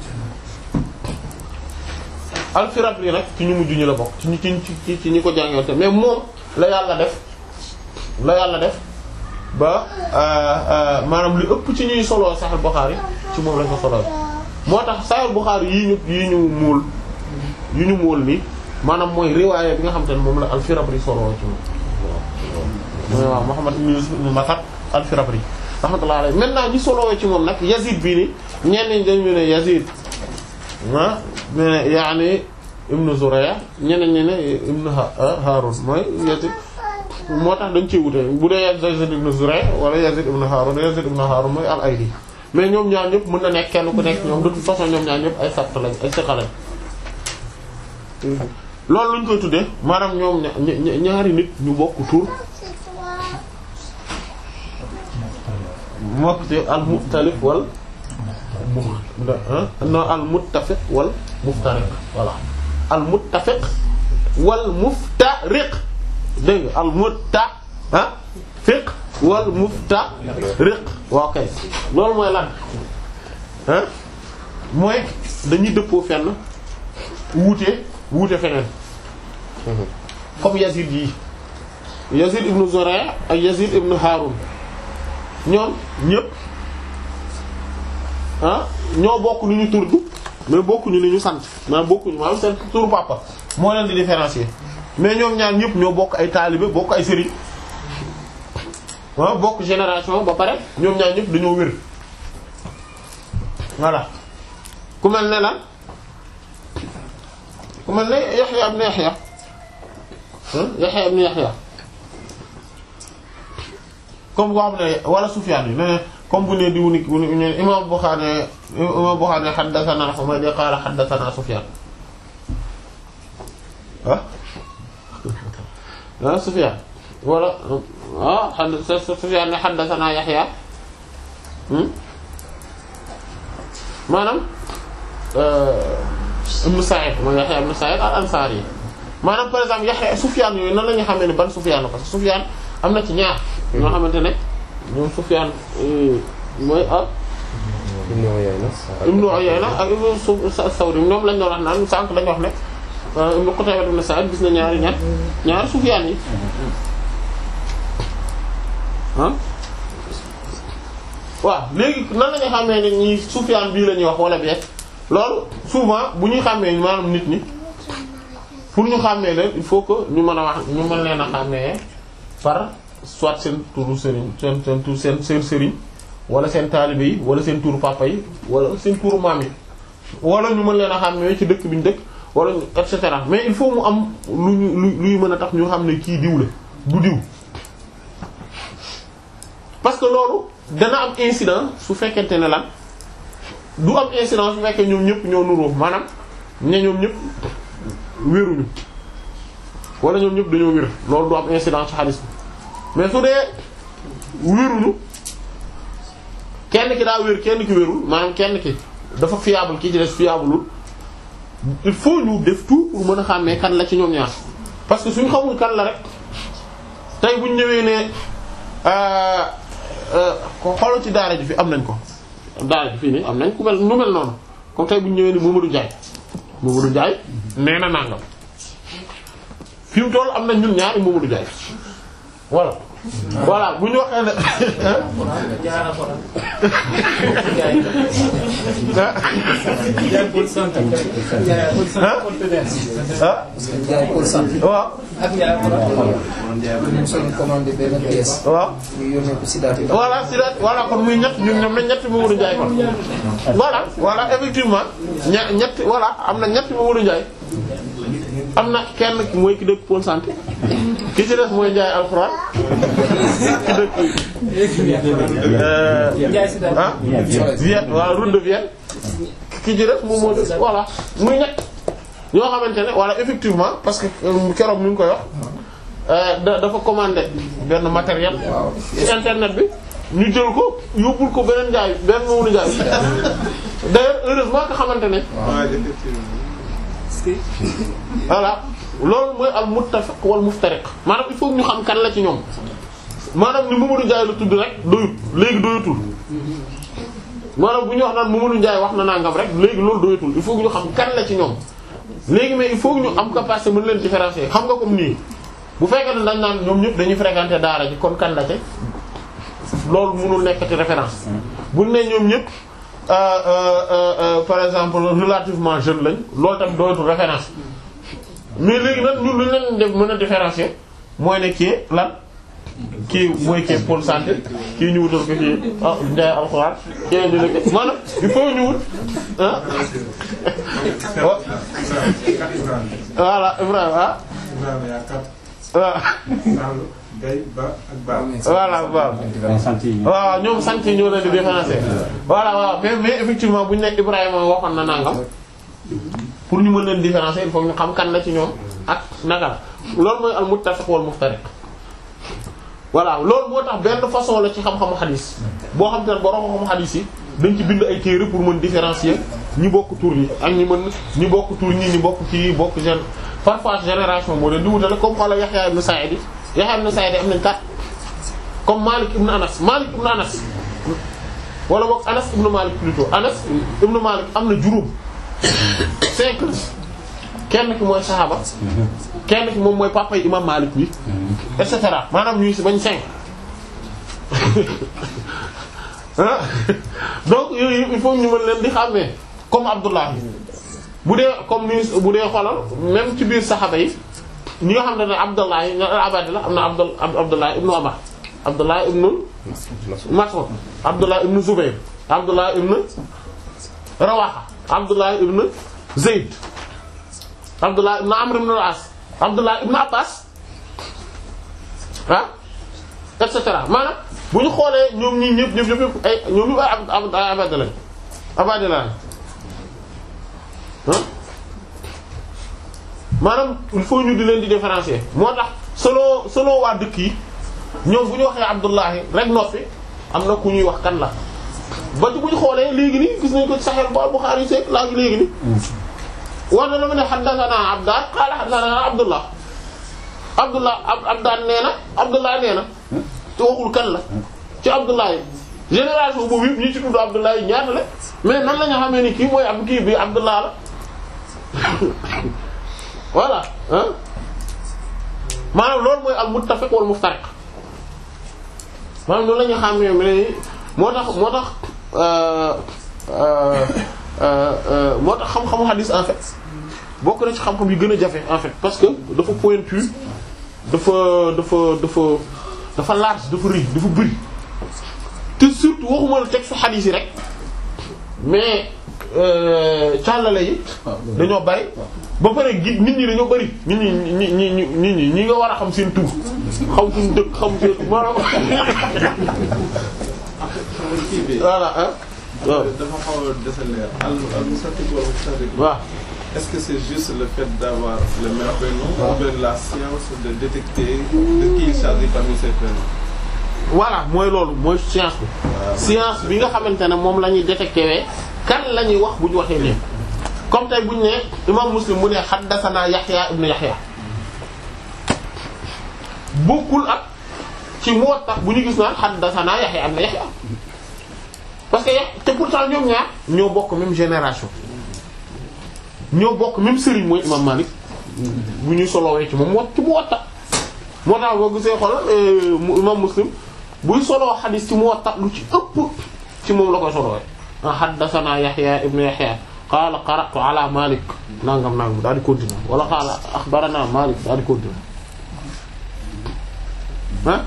al-Firabri nag ci ñu mujj ñu la bokk ci ñu ci ci ñi ko jàngee te mais moom la yàlla def la yàlla def ba maanaam li ëpp ci ñuy soloo Sahih Bukhari ci moom lañ ko soloo moo tax Sahih Bukhari yii ñu yii ñu muul yi ñu muul nii maanaam mooy riwaaya bi nga xam te ne moom la al-Firabri soloo ci moom mooy waaw Muhammad ibn Yusuf ibn Matar al-Firabri rahmatullahi alayhi maintenant ñi soloo ci moom nag Yazid bii ni ñenn ñi dañu ne Yazid ah ne yaani ibn Zuraya ñeneen ñi ne ibn Harun mooy Yazid moo tax dañ ciy wute bu dee Yazid ibn Zuray wala Yazid ibn Harun Yazid ibn Harun mooy al-Ayli mais ñoom ñaar ñëpp mën na nekk kenn ku nekk ñoom de toute façon ñoom ñaar ñëpp ay sabt lañ ay siqa lañ loolu luñ koy tuddee maanaam ñoom ñaari nit ñu bokk tur mokk ci al-mukhtalif wal mu non al-muttafiq wal muftariq voilà al-muttafiq wal muftariq dégg nga al mutta ah fiq wal mufta riq waaw kay loolu mooy lan ah mooy dañuy dëppoo fenn wuute wuute feneen comme Yazid yi Yazid ibn Zuray' ak Yazid ibn Harun ñoom ñëpp ah ñoo bokk lu ñu turdu mais bokkuñu li ñu sant maanaam bokkuñu maanaam seen turu papa moo leen di différencier mais ñoom ñaar ñëpp ñoo bokk ay taalibe bokk ay sëriñ waaw bokk génération ba pare ñoom ñaar ñëpp dañoo wér voilà ku mel ne lan ku mel ne Yaxya ibn Yaxya Yaxya ibn Yaxya comme boo xam ne wala Sufyaan yi ne comme bu ne diwu ni bu ne imam Bukhari imam Bukhari haddathana Humayd qala haddathana Sufyaan ah ah Sufyaan wala ah xad Sufyaan ne haddathana Yaxya maanaam ibn Sa'id mooy Yaxya ibn Sa'id al-Ansari maanaam par exemple Yaxya Sufyaan yooyu nan la ñu xamee ne ban Sufyaan la parce que Sufyaan am na ci ñaar ñoo xamante ne ñoom Sufyaan mooy ah Ibn Uyayna Ibn Uyayna ak Ibn Sawri ñoom lañ doon wax naan sànq dañu wax ne Ibn Qutayba ibn Sa'id gis na ñaari ñaar ñaari Sufyaan yi ah waaw léegi nan la ñu xamee ne ñi Sufyaan bii la ñuy wax wala bee loolu souvent bu ñuy xàmmee maanaam nit ñi pour ñu xàmmee leen il faut que ñu mën a wax ñu mën leen a xàmmee par soit seen turu sëriñ seen seen tur seen seen sëriñ wala seen taalibe yi wala seen turu papa yi wala seen turu maam yi wala ñu mën leen a xàmmee ci dëkk bi ñu dëkk wala et cetera mais il faut mu am lu ñu lu luy mën a tax ñu xam ne kii diw la du diw parce que loolu dana am incident su fekkente ne lan du am incident su fekkee ñoom ñëpp ñoo nuroo maanaam ne ñoom ñëpp wéruñu wala ñoom ñëpp dañoo wér loolu du am incident ci xaalis bi mais su dee wéruñu kenn ki daa wér kenn ki wérul maanaam kenn ki dafa fiable ki ci des fiableul il faut ñu def tout pour mën a xàmmee kan la ci ñoom ñaar parce que suñ xamul kan la rek tey buñ ñëwee ne ko xoolal ci daara ji fi am nañ ko daara ji fii nii am nañ ku mel nu mel noonu comme tey buñ ñëwee ni Mamadou Ndiaye Mamadou Ndiaye nee na nangam fi mu toll am nañ ñun ñaari Mamadou Ndiaye voilà voilà bu ñu waxee ne jaara ko ah jaay pour sant waaw ak jaara ko ñu soñu commandé benn pièce waaw ñu yónnee ko si daati voilà si daat voilà kon muy ñett ñun ñoom nañ ñetti Mamadou Ndiaye kon voilà voilà effectivement ña ñett voilà am na ñetti Mamadou Ndiaye am na kenn ki mooy ki dëkk Pôle Santé ki ci des mooy Ndiaye Alxuraan ki dëkk euh, ah Vienne voilà route de Vienne ki ci des moom moo des voilà muy ñett ñoo xamante ne voilà effectivement parce que euh, keroog mi ngi koy wax euh, da dafa commandé benn matériel ci internet bi ñu jël ko yóbbul ko beneen njaay benn moomu njaay d'ailleurs heureusement nga xamante ne voilà loolu mooy al muttafiq wal muftariq maanaam il faut ñu xam kan la ci ñoom maanaam ni Mamadou Ndiaye la tudd rek doyut léegi doyatul maanaam bu ñu wax naan Mamadou Ndiaye wax na nangam rek léegi loolu doyatul il faut que ñu xam kan la ci ñoom léegi mais il faut que ñu am capacité mën leen différencier xam nga comme nii bu fekkee ne dañ naan ñoom ñëpp dañuy fréquenter daara ji kon kan la ci loolu mënul nekkati référence buñ ne ñoom ñëpp euh, euh, euh, euh, par exemple relativement jeune lañ loolu tamit doyatul référence mais léegi nag ñun lu ñu leen def mën a différencier mooy ne kii lan kii mooy kii pôle santé kii ñu wutal ko kii ah Ndiaye alxuraan kii ñu ne ko maanaam il faut ñu wut ah. wa- voilà Ibrahima ah. waaw voilà waaw. sant yi waaw ñoom sant yi ñoo leen di différencier voilà waaw mais mais effectivement bu ñu nekk Ibrahima waxoon na nangam pour ñu mën leen différencier il faut ñu xam kan la ci ñoom ak naka la loolu mooy al muttafiq wal muftariq voilà loolu moo tax benn façon la ci xam-xamu xadis boo xam te ne borom xam-xamu xadis yi dañ ci bind ay téere pour mën différencier ñi bokk tur yi ak ñi mën ñi bokk tur ñi ñi bokk ci bokk gen parfois génération moo leen di wutale comme xoola Yahya ibn Sa'id yi Yahya ibn Sa'id am nañ kat comme Malik ibn Anas Malik ibn Anas wala boog Anas ibn Malik plutôt Anas ibn Malik am na juróom cinq la kenn ki mooy saxaaba kenn ki moom mooy papa yi imam Malik bi et cetera maanaam ñuy si bañ cinq ah donc yooyu il faut ñu mën leen di xàmmee comme Abdullah bu dee comme ni bu dee xoolal même ci biir saxaaba yi ñi nga xam ne ne Abdullah yi Abadillah am na Abdul Abdullah ibnu Umar Abdullah ibnu Mas'ud Abdullah ibnu Zubayr Abdullah ibnu Rawaha Abdullah ibnu Zayd Abdullah ibnu Amr ibnu al-As Abdullah ibnu Abbas ah et cetera maanaam bu ñu xoolee ñoom ñii ñëpp ñëpp ñëpp ay ñoom ñëpp ay ab ay abadila lañ abadila lañ ah maanaam il faut ñu di leen di différencier moo tax selon selon waa dëkk yi ñoom bu ñu waxee Abdullahi rek noppi am na ku ñuy wax kan la ba ci bu ñu xoolee léegi nii gis nañ ko ci Sahih Bukhari yi seeg laa ngi léegi nii wax na la ma ne haddathana Abdaan qaala haddathana Abdullah Abdullah ab Abdaan nee na Abdullah nee na te waxul kan la ci Abdullah yi génération boobu yëpp ñi ci tudd Abdullah yi ñaata la mais nan la ñu xamee ni kii mooy ab kii bi Abdullah la voilà ah maanaam loolu mooy al muttafiq wal muftariq maanaam loolu la ñu xamee mais moo tax moo tax euh, euh, euh, moo tax xam-xamu hadis en fait bokk na ci xam-xam yu gën a jafe en fait parce que dafa pointu dafa dafa dafa dafa large dafa rëy dafa bëri te surtout waxuma la texte hadis yi rek mais càllale yi dañoo bari ba pare gi nit ñi dañoo bari nit ñi ñi ñi ñi nit ñi ñi nga war a xam seen tur xam suñu dëkk xam seen maanaam kii bi voilà ah waaw dafa xaw a dese leer al al mustafiq wal muftariq waaw est-ce que c'est juste le fait d'avoir le même prénom ou bien la science de détecter de qui il s'agit parmi ces prénoms voilà mooy loolu mooy science bi science bi nga xamante ne moom la ñuy détecté wee kan la ñuy wax bu ñu waxee nii comme tey bu ñu nee imam muslim mu ne haddathana Yahya ibn Yahya bokkul ak ci Muwatta bu ñu gis naan haddathana Yahya ibn Yahya parce que Yah te pourtant ñoom ñaar ñoo bokk même génération ñoo bokk même sëriñ mooy imam Malik bu ñuy solowee ci moom mu ci Muwatta moo tax boo gisee xoolal imam Muslim buy soloo xadis ci Muwatta lu ci ëpp ci moom la koy solowee ah haddathana Yahya ibn Yahya qaala qara'tu ala Malik nangam nangam daal di continuer wala qaala akhbarana Malik daal di continuer ah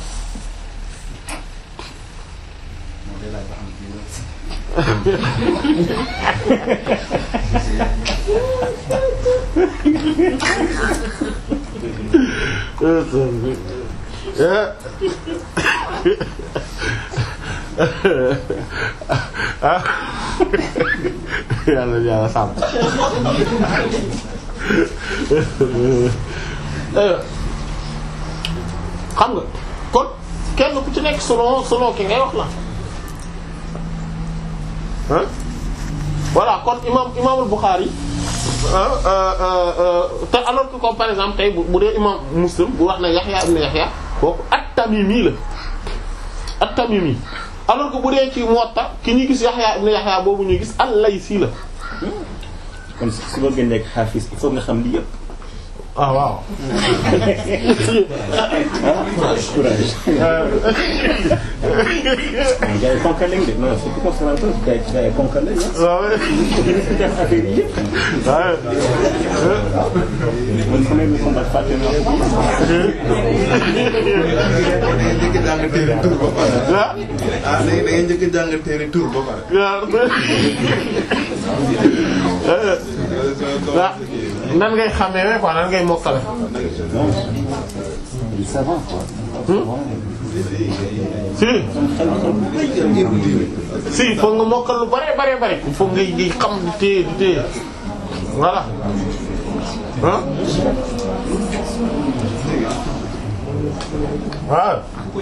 yàlla yàlla sàmm xam nga kon kenn ku ci nekk selon selon ki ngay wax la ah voilà kon imam imaamul Bukhari te alors que comme par exemple tey bu dee imam Muslim bu wax ne Yahya ibn Yahya kooku at-Tamimi la at-Tamimi alors que bu dee ci Muwatta ki ñuy gis Yahya ibn Yahya boobu ñuy gis al-Laysi la kon su bëgg nekk xaafis il faut nga xam lii yëpp. ah waaw. courage. gars yi ponkal lañ de non c'est tout conservateur gars yi gars yi ponkal lañ ah. waaw. def affaire yi yëpp. man sama émission ndax fàtte naa ko. njëkk a jàng téere tur ba pare. ah. ah léegi da ngay njëkk a jàng téere tur ba pare. waaw. nan ngay xamee quoi nan ngay mokkale. du savant quoi. si. si foog nga mokkal lu bare bare bare foog ngay ngay xam di téye di téye voilà ah. waaw.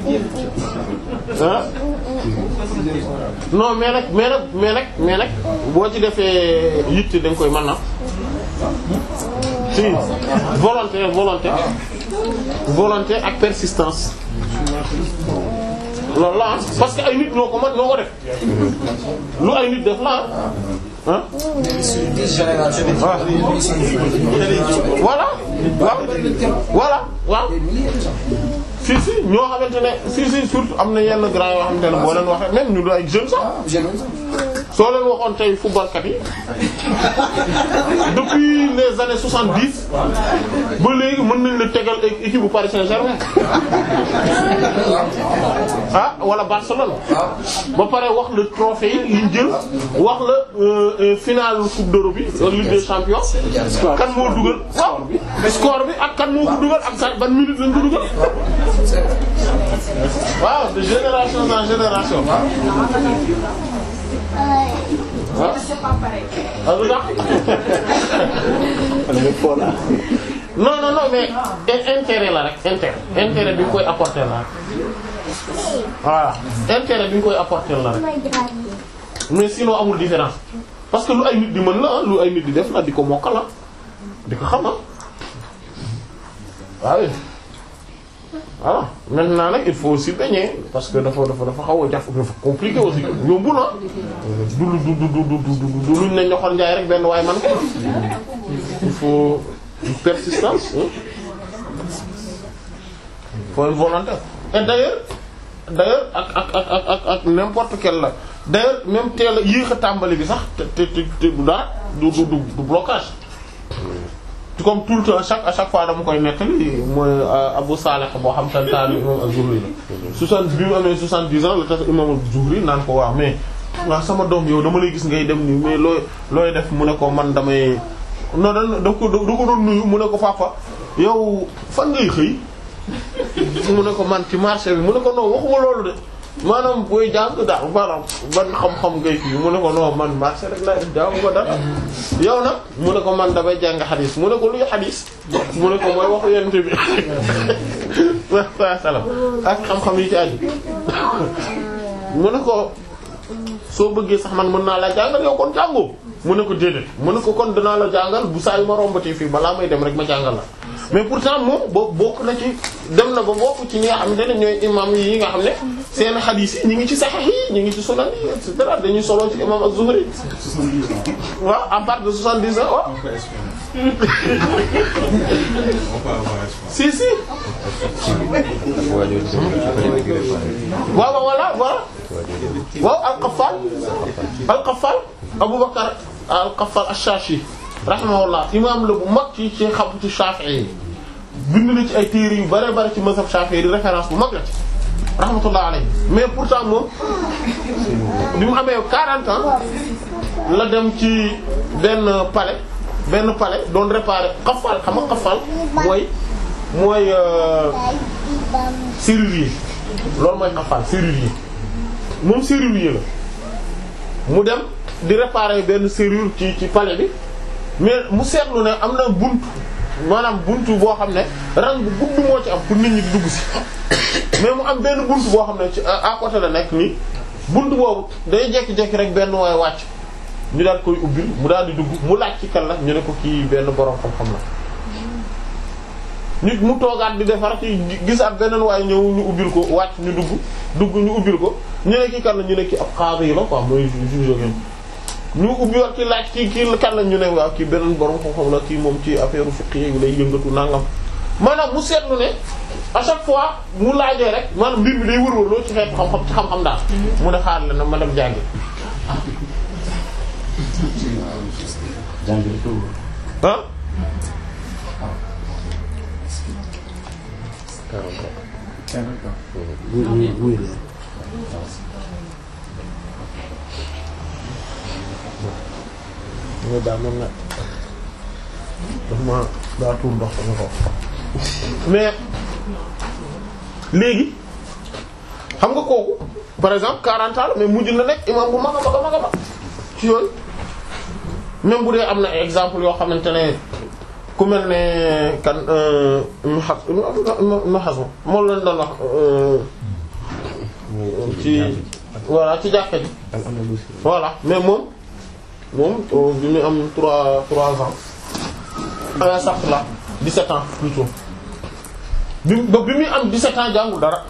ah. non mais nag mais nag mais nag mais nag boo ci defee yitte da nga koy mën na si volonté volonté volonté ak persistance loolu la ah parce que ay nit ñoo ko mën ñoo ko def lu ay nit def la ah. voilà waaw voilà waaw si si ñoo xamante ne si si surtout am na yenn grand yoo xamante ne boo leen waxee même ñu doon ay jeunes sax soo leen waxoon tey footballkat yi depuis les années soixante-dix ba léegi mën nañ la tegal équipe bu Paris Saint-Germain ah wala Barcelone ba pare wax le trophée yi liñ jël wax la finale coupe d'Europe bi Ligue des champions kan moo dugal waaw score bi ak kan moo ko dugal ak sa ban minute lañ ko dugal waaw de génération en génération ah non non non mais intérêt la rek intérêt intérêt bi ñu koy apporter la rek voilà intérêt bi ñu koy apporter la rek mais sinon amul différence parce que lu ay nit di mën la lu ay nit di def la di ko mokkal la di ko xam waaw voilà maintenant nag il faut aussi baigner parce que dafa dafa dafa xaw a jaf dafa compliqué aussi yombul ah du du du du du du du luñ ne ñoxor njaay rek benn waaye man ko il faut une persistance hein. il faut une volonté et d'ailleurs d'ailleurs ak ak ak ak ak ak n'importe quel la d'ailleurs même teel a yéex a tàmbali bi sax te te te du dara du du du blocage comme tout le temps chaque à chaque fois dama koy nettali mooy Abu Salih boo xam te ne taal imam Az-Zuhri la. soixante bi mu amee soixante-dix ans la tax imam Az-Zuhri naan ko waaw mais waaw sama doom yow dama lay gis ngay dem nii mais looy looy def mu ne ko man damay non da da ko da ko doon nuyu mu ne ko papa yow fan ngay xëy mu ne ko man ci marché bi mu ne ko non waxuma loolu de maanaam booy jàng daal maanaam ban xam-xam ngay kii mu ne ko non man marché rek laa jaamu ko dara yow nag mu ne ko man damay jàng xadis mu ne ko luy xadis mu ne ko mooy waxu yent bi wa salam ak xam-xam yi ci aju mu ne ko soo bëggee sax man mën naa la jàngal yow kon jàngoo mu ne ko déedéet mu ne ko kon dinaa la jàngal bu saa yu ma rombatee fii balaa may dem rek ma jàngal la mais pourtant moom boo bokk na ci dem na ba bokk ci ñi nga xamante ne ñooy imam yi nga xam ne seen xadiis yi ñu ngi ci sahih yi ñu ngi ci sunan yi et cetera dañuy solo ci imam Az-Zuhri waaw à part de soixante-dix ans waaw si si waa jooju tamit ci bëri di réparé. waaw waaw voilà voilà waaw al-Qaffal al-Qaffal Aboubacar al-Qaffal ash-Shashi rahimahullah imam la bu mag ci ci xam ci Shafi'i yi bind na ci ay téere yu bare bare ci mazhab Shafi'i di référence bu mag la ci rahmatullah alayhi mais pourtant moom bi mu amee 40 ans la dem ci benn palais benn palais doon réparer Qaffal xam nga Qaffal mooy mooy euh, serrurier loolu mooy Qaffal serrurier moom serrurier la mu dem di réparer benn serrure ci ci palais bi mais mu seetlu ne am na bunt maanaam buntu boo xam ne rang bu gudd moo ci am pour nit ñi di dugg si mais mu am benn buntu boo xam ne ci à côté la nekk nii buntu boobu day jekki-jekki rek benn waay wàcc ñu daal koy ubbil mu daal di dugg mu laaj ci kan la ñu ne ko kii benn borom xam-xam la. nit mu toogaat di defar ci gisaat beneen waaye ñëw ñu ubbil ko wàcc ñu dugg dugg ñu ubbil ko ñu ne kii kan la ñu ne kii ab xaar yi la quoi mooy juge ngeen ñu ubbi wax ci laaj kii kii kan la ñu ne waaw kii beneen borom xam-xam la kii moom ci affaire fiqh yi lay yëngatu nangam maanaam mu seetlu ne à chaque fois mu laajee rek maanaam mbir mi day wër-wër loo ci xeetu xam-xam ci xam-xam daal mu ne xaar la na ma dem jàngi ah nga daal moom nag daf ma daa tuur ndox sama kaw mais léegi xam nga kooku par exemple 40 ans mais mujj na nekk imam bu mag a mag a mag a mag ci yooyu même bu dee am na exemple yoo xamante ne ku mel ne kan Ibn Hazm Ibn Hazm moom lañ doon wax ci voilà ci jàkka ji voilà mais moom moom bi muy am trois trois ans ah sax la 17 ans plutôt bi ba bi muy am 17 ans jàngul dara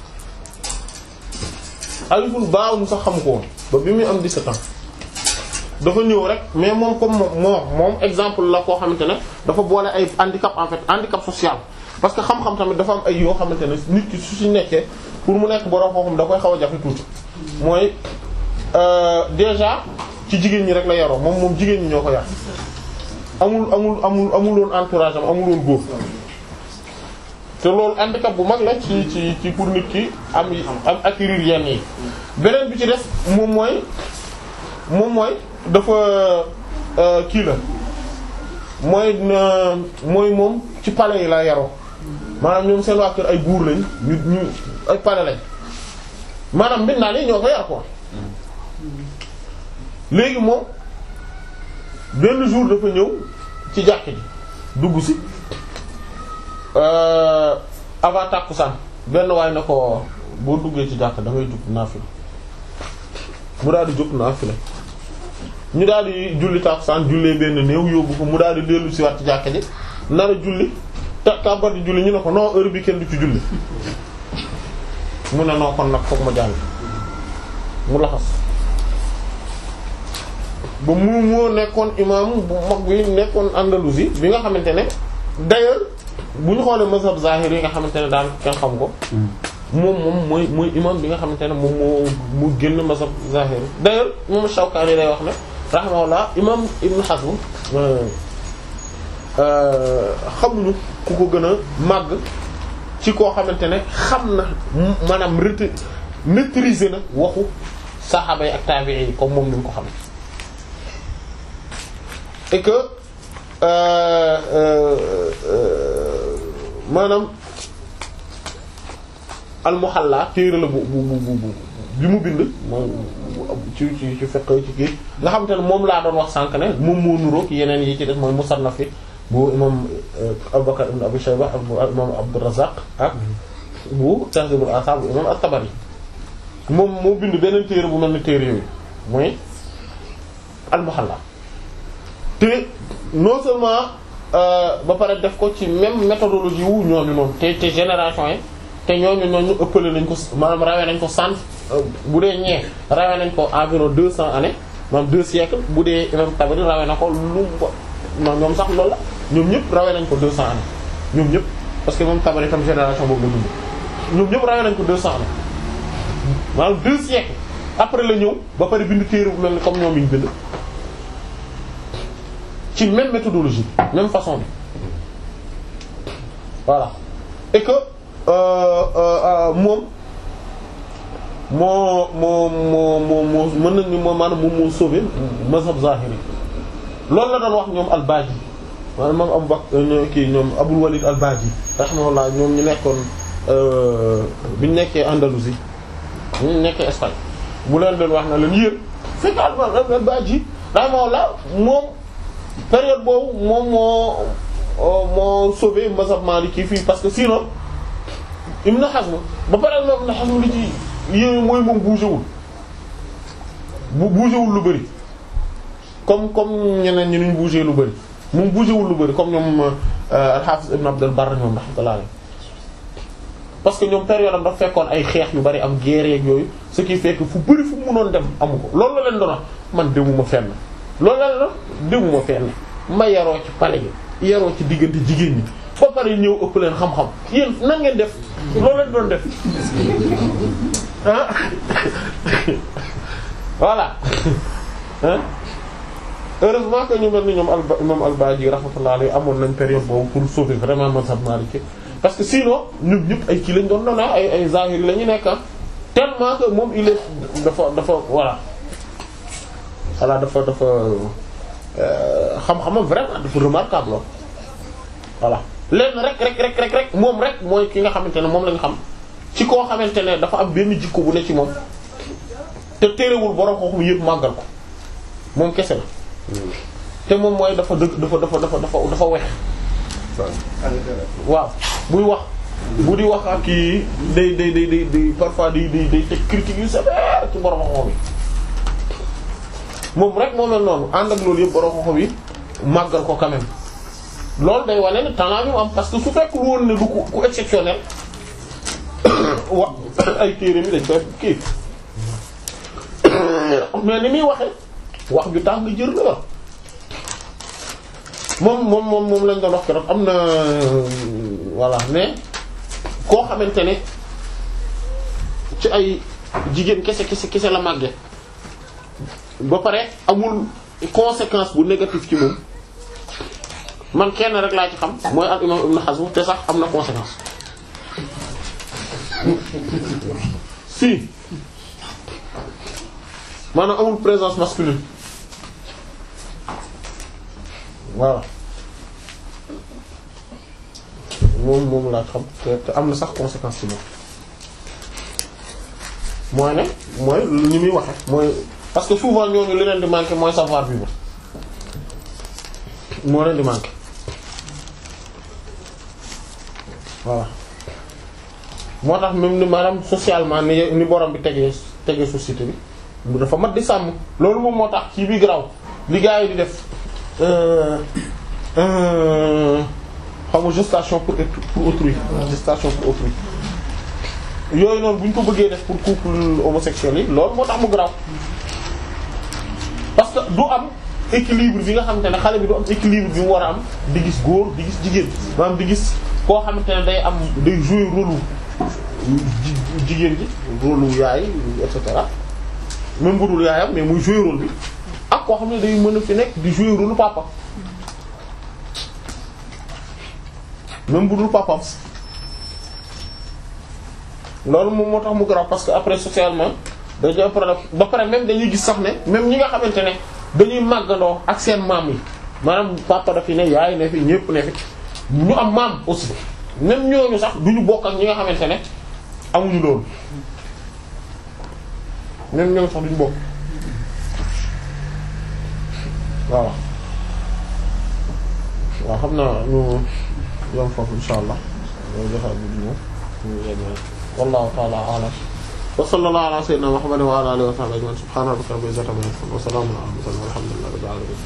aliful baaw mu sax xam ko woon ba bi muy am 17 ans dafa ñëw rek mais moom comme moom moom exemple la koo xamante ne dafa boole ay handicap en fait handicap social parce que xam-xam tamit dafa am ay yoo xamante ne nit ki su si nekkee pour mu nekk borom xam-xam da koy xaw a jafe tuuti mooy déjà ci jigéen ñi rek la yaroo moom moom jigéen ñi ñoo ko yar amul amul amul amul woon entourage am amul woon góor te loolu handicap bu mag la ci ci ci pour nit ki am am acquérir yenn yi beneen bi ci des moom mooy moom mooy dafa kii la mooy mooy moom ci palais yi la yaroo maanaam ñoom seen waa kër ay buur lañ ñu ñu ay palais lañ maanaam mbir naa ni ñoo ko yar ko léegi moom benn jour dafa ñëw ci jàkk ji dugg si avant tàkkusaan benn waay na ko boo duggee ci jàkk da ngay jug naafila mu daal di jóg naafila ñu daal di julli tàkkusaan jullee benn néew yóbbu ko mu daal di dellu si waat ci jàkk ji nar a julli te kàmbar di julli ñu ne ko non heure bi kenn du ci julli mu ne noo kon nag foog ma jàng mu laxas ba mu moo nekkoon imam bu mag bi nekkoon Andalousie bi nga xamante ne d'ailleurs bu ñu xoolee mazhab zahir yi nga xamante ne daan kenn xam ko moom moom mooy mooy imam bi nga xamante ne moom moo mu génn mazhab zahir d'ailleurs moom Shawkani lay wax ne rahimahullah imam Ibn Hazm xamuñu ku ko gën a màgg ci koo xamante ne xam na maanaam ret maîtriser na waxu saxaaba yi ak tabi'i yi comme moom ni ñu ko xam et que maanaam al-Muhalla téere la bu bu bu bu bi mu bind moom ci ci ci fekk ci kii nga xamante ne moom laa doon wax sànq ne moom moo nuroog yeneen yi ci def mooy Musannaf yi bu imam Abubakar ibn Abi Shayba ak bu imam Abdurrazzaq ak bu Tahzibul Athar bu imam At-Tabari moom moo bind beneen téere bu mel ni téere yooyu mooy al-Muhalla te non seulement ba pare def ko ci même méthodologie wu ñooñu noonu te te génération yi te ñooñu ñooñu ëppale nañ ko maanaam rawee nañ ko cent bu dee ñee rawee nañ ko environ deux cents années maanaam deux siècles bu dee imam Tabari rawee na ko lu non ñoom sax loolu la ñoom ñëpp rawee nañ ko 200 ans ñoom ñëpp parce que moom Tabari tam génération boobu la dund ñoom ñëpp rawee nañ ko 200 ans maanaam deux siècles après la ñëw ba pare bind téere bu mel ni comme ñoom yi ñu bind ci même méthodologie même façon bi voilà et que euh, euh, moom moo moo moo moo moo mën nañ ni moom maanaam moom moo sauvé mazhab zahiri loolu la doon wax ñoom al-Baji maanaam moom Abu Bakr kii ñoom Abul Walid al-Baji rahimahullah ñoom ñu nekkoon bi ñu nekkee Andalousie ñu nekkee Espagne mu leen doon wax na leen yéen fekk al-Baji rahimahullah moom période boobu moom moo moo sauvé mazhab Maliki fii parce que sinon Ibn Hazm ba pare moom Ibn Hazm li ci yéen mooy moom bougé wul bu bougé wul lu bari comme comme ñeneen ñi ñu bougé lu bari moom bougé wul lu bari comme ñoom al-Hafiz Ibn Abd al-Barr ñoom rahmatullah alayhi parce que ñoom période am dafa fekkoon ay xeex yu bari am guerre yeeg yooyu ce qui fait que fu bari fu mu mënoon dem amu ko loolu la leen doon wax man demuma fenn loolu la leen doon demuma fenn ma yaroo ci palais yi yaroo ci diggante jigéen ñi ba pare ñëw ëpp leen xam-xam yéen nan ngeen def loolu leen doon def ah voilà ah heureusement que ñu mel ni ñoom al imam al-Baji rahmatullah alayhi amoon nañ période boobu pour sauver vraiment mazhab Maliki parce que sinon ñun ñëpp ay kii lañ doon doon ay ay zahiri la ñu nekk tellement que moom il est dafa dafa voilà voilà dafa dafa xam-xamam vraiment dafa remarquable lool voilà lenn rek rek rek rek rek moom rek mooy ki nga xamante ne moom lañ xam ci koo xamante ne dafa am benn jikko bu ne ci moom te terewul borom xooxum yëpp màggal ko moom kese la te moom mooy dafa dëgg dafa dafa dafa dafa dafa wex waaw buy wax bu di wax ak kii day day day day day parfois day day day teg critique yu sévère ci borom xooxum yi moom rek moo mel noonu ànd ak loolu yëpp borom xooxum yi màggal ko quand même loolu day wane ne talent bi mu am parce que su fekk lu woon ne du ku ku exceptionnel wa ay téere mi dañ koy kii mais ni muy waxee wax ju tax nga jër la la moom moom moom moom lañ doon wax keroog am na voilà mais koo xamante ne ci ay jigéen kese kese kese la màgge ba pare amul conséquence bu négatif ci moom man kenn rek laa ci xam mooy al imam Ibn Hazm te sax am na conséquence si maanaam amul présence masculine voilà moom moom laa xam te te am na sax conséquence ci moom mooy ne mooy ni muy waxe mooy parce que souvent ñooñu li leen di manquer mooy savoir vivre moo leen di manquer voilà moo tax même ni maanaam socialement ni ni borom bi tegee tegee société bi mu dafa mat di sàmm loolu moom moo tax ci bi graw li gars yi di def xaw ma gestation pour pour autrui gestation pour autrui yooyu noonu bu ñu ko bëggee def pour couple homosexuel yi loolu moo tax mu graw parce que du am équilibre bi nga xamante ne xale bi du am équilibre bi mu war a am di gis góor di gis jigéen maanaam di gis koo xamante ne day am day jouer rôle jigéen ji rôle yaay et cetera même bu dul yaayam mais muy jouer rôle bi ak koo xam ne day mën a fi nekk di jouer rôle papa même bu dul papam loolu moom moo tax mu grave parce que après socialement dañuy am problème ba pare même dañuy gis sax ne même ñi nga xamante ne dañuy màggandoo ak seen maam yi maanaam papa dafi ne yaay ne fi ñépp ne fi ñu am maam aussi même ñooñu sax duñu bokk ak ñi nga xamante ne amuñu loolu même ñooñu sax duñu bokk waaw waaw xam naa ñu yom foofu insha allah loolu joxe bu di ñëw wallahu ta'ala a'lam wa sallallahu ala sayyidina muhammadin wa ala alihi wa sahbihi ajma'in subhana rabbika rabbil izzati amma yasifun wa salamun ala mursalin walhamdulillahi rabbil alamin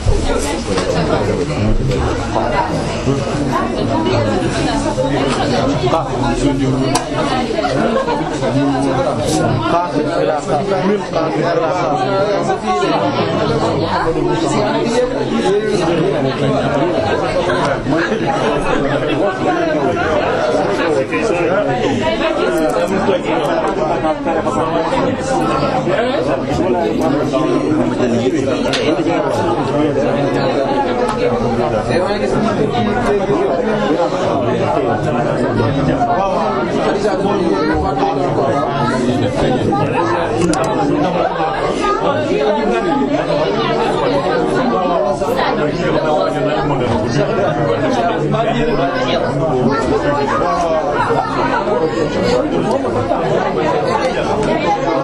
Ibrahim Thank you.